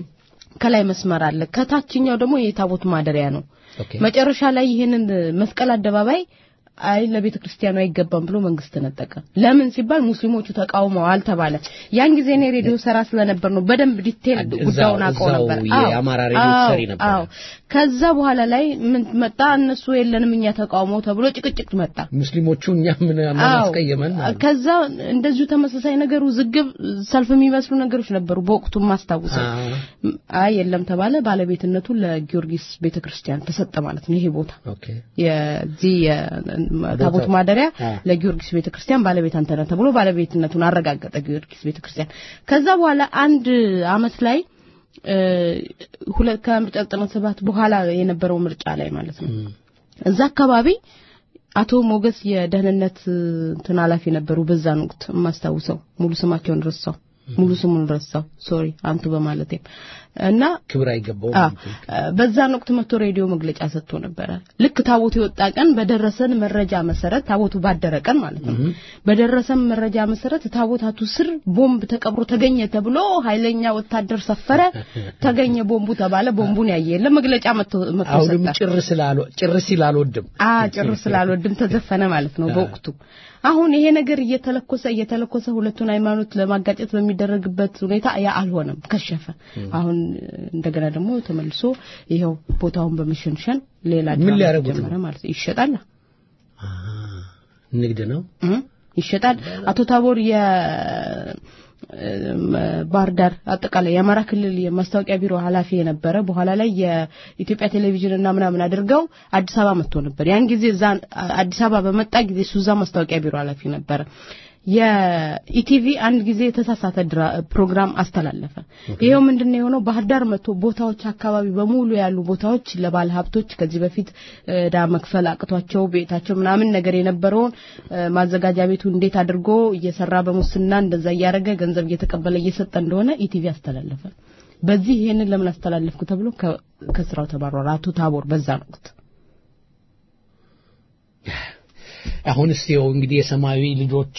ከላይ መስመር አለ፣ ከታችኛው ደግሞ የታቦት ማደሪያ ነው። ኦኬ። መጨረሻ ላይ ይህንን መስቀል አደባባይ አይ ለቤተ ክርስቲያኑ አይገባም ብሎ መንግስት ነጠቀ። ለምን ሲባል ሙስሊሞቹ ተቃውመዋል ተባለ። ያን ጊዜ እኔ ሬዲዮ ሰራ ስለነበር ነው በደንብ ዲቴል እዛው- ጉዳዩን አውቀው እዛው ነበር። የአማራ ሬዲዮ አዎ፣ ትሰሪ ነበር። አዎ። ከዛ በኋላ ላይ ምን መጣ? እነሱ የለንም እኛ ተቃውሞ ተብሎ ጭቅጭቅ መጣ። ሙስሊሞቹ እኛ ምን ምን አዎ። አስቀየመን አሉ። ከዛ እንደዚሁ ተመሳሳይ ነገር ውዝግብ ሰልፍ የሚመስሉ ነገሮች ነበሩ በወቅቱ ማስታውሰው አዎ። አይ የለም ተባለ ባለቤትነቱ ለጊዮርጊስ ቤተክርስቲያን ተሰጠ ማለት ነው ይሄ ቦታ ኦኬ የዚህ የታቦት ቦታው። ማደሪያ አ። ለጊዮርጊስ ቤተክርስቲያን ባለቤት አንተ ነህ ተብሎ ባለቤትነቱን አረጋገጠ ጊዮርጊስ ቤተክርስቲያን ከዛ በኋላ አንድ አመት ላይ እ፣ ሁለት ከምርጫ ዘጠና ሰባት በኋላ የነበረው ምርጫ ላይ ማለት ነው እዛ አካባቢ አቶ ሞገስ የደህንነት እ፣ እንትን ኃላፊ ነበሩ በዛን ወቅት የማስታውሰው ሙሉ ስማቸውን ረሳው ሙሉ ስሙን ረሳው ሶሪ አንቱ በማለቴ እና ክብር አይገባውም። አ በዛን ወቅት መጥቶ ሬዲዮ መግለጫ ሰጥቶ ነበረ። ልክ ታቦቱ የወጣ ቀን በደረሰን መረጃ መሰረት ታቦቱ ባደረ ቀን ማለት ነው። በደረሰን መረጃ መሰረት ታቦታቱ ስር ቦምብ ተቀብሮ ተገኘ ተብሎ ኃይለኛ ወታደር ሰፈረ፣ ተገኘ ቦምቡ ተባለ። ቦምቡን ያየ የለም መግለጫ መጥቶ መጥቶ አሁንም ሰጠ። ጭር ስላል ጭር ሲል አልወድም። አ ጭር ስላልወድም ተዘፈነ ማለት ነው በወቅቱ። አሁን ይሄ ነገር እየተለኮሰ እየተለኮሰ ሁለቱን ሃይማኖት ለማጋጨት በሚደረግበት ሁኔታ ያ አልሆነም፣ ከሸፈ። አሁን እንደገና ደግሞ ተመልሶ ይኸው ቦታውን በመሸንሸን ሌላ ምን ድራማ ሊያደርጉት ተጀመረ ማለት ነው። ይሸጣል ንግድ ነው። እ ይሸጣል። አቶ ታቦር የ ባህር ዳር አጠቃላይ የአማራ ክልል የማስታወቂያ ቢሮ ኃላፊ የነበረ በኋላ ላይ የኢትዮጵያ ቴሌቪዥን እና ምናምን አድርገው አዲስ አበባ መጥቶ ነበር። ያን ጊዜ እዛ አዲስ አበባ በመጣ ጊዜ እሱ እዛ ማስታወቂያ ቢሮ ኃላፊ ነበረ። የኢቲቪ አንድ ጊዜ የተሳሳተ ፕሮግራም አስተላለፈ። ይሄው ምንድነው የሆነው? ባህር ዳር መጥቶ ቦታዎች አካባቢ በሙሉ ያሉ ቦታዎች ለባለ ሀብቶች ከዚህ በፊት ዕዳ መክፈል አቅቷቸው ቤታቸው ምናምን ነገር የነበረውን ማዘጋጃ ቤቱ እንዴት አድርጎ እየሰራ በሙስና እንደዛ እያደረገ ገንዘብ እየተቀበለ እየሰጠ እንደሆነ ኢቲቪ አስተላለፈ። በዚህ ይሄንን ለምን አስተላለፍኩ ተብሎ ከስራው ተባረረ አቶ ታቦር በዛን ወቅት። አሁን እስቲ ያው እንግዲህ የሰማያዊ ልጆች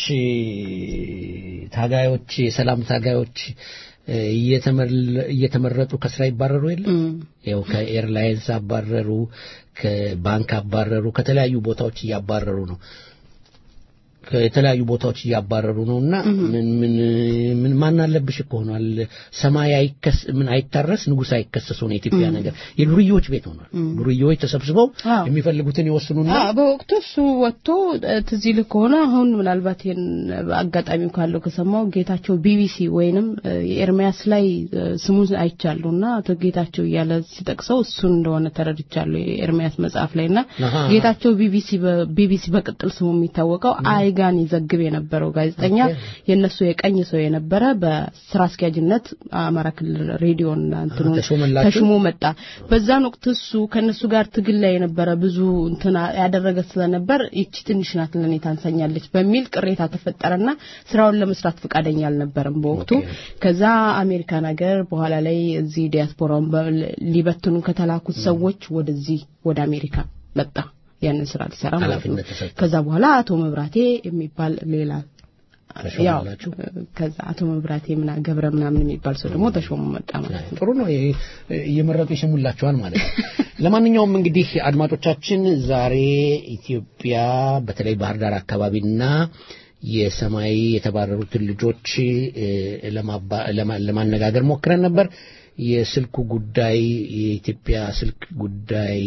ታጋዮች የሰላም ታጋዮች እየተመረጡ ከስራ ይባረሩ የለም ያው ከኤርላይንስ አባረሩ ከባንክ አባረሩ ከተለያዩ ቦታዎች እያባረሩ ነው ከተለያዩ ቦታዎች እያባረሩ ነውና ምን ምን ምን ማን አለብሽ እኮ ሆኗል። ሰማይ አይከስ ምን አይታረስ ንጉሥ አይከሰስ ሆነ የኢትዮጵያ ነገር የዱርዬዎች ቤት ሆኗል። ዱርዬዎች ተሰብስበው የሚፈልጉትን ይወስኑና በወቅቱ እሱ ወጥቶ ትዝ ይልህ ከሆነ አሁን ምናልባት ይሄን አጋጣሚው ካለው ከሰማው ጌታቸው ቢቢሲ ወይንም የኤርሚያስ ላይ ስሙን አይቻለሁና አቶ ጌታቸው እያለ ሲጠቅሰው እሱን እንደሆነ ተረድቻለሁ የኤርሚያስ መጽሐፍ ላይና ጌታቸው ቢቢሲ ቢቢሲ በቅጥል ስሙ የሚታወቀው አይ ጋን ይዘግብ የነበረው ጋዜጠኛ የነሱ የቀኝ ሰው የነበረ በስራ አስኪያጅነት አማራ ክልል ሬዲዮን እንትኑ ተሽሞ መጣ። በዛን ወቅት እሱ ከነሱ ጋር ትግል ላይ የነበረ ብዙ እንትና ያደረገ ስለነበር ይቺ ትንሽ ናት ለኔ ታንሰኛለች በሚል ቅሬታ ተፈጠረና ስራውን ለመስራት ፈቃደኛ አልነበረም በወቅቱ። ከዛ አሜሪካን ሀገር በኋላ ላይ እዚህ ዲያስፖራውን ሊበትኑ ከተላኩት ሰዎች ወደዚህ ወደ አሜሪካ መጣ። ያንን ስራ ሊሰራ ማለት ነው። ከዛ በኋላ አቶ መብራቴ የሚባል ሌላ ያው ከዛ አቶ መብራቴ ምና ገብረ ምናምን የሚባል ሰው ደግሞ ተሾሞ መጣ ማለት ነው። ጥሩ ነው። እየመረጡ ይሸሙላቸዋል ማለት ነው። ለማንኛውም እንግዲህ አድማጮቻችን ዛሬ ኢትዮጵያ በተለይ ባህር ዳር አካባቢና የሰማይ የተባረሩትን ልጆች ለማነጋገር ሞክረን ነበር። የስልኩ ጉዳይ የኢትዮጵያ ስልክ ጉዳይ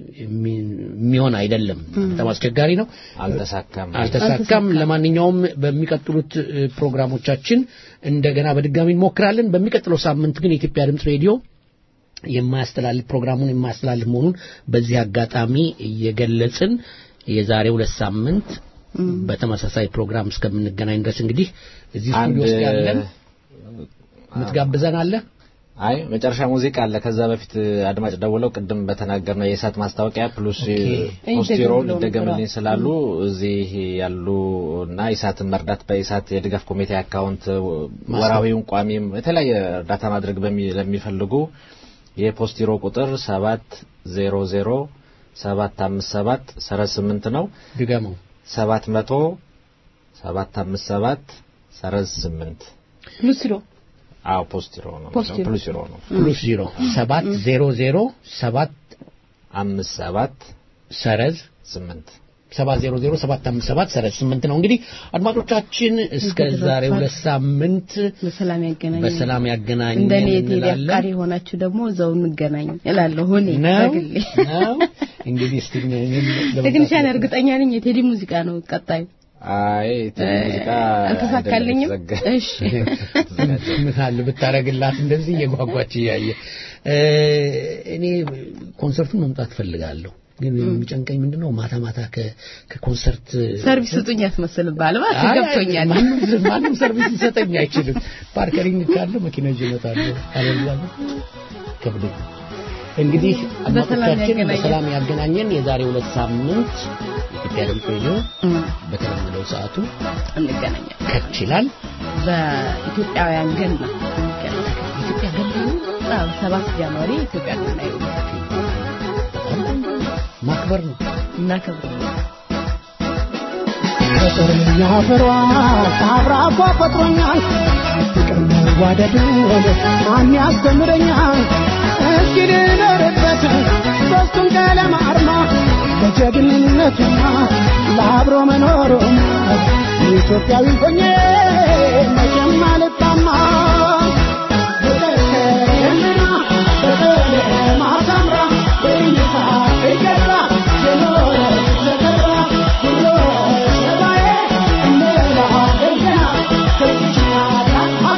የሚሆን አይደለም። በጣም አስቸጋሪ ነው። አልተሳካም አልተሳካም። ለማንኛውም በሚቀጥሉት ፕሮግራሞቻችን እንደገና በድጋሚ እንሞክራለን። በሚቀጥለው ሳምንት ግን የኢትዮጵያ ድምፅ ሬዲዮ የማያስተላልፍ ፕሮግራሙን የማያስተላልፍ መሆኑን በዚህ አጋጣሚ እየገለጽን የዛሬ ሁለት ሳምንት በተመሳሳይ ፕሮግራም እስከምንገናኝ ድረስ እንግዲህ እዚህ ስቱዲዮ ውስጥ ያለን የምትጋብዘን አለ? አይ መጨረሻ ሙዚቃ አለ። ከዛ በፊት አድማጭ ደውለው ቅድም በተናገርነው የእሳት ማስታወቂያ ፕሉስ ፖስቲሮ ሊደገምልኝ ስላሉ እዚህ ያሉ እና ኢሳትን መርዳት በኢሳት የድጋፍ ኮሚቴ አካውንት ወራዊውን ቋሚም የተለያየ እርዳታ ማድረግ ለሚፈልጉ የፖስቲሮ ቁጥር ሰባት ዜሮ ዜሮ ሰባት አምስት ሰባት ሰረዝ ስምንት ነው። ድገመው ሰባት መቶ ሰባት አምስት ሰባት ሰረዝ ስምንት ሉሲሮ አዎ ፖስቲሮ ነው ፖስቲሮ ፕሉስ ዜሮ ነው ፕሉስ ዜሮ ሰባት ዜሮ ዜሮ ሰባት አምስት ሰባት ሰረዝ ስምንት ሰባት ዜሮ ዜሮ ሰባት አምስት ሰባት ሰረዝ ስምንት ነው። እንግዲህ አድማጮቻችን እስከ ዛሬ ሁለት ሳምንት በሰላም ያገናኝ በሰላም ያገናኝ እንደኔ የቴዲ አፍቃሪ የሆናችሁ ደግሞ እዛው እንገናኝ እላለሁ። እኔ ነው በግሌ ነው እንግዲህ እስቲ ቴክኒሻን እርግጠኛ ነኝ የቴዲ ሙዚቃ ነው ቀጣዩ። አይ ቴዲ ሙዚቃ አልተሳካልኝም። እሺ ምን አለ ብታረግላት እንደዚህ እየጓጓች እያየ እኔ ኮንሰርቱን መምጣት ፈልጋለሁ። ግን የሚጨንቀኝ ምንድነው ማታ ማታ ከኮንሰርት ሰርቪስ ስጡኝ ያስመስልባል ማለት ገብቶኛል። ማንም ሰርቪስ ሊሰጠኝ አይችልም። ፓርከሪንግ ካለ መኪና ይዤ እመጣለሁ። አለዚያ ከብዶኝ እንግዲህ አድማጮቻችን በሰላም ያገናኘን የዛሬ ሁለት ሳምንት ኢትዮጵያ ድምፅ ሬዲዮ በተለመደው ሰዓቱ እንገናኛለን። ከች ይላል። በኢትዮጵያውያን ገና ኢትዮጵያ ገና ሰባት ጃንዋሪ ኢትዮጵያ ገና ማክበር ነው እናከብር ፍቅርኛ ፍሯ አብራኳ ፈጥሮኛል ፍቅር መዋደድ ማን ያስተምረኛል እስኪ ልኖርበት ሶስቱን ቀለም አርማ ለጀግንነቱና ለአብሮ መኖሩም ኢትዮጵያዊ ሆኜ መቼም አልጣማ በቀርከምና በቀለም አሳምራ በእይታ እገራ የኖረ ዘገራ ሁሎ ሰባዬ እንደላ ገና ከዚች ናት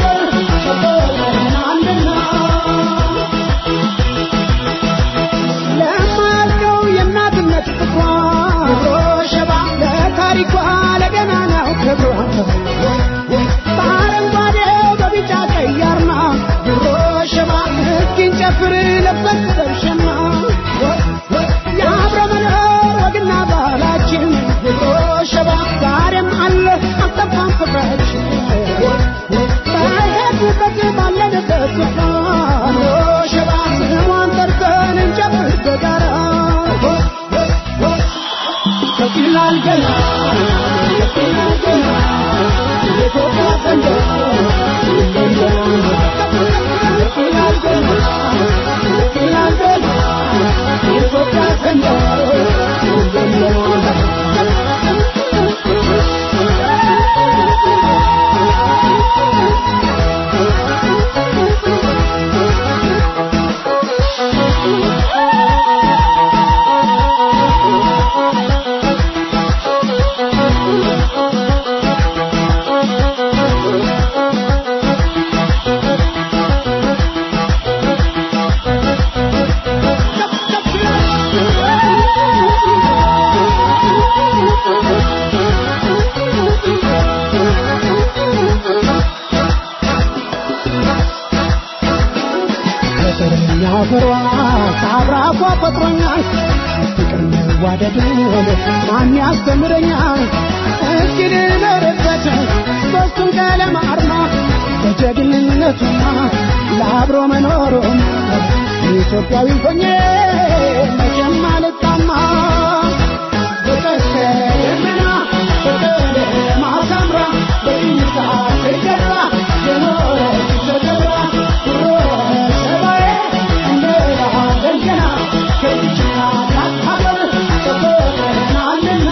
ፍሯ ከአብራኳ ፈጥሮኛል ፍቅር መዋደዱን ማን ያስተምረኛል እስኪ ልኖርበት ሶስቱን ቀለም አርማ በጀግንነቱና ለአብሮ መኖሩም ኢትዮጵያዊ ሆኜ መቼም አልጣማ በቀስተ ደመና በቀለማ ሳምራ በኢሳ ተገራ የኖረች ተከብራ ኩሮ ሰባዬ እንደራ ገንገና ከዚች ታላቅ ሀገር ተፈጥረናልና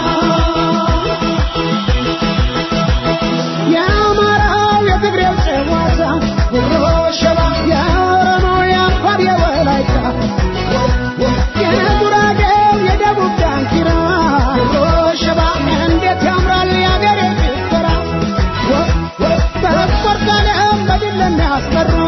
የአማራው የትግሬው ጨዋታ ጉሮ ሸባ የኦሮሞው የአፋር የወላይታ የጉራጌው የደቡብ ዳንኪራ ጉሮ ሸባ እንዴት ያምራል የአገሬ ጭፈራ በስፖርት ዓለም በድል ለሚያስፈሩ